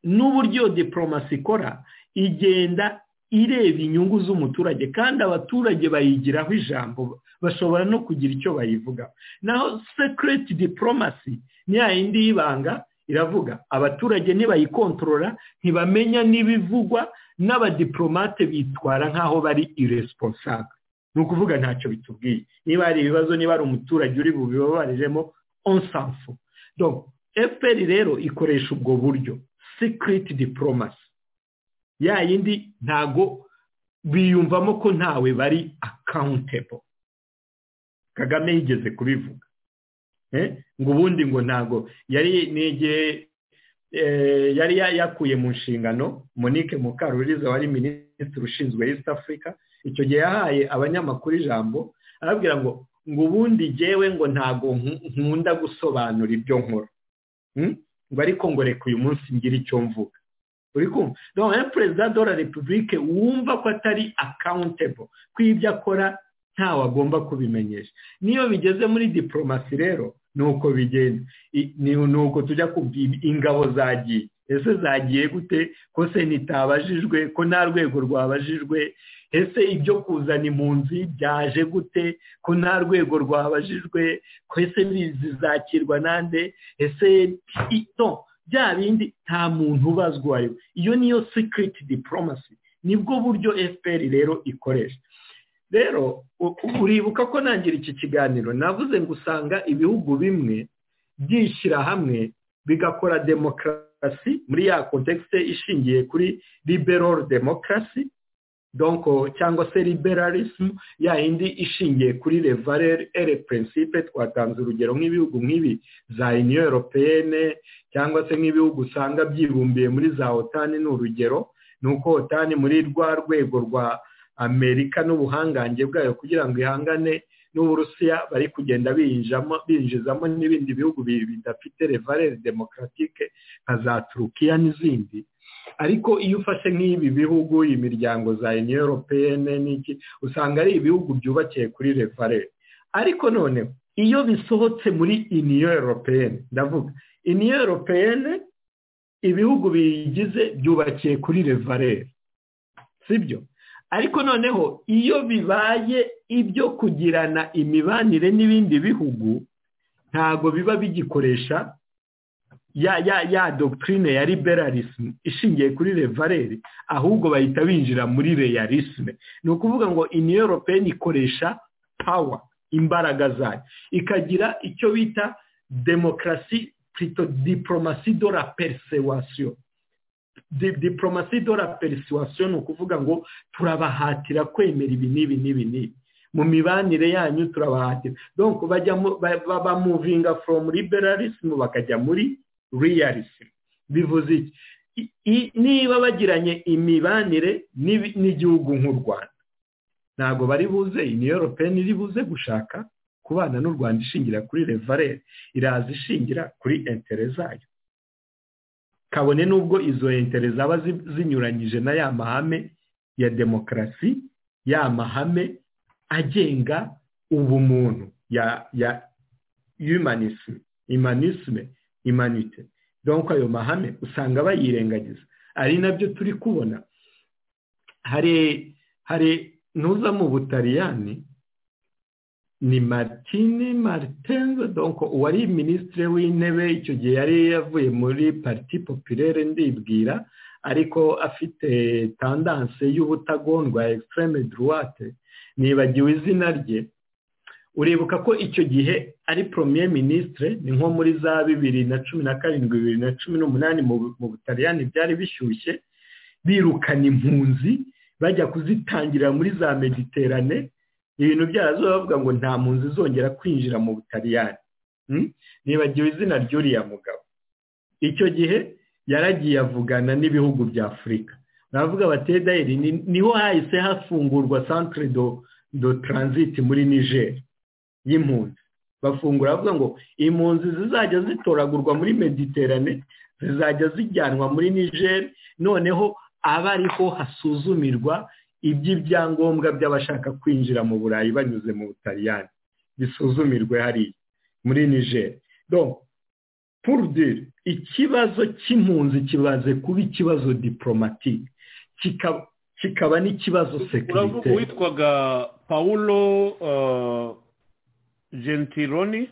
Speaker 7: n'uburyo diplomasi ikora igenda ireba inyungu z'umuturage kandi abaturage bayigiraho ijambo bashobora no kugira icyo bayivugaho naho sekireti diplomasi ni ya yindi y'ibanga iravuga abaturage nibayikontorora ntibamenya n'ibivugwa n'abadiplomate bitwara nk'aho bari iresiponsaga ni ukuvuga ntacyo bitubwiye niba hari ibibazo niba hari umuturage uri bubibabariremo onsanfu fpr rero ikoresha ubwo buryo sikiriti diporomasi ya yindi ntago biyumvamo ko ntawe bari akawuntebo kagame yigeze kubivuga ngo ubundi ngo ntago yari n'igihe yari yakuye mu nshingano monique mukaruriza wari minisitiri ushinzwe east africa icyo gihe yahaye abanyamakuru ijambo arababwira ngo ngo ubundi jyewe ngo ntago nkunda gusobanura ibyo nkora ngo ariko ngo reka uyu munsi ngire icyo mvuga uri kumva rero perezida de la repubulike wumva ko atari akawuntebo ko ibyo akora ntawe agomba kubimenyesha niyo bigeze muri diporomasi rero ni uko bigenda ni uko tujya kumva ingabo zagiye ese zagiye gute ko senita abajijwe ko nta rwego rwabajijwe ese ibyo kuzana impunzi byaje gute ko nta rwego rwabajijwe ko ese zizakirwa nande ese ito bya bindi nta muntu ubazwa uwo ari we iyo niyo sikiriti diporomasi nibwo buryo fpr rero ikoresha rero uribuka ko nangira iki kiganiro navuze ngo usanga ibihugu bimwe byishyira hamwe bigakora demokarasi muri ya kontekste ishingiye kuri liberal demokarasi donko cyangwa se liberalism ya indi ishingiye kuri le valeur et le principe twatanze urugero nk'ibihugu nk'ibi za union européenne cyangwa se nk'ibihugu usanga byibumbiye muri za otani ni urugero ni uko otani muri rwa rwego rwa amerika n'ubuhangange bwayo kugira ngo ihangane n'uburusiya bari kugenda binjizamo n'ibindi bihugu bidafite le valeur démocratique nka za turukiya n'izindi ariko iyo ufashe nk'ibi bihugu imiryango za union européenne n'iki usanga ari ibihugu byubakiye kuri refare ariko none iyo bisohotse muri union européenne ndavuga union européenne ibihugu biyigize byubakiye kuri refare sibyo ariko noneho iyo bibaye ibyo kugirana imibanire n'ibindi bihugu ntabwo biba bigikoresha ya ya ya doctrine ya liberalism ishingiye kuri levaleri ahubwo bahita binjira muri realisme ni ukuvuga ngo union européenne ikoresha power imbaraga zayo ikagira icyo bita demokarasi plutôt diplomasi de la persuasion diplomasi de la persuasion ni ukuvuga ngo turabahatira kwemera ibi n'ibi n'ibi n'ibi mu mibanire yanyu turabahatira donc bajya bamuvinga from liberalism bakajya muri realism bivuze iki niba bagiranye imibanire n'igihugu nk'u rwanda ntabwo bari buze iyi europeni iri buze gushaka kubana n'u rwanda ishingira kuri revarere iraza ishingira kuri entere zayo kabone n'ubwo izo entere zaba zinyuranyije na ya mahame ya demokarasi ya mahame agenga ubumuntu ya ya yumanisime imanisime imanite donko ayo mahame usanga bayirengagiza ari nabyo turi kubona hari hari ntuza mu butaliyani ni martine maritenze donko uwari minisitiri w'intebe icyo gihe yari yavuye muri pariti popirere ndibwira ariko afite tandanse y'ubutagondwa egisitereme duruwate nibagiwe izina rye uribuka ko icyo gihe ari poromiye minisitire ni nko muri za bibiri na cumi na karindwi bibiri na cumi n'umunani mu butaliyani byari bishyushye birukana impunzi bajya kuzitangirira muri za mediterane ibintu byazo bavuga ngo nta mpunzi zongera kwinjira mu butaliyani nibagiwe izina ry'uriya mugabo icyo gihe yaragiye avugana n'ibihugu bya afurika baravuga bati edayeri niho hahise hafungurwa santire do taranziti muri nigeri y'impunzi bafungura bavuga ngo impunzi zizajya zitoragurwa muri mediterane zizajya zijyanwa muri nigeri noneho aba ariho hasuzumirwa iby'ibyangombwa by'abashaka kwinjira mu burayi banyuze mu butaliyani bisuzumirwe hariya muri nigeri purudire ikibazo cy'impunzi kibaze kuba ikibazo diporomatike kikaba n'ikibazo sekirite
Speaker 1: witwaga paulo gentiloni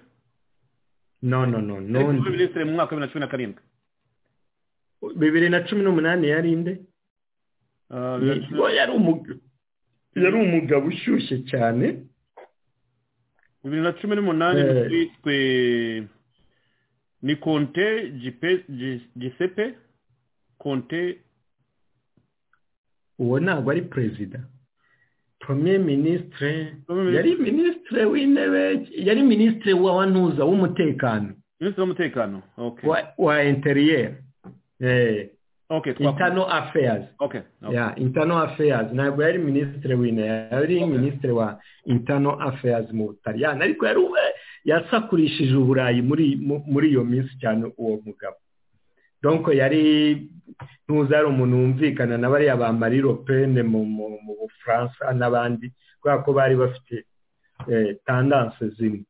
Speaker 7: no no no
Speaker 1: no minisitiri mu mwaka wa bibiri na cumi na karindwi
Speaker 7: bibiri na cumi n'umunani yari nde yari umugabo ushyushye cyane
Speaker 1: bibiri na cumi n'umunani witwe ni konte gisepe konte
Speaker 7: uwo ntabwo ari perezida premier minisitire yari minisitire w'intebe yari minisitire wa wantuza w'umutekano
Speaker 1: minisitiri w'umutekano
Speaker 7: wa interiyeri intano afeyazi intano afeyazi ntabwo yari minisitire w'intebe yari minisitire wa intano afeyazi mu butaliyani ariko yasakurishije uburayi muri iyo minsi cyane uwo mugabo donko yari ntuza ari umuntu wumvikana na bariya ba marie pene mu bufaransa n'abandi kubera ko bari bafite tandanse zimwe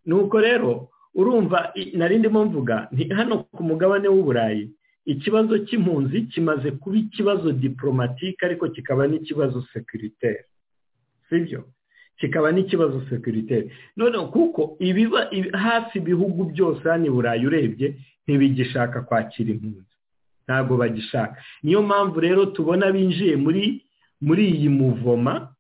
Speaker 7: nuko rero urumva nari ndimo mvuga hano ku mugabane w'uburayi ikibazo cy'impunzi kimaze kuba ikibazo diporomatike ariko kikaba n'ikibazo sekiritaire sibyo kikaba n'ikibazo sekiritaire noneho kuko ibiba hafi ibihugu byose hano i burayi urebye ntibigishaka kwakira impunzi ntabwo bagishaka niyo mpamvu rero tubona binjiye muri muri iyi muvoma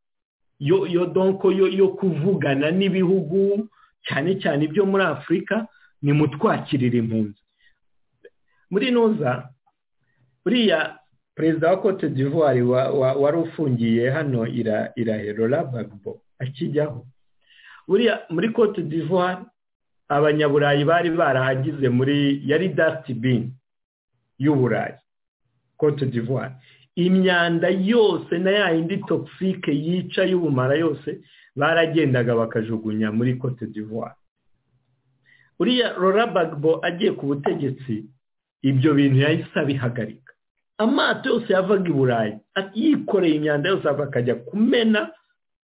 Speaker 7: yo yo donko yo yo kuvugana n'ibihugu cyane cyane ibyo muri afurika ni mutwakirira impunzi muri noza buriya perezida wa cote d'ivoire wari ufungiye hano irahera bagbo akijyaho buriya muri cote d'ivoire abanyaburayi bari barahagize muri yari dasitibini y'uburayi cote d'ivoire imyanda yose na ya yindi togisike yica y'ubumara yose baragendaga bakajugunya muri cote d'ivoire uriya rora bagbo agiye ku butegetsi ibyo bintu yahise abihagarika amato yose yavaga i burayi yikoreye imyanda yose akajya kumena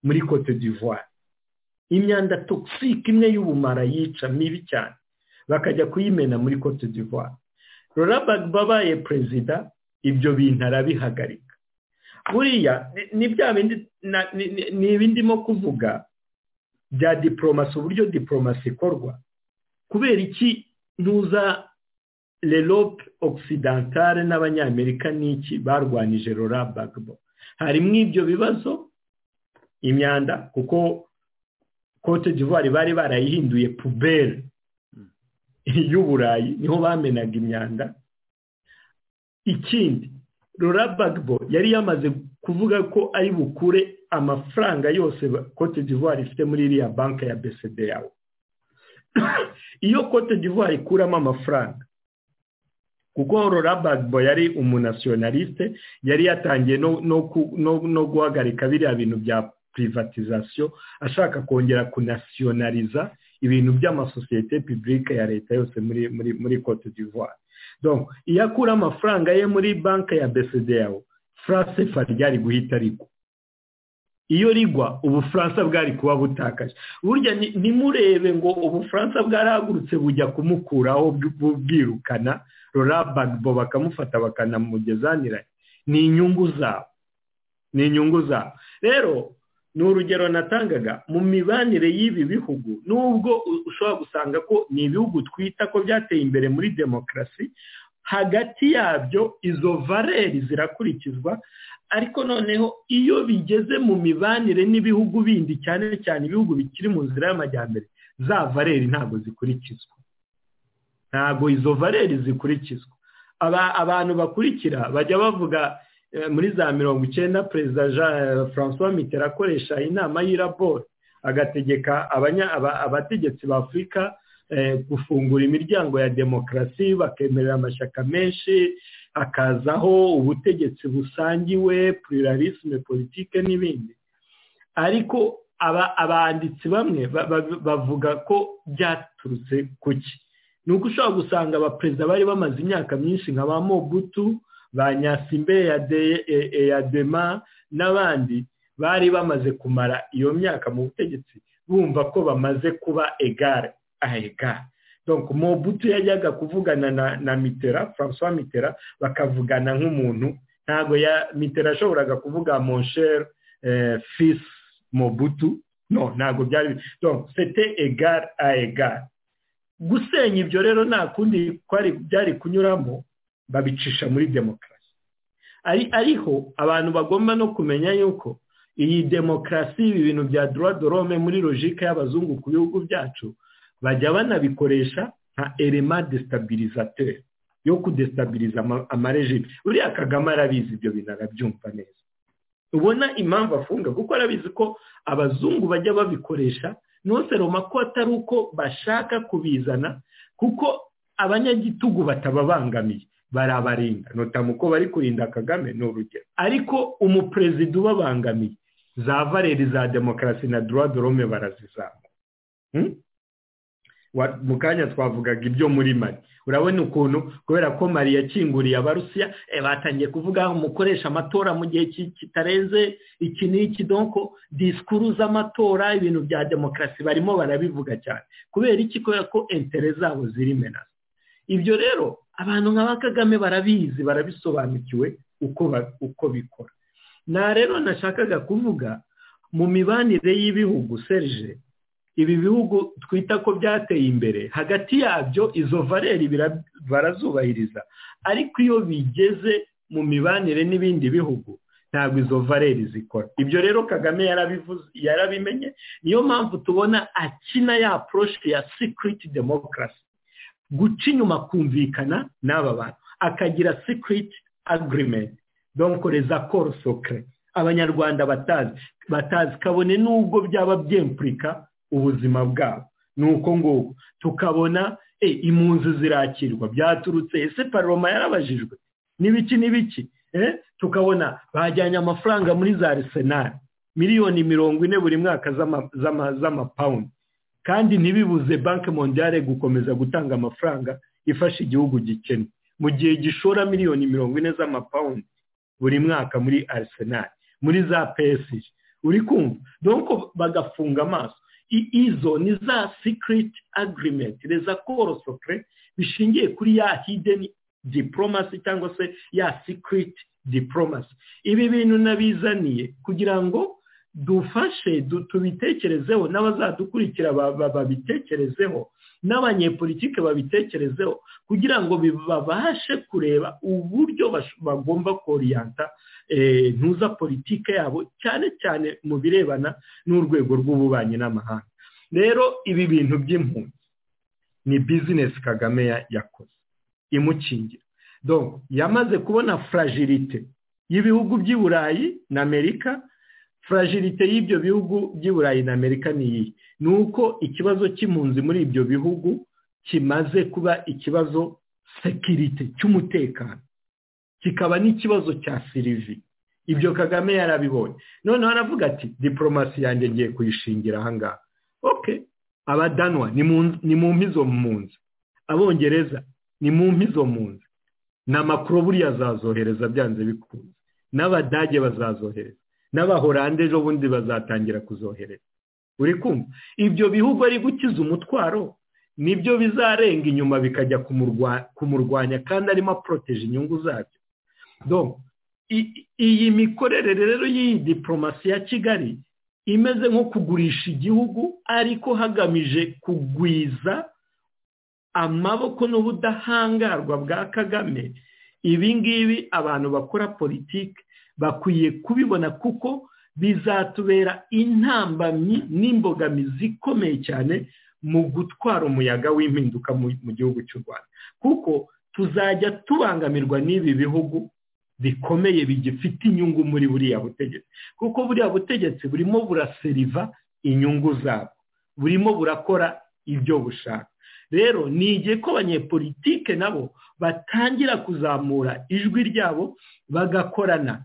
Speaker 7: muri cote d'ivoire imyanda togisike imwe y'ubumara yica mibi cyane bakajya kuyimena muri cote d'ivoire rora babaye perezida ibyo bintu arabihagarika buriya ni ibindimo kuvuga bya diporomasi uburyo diporomasi ikorwa kubera iki ntuza lerope okisidantare n'abanyamerika n'iki barwanije rora bagbo harimo ibyo bibazo imyanda kuko cote d'ivoire bari barayihinduye puberi y'uburayi niho bamenaga imyanda ikindi rora bagbo yari yamaze kuvuga ko ari bukure amafaranga yose cote d'ivoire ifite muri iriya banki ya besede yawe iyo cote d'ivoire ikuramo amafaranga kuko bagbo yari umunasiyonaliste yari yatangiye no guhagarika biriya bintu bya purivatizasiyo ashaka kongera kunasiyonaliza ibintu by'amasosiyete pibulike ya leta yose muri muri muri cote d'ivoire iyo akura amafaranga ye muri banki ya yawe faransefa ryari guhita rigwa iyo rigwa ubufaransa bwari kuba butakaje burya nimurebe ngo ubufaransa bwarahagurutse bujya kumukuraho bwirukana bagbo bakamufata bakanamugezaniranye ni inyungu zabo ni inyungu zabo rero ni urugero natangaga mu mibanire y'ibi bihugu nubwo ushobora gusanga ko ni ibihugu twita ko byateye imbere muri demokarasi hagati yabyo izo valeri zirakurikizwa ariko noneho iyo bigeze mu mibanire n'ibihugu bindi cyane cyane ibihugu bikiri mu nzira y'amajyambere za valeri ntabwo zikurikizwa ntabwo izo valeri zikurikizwa abantu bakurikira bajya bavuga muri za mirongo icyenda perezida jean francois mitera akoresha inama y'iraboro agategeka abategetsi ba afurika gufungura imiryango ya demokarasi bakemerera amashyaka menshi akazaho ubutegetsi busangiwe pluralisme politike n'ibindi ariko abanditsi bamwe bavuga ko byaturutse ku ki ni uko ushobora gusanga abaperezida bari bamaze imyaka myinshi nka ba mobutu ba nyasimbe ya dema n'abandi bari bamaze kumara iyo myaka mu butegetsi bumva ko bamaze kuba egare ahegare donc mobutu yajyaga kuvugana na mitera francois mitera bakavugana nk'umuntu ntabwo mitera yashoboraga kuvuga moncher fils mobutu no ntabwo byari donc sete egare ahegare gusenya ibyo rero nta kundi byari kunyuramo babicisha muri demokarasi ariho abantu bagomba no kumenya yuko iyi demokarasi ibi bintu bya dorome muri logike y'abazungu ku bihugu byacu bajya banabikoresha nka erema desitabilizateri yo kudesitabiliza amarejime uriya kagame arabizi ibyo bintu arabyumva neza ubona impamvu afunga kuko arabizi ko abazungu bajya babikoresha ntuseroma ko atari uko bashaka kubizana kuko abanyagitugu batababangamiye barabarinda nutamu ko bari kurinda kagame ni urugero ariko umuperezida ubabangamiye za valeri za demokarasi na dorome barazizamura mu kanya twavugaga ibyo muri mari urabona ukuntu kubera ko mari yakinguriye abarusiya batangiye kuvuga umukoresha amatora mu gihe kitarenze iki n'iki donko disikuru z'amatora ibintu bya demokarasi barimo barabivuga cyane kubera iki kubera ko entere zabo ziri menasi ibyo rero abantu nka ba kagame barabizi barabisobanukiwe uko bikora nta rero nashakaga kuvuga mu mibanire y'ibihugu serije ibi bihugu twita ko byateye imbere hagati yabyo izo valeri barazubahiriza ariko iyo bigeze mu mibanire n'ibindi bihugu ntabwo izo valeri zikora ibyo rero kagame yarabimenye niyo mpamvu tubona akina ya poroshe ya sikiriti demokarasi guca inyuma kumvikana n'aba bantu akagira sikiriti agirimenti donkoreza korosokere abanyarwanda batazi batazi kabone n'ubwo byaba byempurika ubuzima bwabo ni uko nguko tukabona impunzi zirakirwa byturutse ese paroma yarabajijwe n'ibiki n'ibiki tukabona bajyanye amafaranga muri za arisenali miliyoni mirongo ine buri mwaka z'amapawundi kandi ntibibuze banki mondiyare gukomeza gutanga amafaranga ifasha igihugu gikennye mu gihe gishora miliyoni mirongo ine z'amapawundi buri mwaka muri arisenali muri za pesi uri kumva donko bagafunga amaso izo ni za sikiriti agirimenti reza korosokere bishingiye kuri ya hideni diporomasi cyangwa se ya sikiriti diporomasi ibi bintu nabizaniye kugira ngo dufashe tubitekerezeho n'abazadukurikira babitekerezeho n'abanyepolitike babitekerezeho kugira ngo babashe kureba uburyo bagomba koriyanta ntuza politike yabo cyane cyane mu birebana n'urwego rw'ububanyi n'amahanga rero ibi bintu by'impunzi ni bizinesi kagame yakoze imukingira yamaze kubona furajirite y'ibihugu by'i burayi na amerika furajirite y'ibyo bihugu by'i burayi na amerika ni iyi ni uko ikibazo cy'impunzi muri ibyo bihugu kimaze kuba ikibazo sekirite cy'umutekano kikaba n'ikibazo cya sirivi ibyo kagame yarabibonye noneho aravuga ati diporomasi yanjye ngiye kuyishingira ahangaha oke abadanwa ni mu mpizo mu nzu abongereza ni mu mpizo mu nzu ni amakuru buriya azazohereza byanze bikunze n'abadage bazazohereza n'abahorande ejo bundi bazatangira kuzohereza uri kumva ibyo bihugu ari gukiza umutwaro nibyo bizarenga inyuma bikajya kumurwanya kandi arimo aporoteje inyungu zabyo iyi mikorere rero y'iyi diporomasi ya kigali imeze nko kugurisha igihugu ariko hagamije kugwiza amaboko n'ubudahangarwa bwa kagame ibi ngibi abantu bakora politiki bakwiye kubibona kuko bizatubera intambamyi n'imbogamizi ikomeye cyane mu gutwara umuyaga w'impinduka mu gihugu cy'u rwanda kuko tuzajya tubangamirwa n'ibi bihugu bikomeye bigifite inyungu muri buriya butegetsi kuko buriya butegetsi burimo buraseriva inyungu zabwo burimo burakora ibyo bushaka rero ni igihe ko abanyepolitike nabo batangira kuzamura ijwi ryabo bagakorana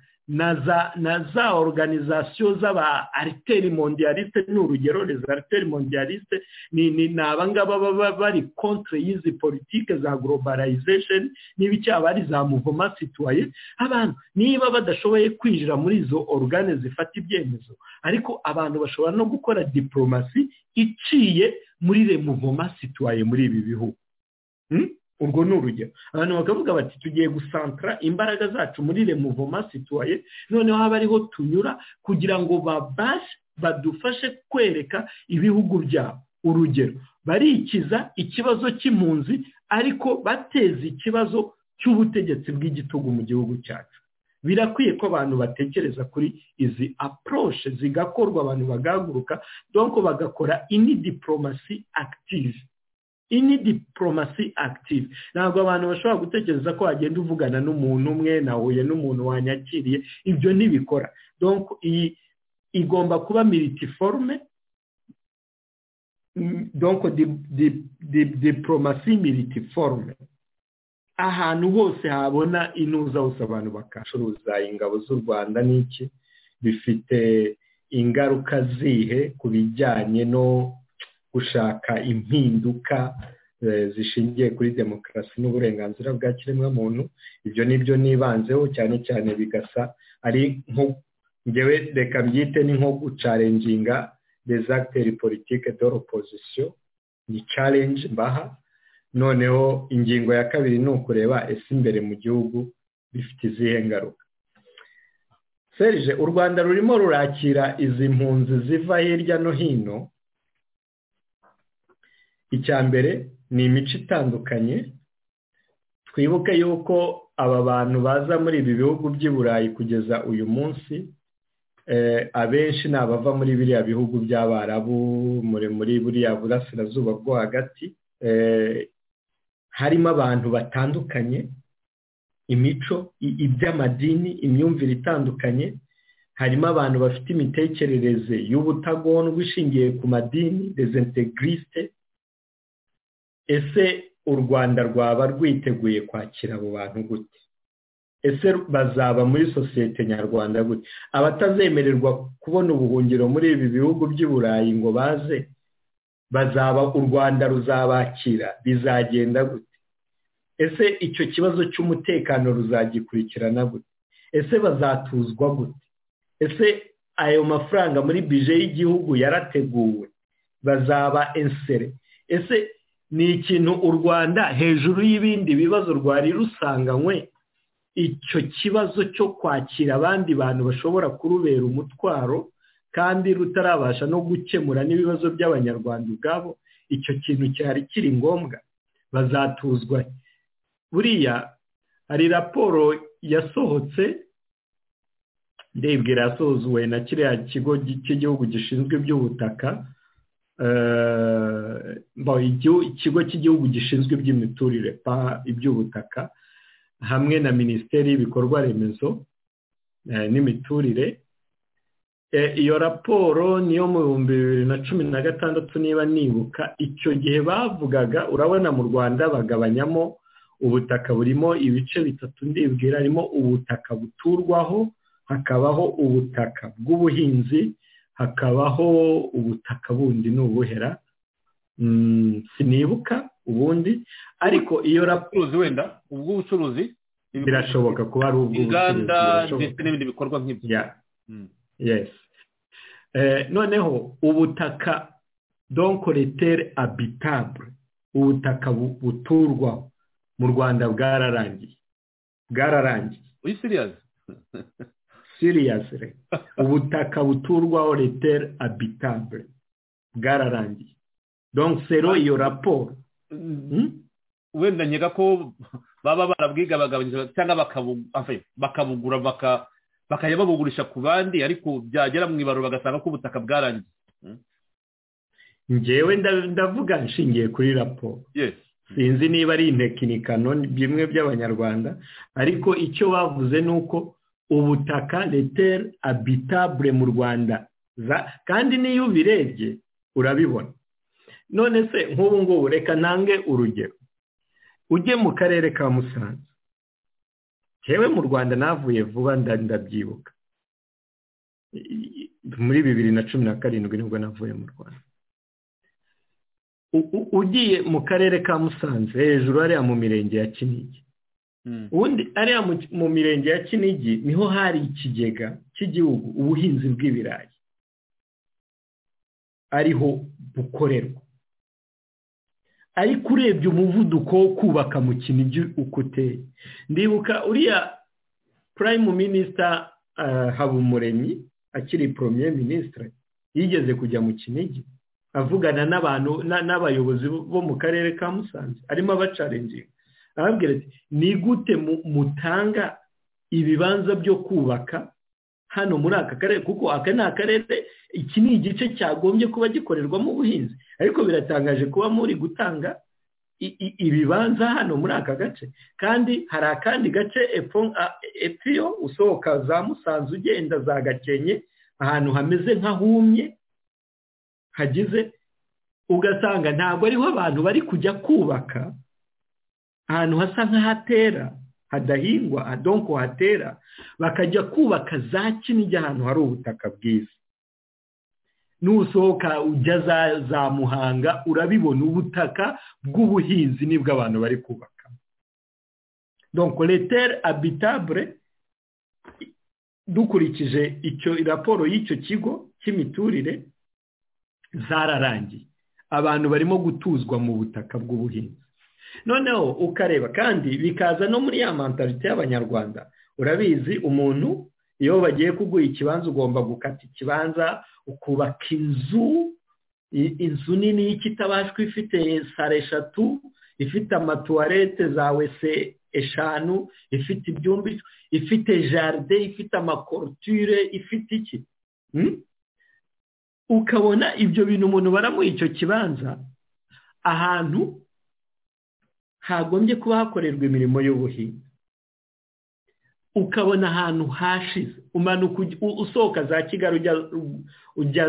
Speaker 7: na za oruganizasiyo z'aba ariteri mondiyaliste ni urugero reza ariteri mondiyaliste ni abangaba baba bari kontre y'izi politike za globalization niba icyaha bari za muvoma situwaye abantu niba badashoboye kwinjira muri izo orugane zifata ibyemezo ariko abantu bashobora no gukora diporomasi iciye muri remuvoma situwaye muri ibi bihugu urwo ni urugero abantu bakavuga bati tugiye gusantara imbaraga zacu muri remuvoma situwaye noneho haba ariho tunyura kugira ngo babashe badufashe kwereka ibihugu byabo urugero barikiza ikibazo cy'impunzi ariko bateza ikibazo cy'ubutegetsi bw'igitugu mu gihugu cyacu birakwiye ko abantu batekereza kuri izi aporoshe zigakorwa abantu bagahaguruka donko bagakora ini diporomasi akitivi ini diporomasi akitivi ntabwo abantu bashobora gutekereza ko wagenda uvugana n'umuntu umwe nahuye n'umuntu wanyakiriye ibyo ntibikora donko iyi igomba kuba militiforume donko diporomasi militiforume ahantu hose habona inuza hose abantu bakacuruza ingabo z'u rwanda n'iki bifite ingaruka zihe ku bijyanye no gushaka impinduka zishingiye kuri demokarasi n'uburenganzira bwa kiremwamuntu ibyo nibyo nibanzeho cyane cyane bigasa ari nko ngewe reka mbyite ni nko gucarenginga desagiteri politike doropozisiyo ni carengi mbaha noneho ingingo ya kabiri ni ukureba ese imbere mu gihugu bifite izihe ngaruka serije u rwanda rurimo rurakira izi mpunzi ziva hirya no hino icya mbere ni imico itandukanye twibuke yuko aba bantu baza muri ibi bihugu by'i burayi kugeza uyu munsi abenshi ni abava muri biriya bihugu by'abarabu muri buriya burasirazuba bwo hagati harimo abantu batandukanye imico iby'amadini imyumvire itandukanye harimo abantu bafite imitekerereze y'ubutagondwa ishingiye ku madini dezentegirisite ese u rwanda rwaba rwiteguye kwakira abo bantu gute ese bazaba muri sosiyete nyarwanda gute abatazemererwa kubona ubuhungiro muri ibi bihugu by'i burayi ngo baze bazaba u rwanda ruzabakira bizagenda gute ese icyo kibazo cy'umutekano ruzagikurikirana gute ese bazatuzwa gute ese ayo mafaranga muri bije y'igihugu yarateguwe bazaba ensere ese ni ikintu u rwanda hejuru y'ibindi bibazo rwari rusanganywe icyo kibazo cyo kwakira abandi bantu bashobora kurubera umutwaro kandi rutarabasha no gukemura n'ibibazo by'abanyarwanda ubwabo icyo kintu cyari kiri ngombwa bazatuzwa buriya hari raporo yasohotse ndebwira yasohozuwe na kiriya kigo cy'igihugu gishinzwe iby'ubutaka ikigo cy'igihugu gishinzwe iby'imiturire pa iby'ubutaka hamwe na minisiteri y'ibikorwa remezo n'imiturire iyo raporo niyo mu bihumbi bibiri na cumi na gatandatu niba nibuka icyo gihe bavugaga urabona mu rwanda bagabanyamo ubutaka burimo ibice bitatu ndibwira harimo ubutaka buturwaho hakabaho ubutaka bw'ubuhinzi hakabaho ubutaka bundi ni ubuhera sinibuka ubundi ariko iyo
Speaker 1: raporo wenda ubw'ubucuruzi
Speaker 7: birashoboka kuba ari ubw'ubucuruzi
Speaker 1: inganda ndetse n'ibindi bikorwa nk'ibyo
Speaker 7: yesi noneho ubutaka donkoretere abitabure ubutaka buturwaho mu rwanda bwararangiye bwararangiye
Speaker 1: uyu siriyazi
Speaker 7: siriyasire ubutaka buturwaho retere abitabure bwararangiye donke sero iyo raporo
Speaker 1: wenda nkeka ko baba barabwiga bagabanyiriza cyangwa bakabugura bakajya babugurisha ku bandi ariko byagera mu ibarura bagasanga ko ubutaka bwarangiye
Speaker 7: ngewe ndavuga nshingiye kuri raporo sinzi niba ari intekinikano bimwe by'abanyarwanda ariko icyo bavuze ni uko ubutaka retere abitabure mu rwanda kandi n'iyo ubirebye urabibona none se nk'ubu ngubu reka ntange urugero ujye mu karere ka musanze yewe mu rwanda navuye vuba ndabyibuka muri bibiri na cumi na karindwi nibwo navuye mu rwanda ugiye mu karere ka musanze hejuru hariya mu mirenge ya kinigi ubundi hariya mu mirenge ya kinigi niho hari ikigega cy'igihugu ubuhinzi bw'ibirayi ariho bukorerwa ariko urebye umuvuduko wo kubaka mu kinigi uko uteye ndibuka uriya purayimu minisita habumuremyi akiri poromiye minisitiri yigeze kujya mu kinigi avugana n'abantu n'abayobozi bo mu karere ka musanze arimo abacarenginga arababwira ati ni gute mutanga ibibanza byo kubaka hano muri aka karere kuko aka ni akarere iki ni igice cyagombye kuba gikorerwamo ubuhinzi ariko biratangaje kuba muri gutanga ibibanza hano muri aka gace kandi hari akandi gace epfo usohoka za musanze ugenda za gakenke ahantu hameze nk'ahumye hagize ugasanga ntabwo ariho abantu bari kujya kubaka ahantu hasa nk'ahatera hadahingwa adonko hatera bakajya kubaka za kinigi ahantu hari ubutaka bwiza nusohoka ujya za muhanga urabibona ubutaka bw'ubuhinzi nibwo abantu bari kubaka donko letere abitabure dukurikije icyo raporo y'icyo kigo cy'imiturire zararangiye abantu barimo gutuzwa mu butaka bw'ubuhinzi noneho ukareba kandi bikaza no muri ya mantarite y'abanyarwanda urabizi umuntu iyo bagiye kuguha ikibanza ugomba gukata ikibanza ukubaka inzu inzu nini y'ikitabashwa ifite sare eshatu ifite amatuwarete za wese eshanu ifite ibyumba ifite jaride ifite amakorutire ifite iki ukabona ibyo bintu umuntu baramuha icyo kibanza ahantu hagombye kuba hakorerwa imirimo y'ubuhinzi ukabona ahantu hashize umanuka usohoka za kigali ujya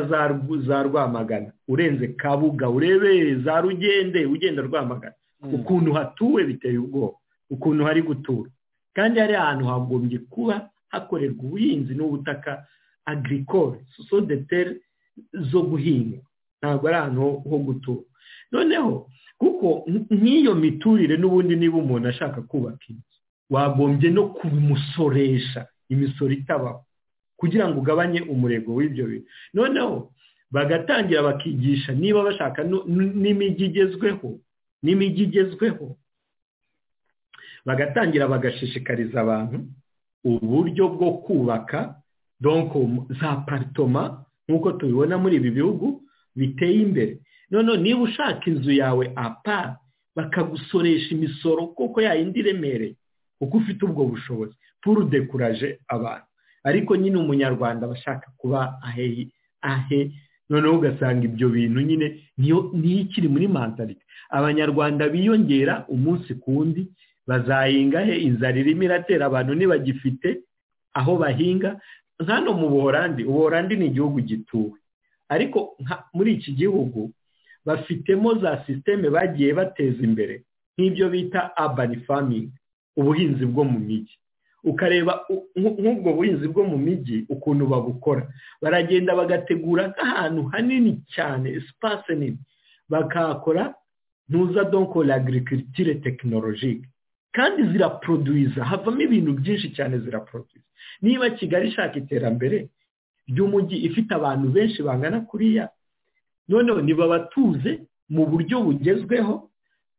Speaker 7: za rwamagana urenze kabuga urebe za rugende ugenda rwamagana ukuntu hatuwe biteye ubwoba ukuntu hari gutura kandi hari ahantu hagombye kuba hakorerwa ubuhinzi n'ubutaka agricole sosodetere zo guhinga ntabwo ari ahantu ho gutura noneho kuko nk'iyo miturire n'ubundi niba umuntu ashaka kubaka inzu wagombye no kubimusoresha imisoro itabaho kugira ngo ugabanye umurego w'ibyo bintu noneho bagatangira bakigisha niba bashaka n'imijyi igezweho n'imijyi igezweho bagatangira bagashishikariza abantu uburyo bwo kubaka donko za paritoma nk'uko tubibona muri ibi bihugu biteye imbere noneho niba ushaka inzu yawe apa bakagusoresha imisoro kuko yayindi iremereye kuko ufite ubwo bushobozi puru dekuraje abantu ariko nyine umunyarwanda aba ashaka kuba ahe ahe noneho ugasanga ibyo bintu nyine niyo ikiri muri mantarite abanyarwanda biyongera umunsi ku wundi bazahinga he inzara irimo iratera abantu ntibagifite aho bahinga hano mu buhorandi ubuhorandi ni igihugu gituwe ariko muri iki gihugu bafitemo za sisiteme bagiye bateza imbere nk'ibyo bita urban farming ubuhinzi bwo mu mijyi ukareba nk'ubwo buhinzi bwo mu mijyi ukuntu babukora baragenda bagategura nk'ahantu hanini cyane sipasi nini bakahakora ntuza donkora agirikitire tekinolojike kandi ziraproduwiza havamo ibintu byinshi cyane ziraproduwiza niba kigali ishaka iterambere ry'umujyi ifite abantu benshi bangana kuriya noneho niba batuze mu buryo bugezweho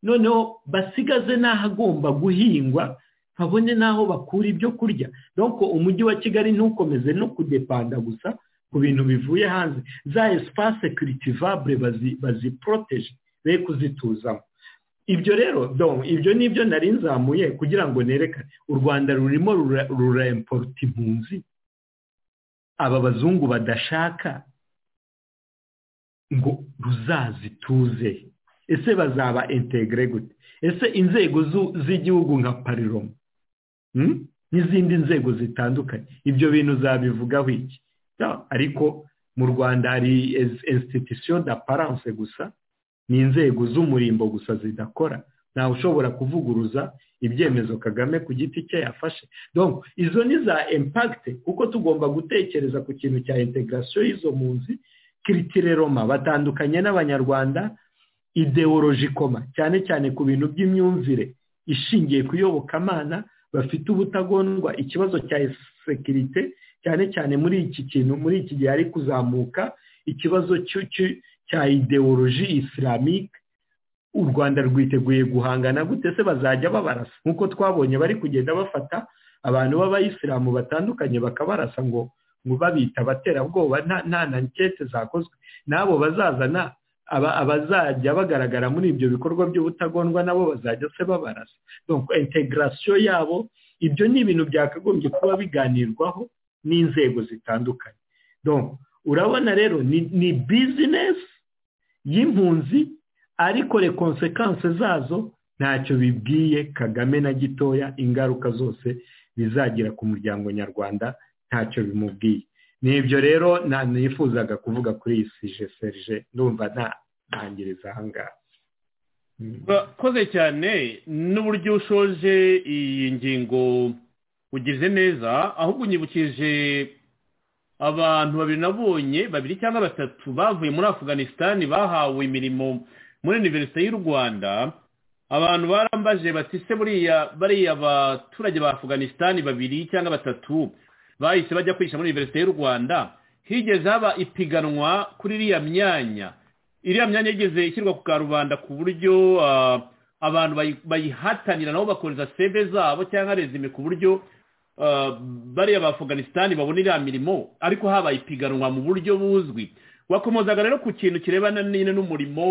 Speaker 7: noneho basigaze n'ahagomba guhingwa habone n'aho bakura ibyo kurya nuko umujyi wa kigali ntukomeze no kudepanda gusa ku bintu bivuye hanze za esipase kiritivabure baziporoteje be kuzituzamo ibyo rero ibyo ni ibyo nari nzamuye kugira ngo nerekane u rwanda rurimo ruremporota impunzi aba bazungu badashaka ngo ruzazituze ese bazaba integire gute ese inzego z'igihugu nka pariroma n'izindi nzego zitandukanye ibyo bintu zabivugaho iki ariko mu rwanda hari insititisiyo da paranse gusa ni inzego z'umurimbo gusa zidakora ntawe ushobora kuvuguruza ibyemezo kagame ku giti cye yafashe izo ni za impakite kuko tugomba gutekereza ku kintu cya integarasiyo y'izo mpunzi kiritire roma batandukanye n'abanyarwanda ideoloji koma cyane cyane ku bintu by'imyumvire ishingiye ku iyobokamana bafite ubutagondwa ikibazo cya sekirite cyane cyane muri iki kintu muri iki gihe ari kuzamuka ikibazo cya ideoloji isilamike u rwanda rwiteguye guhangana gute se bazajya babarasa nk'uko twabonye bari kugenda bafata abantu b'abayisilamu batandukanye bakabarasa ngo ngo babita abaterabwoba nta na nkete zakozwe n'abo bazazana abazajya bagaragara muri ibyo bikorwa by'ubutagondwa nabo bazajya se babarasa integarasiyo yabo ibyo ni ibintu byakagombye kuba biganirwaho n'inzego zitandukanye urabona rero ni bizinesi y'impunzi ariko rekonsekanse zazo ntacyo bibwiye kagame na gitoya ingaruka zose bizagira ku muryango nyarwanda ntacyo bimubwiye ni ibyo rero nifuzaga kuvuga kuri iyi sije serije ndumva ntangiriza ahangaha
Speaker 1: urakoze cyane n'uburyo ushoje iyi ngingo ugize neza ahubwo unyibukije abantu babiri nabonye babiri cyangwa batatu bavuye muri afuganisitani bahawe imirimo muri univerisite y'u rwanda abantu barambaje bati se buriya bariya abaturage ba afuganisitani babiri cyangwa batatu bahise bajya kwigisha muri univerisite y'u rwanda higeze haba ipiganwa kuri iriya myanya iriya myanya yigeze ishyirwa ku karubanda ku buryo abantu bayihatanira nabo bakoreza sebe zabo cyangwa rezime ku buryo bariya ba afuganisitani babona iriya mirimo ariko habaye ipiganwa mu buryo buzwi wakomozaga rero ku kintu kirebana nyine n'umurimo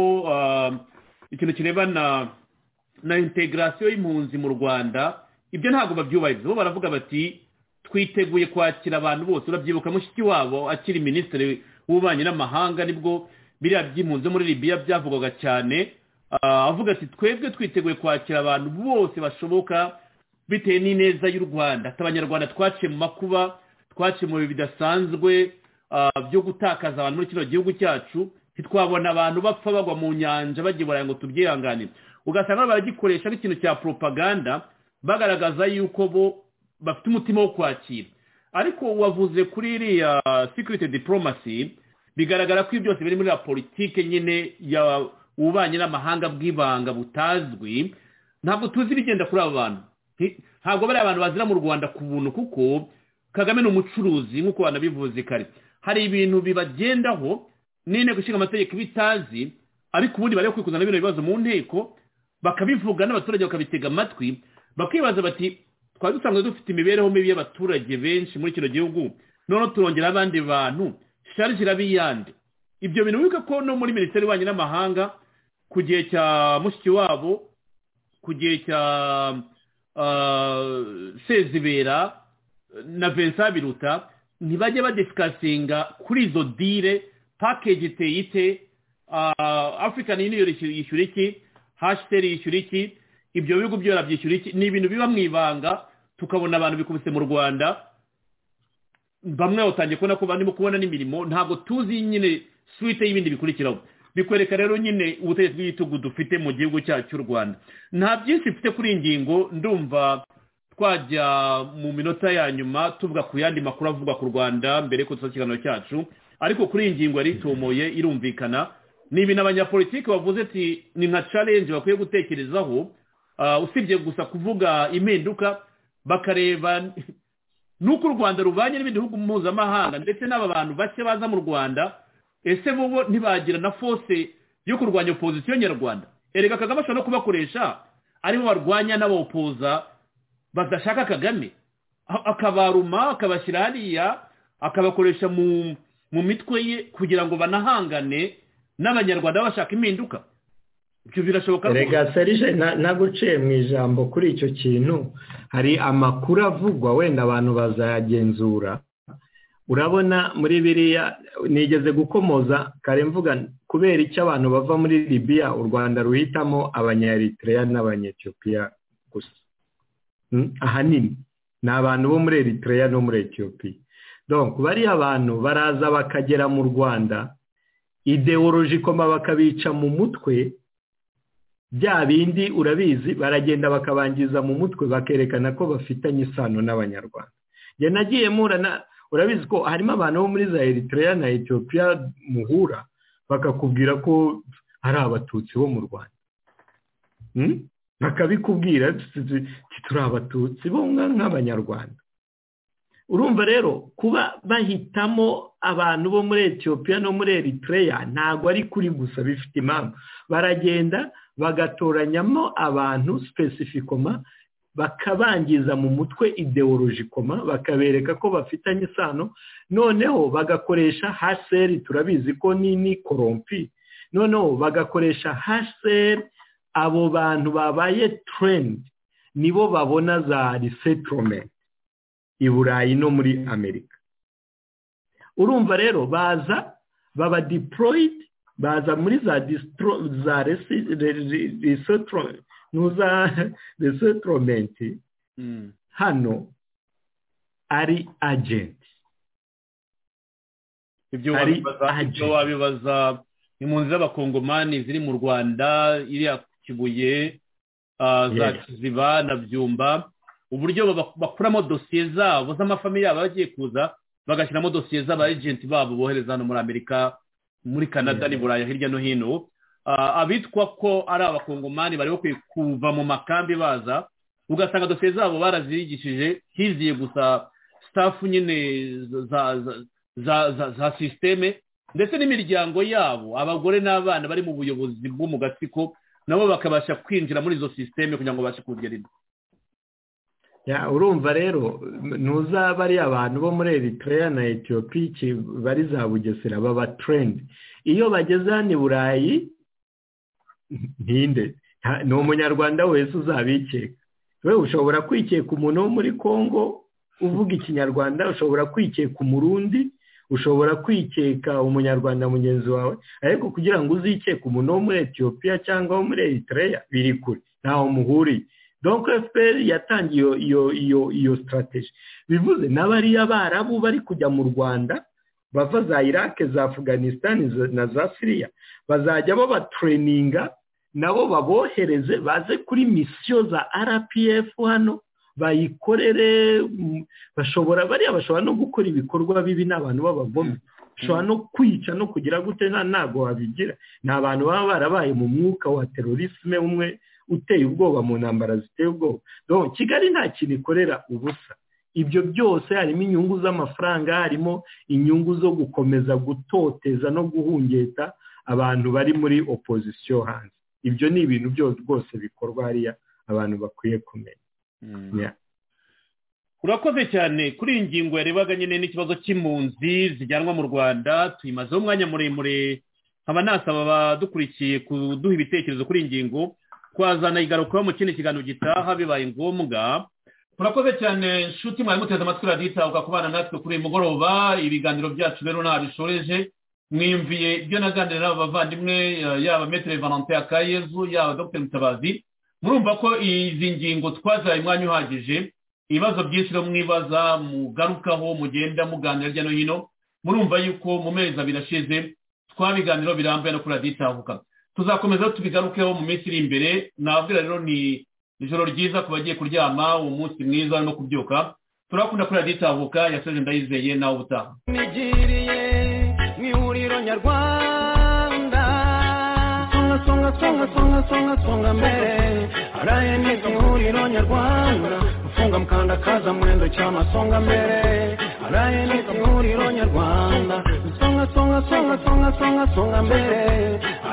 Speaker 1: ikintu kirebana na integarasiyo y'impunzi mu rwanda ibyo ntabwo babyubahiriza bo baravuga bati twiteguye kwakira abantu bose urabyibuka mushiki wabo akiri minisitiri w'ububanyi n'amahanga nibwo biriya by'impunzi muri Libya byavugwaga cyane avuga ati twebwe twiteguye kwakira abantu bose bashoboka bitewe n'ineza y'u rwanda ati abanyarwanda twaciye mu makuba twaciye mu bihe bidasanzwe byo gutakaza abantu muri kino gihugu cyacu ntitwabona abantu bapfa bagwa mu nyanja bagiye baraye ngo tubyihanganire ugasanga baragikoresha nk'ikintu cya poropaganda bagaragaza yuko bo bafite umutima wo kwakira ariko wavuze kuri iriya security diplomasi bigaragara ko ibi byose biri muri la politike nyine ububanyi n'amahanga bw'ibanga butazwi ntabwo tuzi ibigenda kuri aba bantu ntabwo bariya abantu bazira mu rwanda ku buntu kuko kagame ni umucuruzi nk'uko banabivuze kare hari ibintu bibagendaho n'inteko ishinga amategeko bitazi ariko ubundi bari kwikuza na bino bibazo mu nteko bakabivuga n'abaturage bakabitega amatwi bakibaza bati twari dusanzwe dufite imibereho mibi y'abaturage benshi muri kino gihugu noneho turongera abandi bantu sharije iraba iyande ibyo bintu wibuka ko no muri minisiteri y'ububanyi n'amahanga ku gihe cya mushiki wabo ku gihe cya sezibera na vincent biruta ntibajye badisikasinga kuri izo dire pakeji iteye ite afurikani yuniyoni yishyura iki hashiteri yishyura iki ibyo bihugu byora byishyura iki ni ibintu biba mu ibanga tukabona abantu bikubise mu rwanda bamwe batangiye kubona ko barimo kubona n'imirimo ntabwo tuzi nyine suwite y'ibindi bikurikiraho bikwereka rero nyine ubutegetsi bw'igitugu dufite mu gihugu cyacu cy'u rwanda nta byinshi mfite kuri iyi ngingo ndumva twajya mu minota ya nyuma tuvuga ku yandi makuru avugwa ku rwanda mbere y'uko dusoza ikiganiro cyacu ariko kuri iyi ngingo yari itumoye irumvikana ni ibintu abanyapolitiki bavuze ati ni nka challenge bakwiye gutekerezaho usibye gusa kuvuga impinduka bakareba n'uko u rwanda rubanye n'ibindi bihugu mpuzamahanga ndetse n'aba bantu bake baza mu rwanda ese bo ntibagira na fose yo kurwanya opozisiyo nyarwanda erega kagame ashobora no kubakoresha aribo barwanya n'abawopoza badashaka kagame akabaruma akabashyira hariya akabakoresha mu mitwe ye kugira ngo banahangane n'abanyarwanda bashaka impinduka ibyo birashoboka
Speaker 7: reka serije naguciye mu ijambo kuri icyo kintu hari amakuru avugwa wenda abantu bazayagenzura urabona muri biriya nigeze gukomoza kare mvuga kubera icyo abantu bava muri libiya u rwanda ruhitamo abanyaeritereya n'abanyetiyopiya gusa ahanini ni abantu bo muri eritereya no muri etiyopiya donc bariya abantu baraza bakagera mu rwanda ideworojikoma bakabica mu mutwe bya bindi urabizi baragenda bakabangiza mu mutwe bakerekana ko bafitanye isano n'abanyarwanda njye nagiye murana urabizi ko harimo abantu bo muri za eritereya na etiyopiya muhura bakakubwira ko hari abatutsi bo mu rwanda bakabikubwira turi abatutsi bo nk'abanyarwanda urumva rero kuba bahitamo abantu bo muri etiyopiya no muri eritereya ntabwo ari kuri gusa bifite impamvu baragenda bagatoranyamo abantu sipesifikoma bakabangiza mu mutwe ideworojikoma bakabereka ko bafitanye isano noneho bagakoresha haseri turabizi ko nini korompi noneho bagakoresha haseri abo bantu babaye turendi nibo babona za risetoromenti i burayi no muri amerika urumva rero baza baba diporoyidi baza muri za resetoromenti hano ari agenti
Speaker 1: ibyo wabibaza impunzi z'abakongomani ziri mu rwanda iriya kibuye za kiziba na byumba uburyo bakuramo dosiye zabo z'amafamiye yabo bagiye kuza bagashyiramo dosiye z'aba agenti babo bohereza hano muri amerika muri canada ni buraya hirya no hino abitwa ko ari abakongomani bari bakwiye kuva mu makambi baza ugasanga dosiye zabo barazirigishije hiziye gusa sitafu nyine za sisiteme ndetse n'imiryango yabo abagore n'abana bari mu buyobozi bwo mu gatsiko nabo bakabasha kwinjira muri izo sisiteme kugira ngo babashe kugerera
Speaker 7: urumva rero ntuzaba ari abantu bo muri eritereya na etiyopiki bari za bugesera baba turendi iyo bageze hano i burayi ntinde ni umunyarwanda wese uzabikeka we ushobora kwikeka umuntu wo muri congo uvuga ikinyarwanda ushobora kwikeka umurundi ushobora kwikeka umunyarwanda mugenzi wawe ariko kugira ngo uzikeke umuntu wo muri etiyopiya cyangwa wo muri eritereya biri kure ntaho muhuriye donc fpr yatangiye iyo iyo iyo sitarateji bivuze n'abariya barabu bari kujya mu rwanda bava za irake za afganistan na za siriya bazajya babatreninga nabo babohereze baze kuri misiyo za rpf hano bayikorere bashobora bariya bashobora no gukora ibikorwa bibi n'abantu b'abagome bashobora no kwica no kugira gute ntabwo wabigira ni abantu baba barabaye mu mwuka wa terorisme umwe uteye ubwoba mu ntambara ziteye ubwoba dore kigali nta kintu ikorera ubusa ibyo byose harimo inyungu z'amafaranga harimo inyungu zo gukomeza gutoteza no guhungeta abantu bari muri opozisiyo hanze ibyo ni ibintu byose rwose bikorwa hariya abantu bakwiye kumenya
Speaker 1: urakoze cyane kuri iyi ngingo yarebaga nyine n'ikibazo cy'impunzi zijyanwa mu rwanda tuyimazeho umwanya muremure nkaba nasaba abadukurikiye kuduha ibitekerezo kuri iyi ngingo twazana igarukaho mu kindi kiganiro gitaha bibaye ngombwa turakoze cyane nshuti mwari muteze amatwi radiyitabuka kubana natwe kuri uyu mugoroba ibiganiro byacu rero ntabishoreje mwiyumviye ibyo naganira n'aba bavandimwe yaba metero valante ya kayezu yaba dr mutabazi murumva ko izi ngingo twazaye umwanya uhagije ibibazo byinshi no mwibaza mugarukaho mugenda muganira hirya no hino murumva yuko mu mezi abiri ashize twa biganiro birambuye no kuri radiyo itavuka tuzakomeza tubigarukeho mu minsi iri imbere nabwira rero ni ijoro ryiza ku bagiye kuryama uwo munsi mwiza no kubyuka turakunda kuri radiyo itavuka yasoje ndayizeye nawe ubutaha
Speaker 2: nigiriye mu ihuriro nyarwanda songa songa songa songa songa songa mbere rayeni mu ihuriro nyarwanda gufunga mukandakaza mwendo cyama songa mbere rayeni mu ihuriro nyarwanda songa songa songa songa songa songa mbere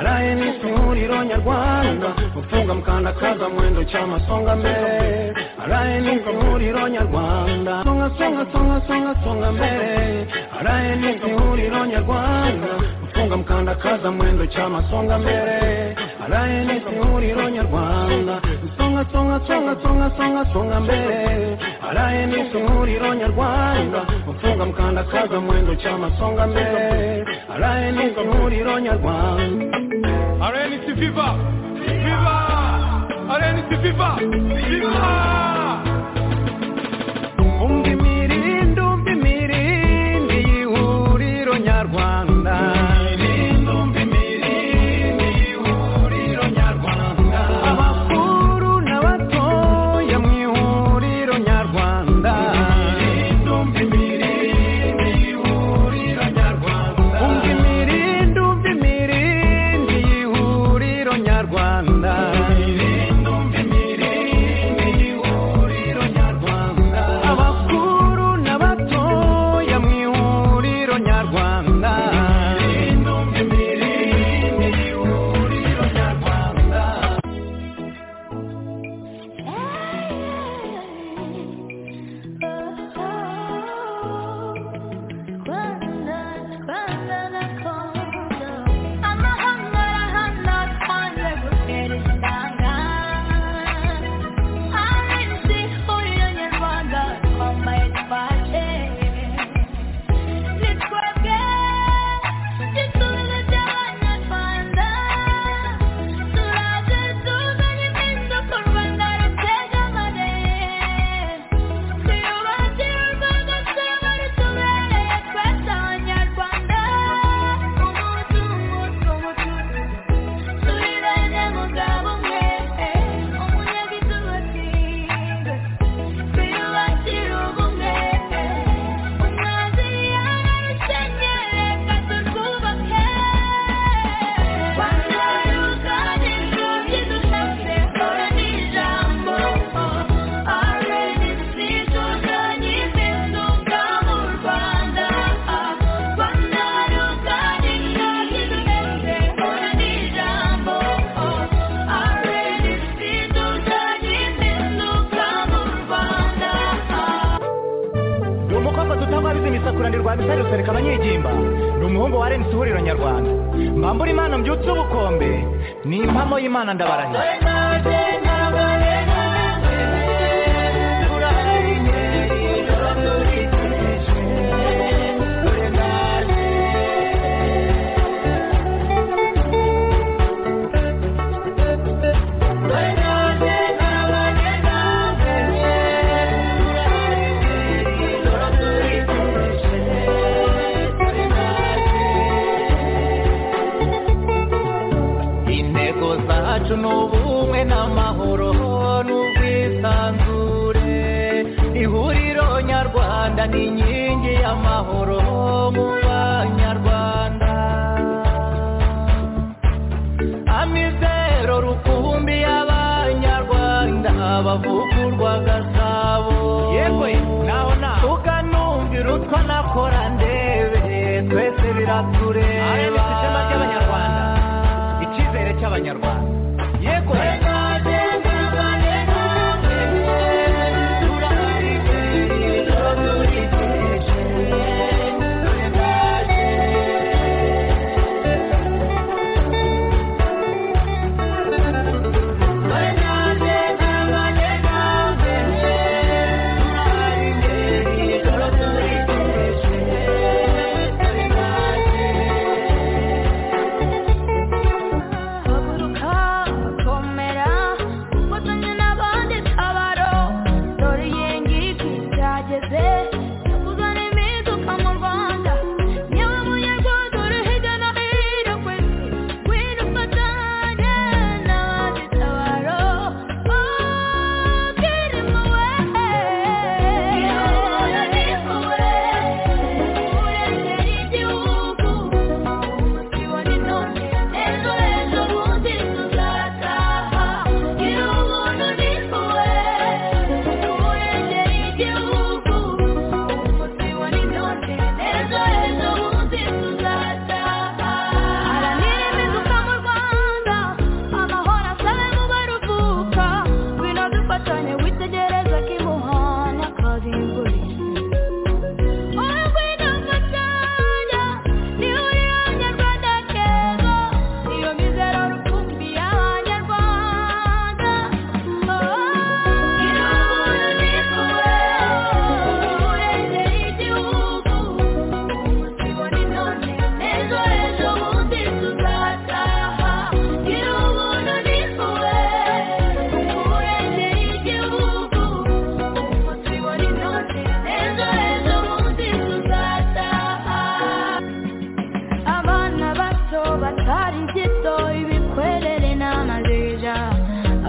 Speaker 2: rayeni mu ihuriro nyarwanda gufunga mukandakaza mwendo cyama songa mbere rayeni mu ihuriro nyarwanda songa songa songa songa songa mbere rayeni mu ihuriro nyarwanda gufunga mukandakaza mwendo cyama songa mbere rayeni mu ihuriro nyarwanda songa songa songa songa songa songa mbere rayeni mu ihuriro nyarwanda gufunga mukandakaza mwendo cyama songa mbere rayeni mu ihuriro nyarwanda
Speaker 3: RNC Viva Viva RNC Viva Viva
Speaker 2: umva imirindi umva imirindi y'ihuriro nyarwanda imirindi umva imirindi y'ihuriro nyarwanda abakuru n'abatoya mu ihuriro nyarwanda imirindi umva imirindi y'ihuriro nyarwanda umva imirindi umva imirindi y'ihuriro nyarwanda imirindi umva imirindi y'ihuriro nyarwanda abakuru n'abatoya mu ihuriro nyarwanda imirindi umva imirindi y'ihuriro nyarwanda
Speaker 4: ni umukobwa dutabariza imisakura rwa misari rusereka abanyegimba ni umuhungu wa rnc ihuriro nyarwanda mbambura imana mbyutse ubukombe ni impamo y'imana ndabarahiye
Speaker 2: intego zacu ni ubumwe n'amahoro n'ubwisanzure ihuriro nyarwanda ni inkingi y'amahoro mu banyarwanda amizero rukumbi y'abanyarwanda bavugurwa gasabo yewe naho naho tukanumvira utwo nakora ndebe twese biratureba ishema ry'abanyarwanda icyizere cy'abanyarwanda yego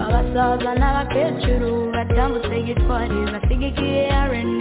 Speaker 4: abasaza n'abakecuru batambutse gitwari basigikiye areni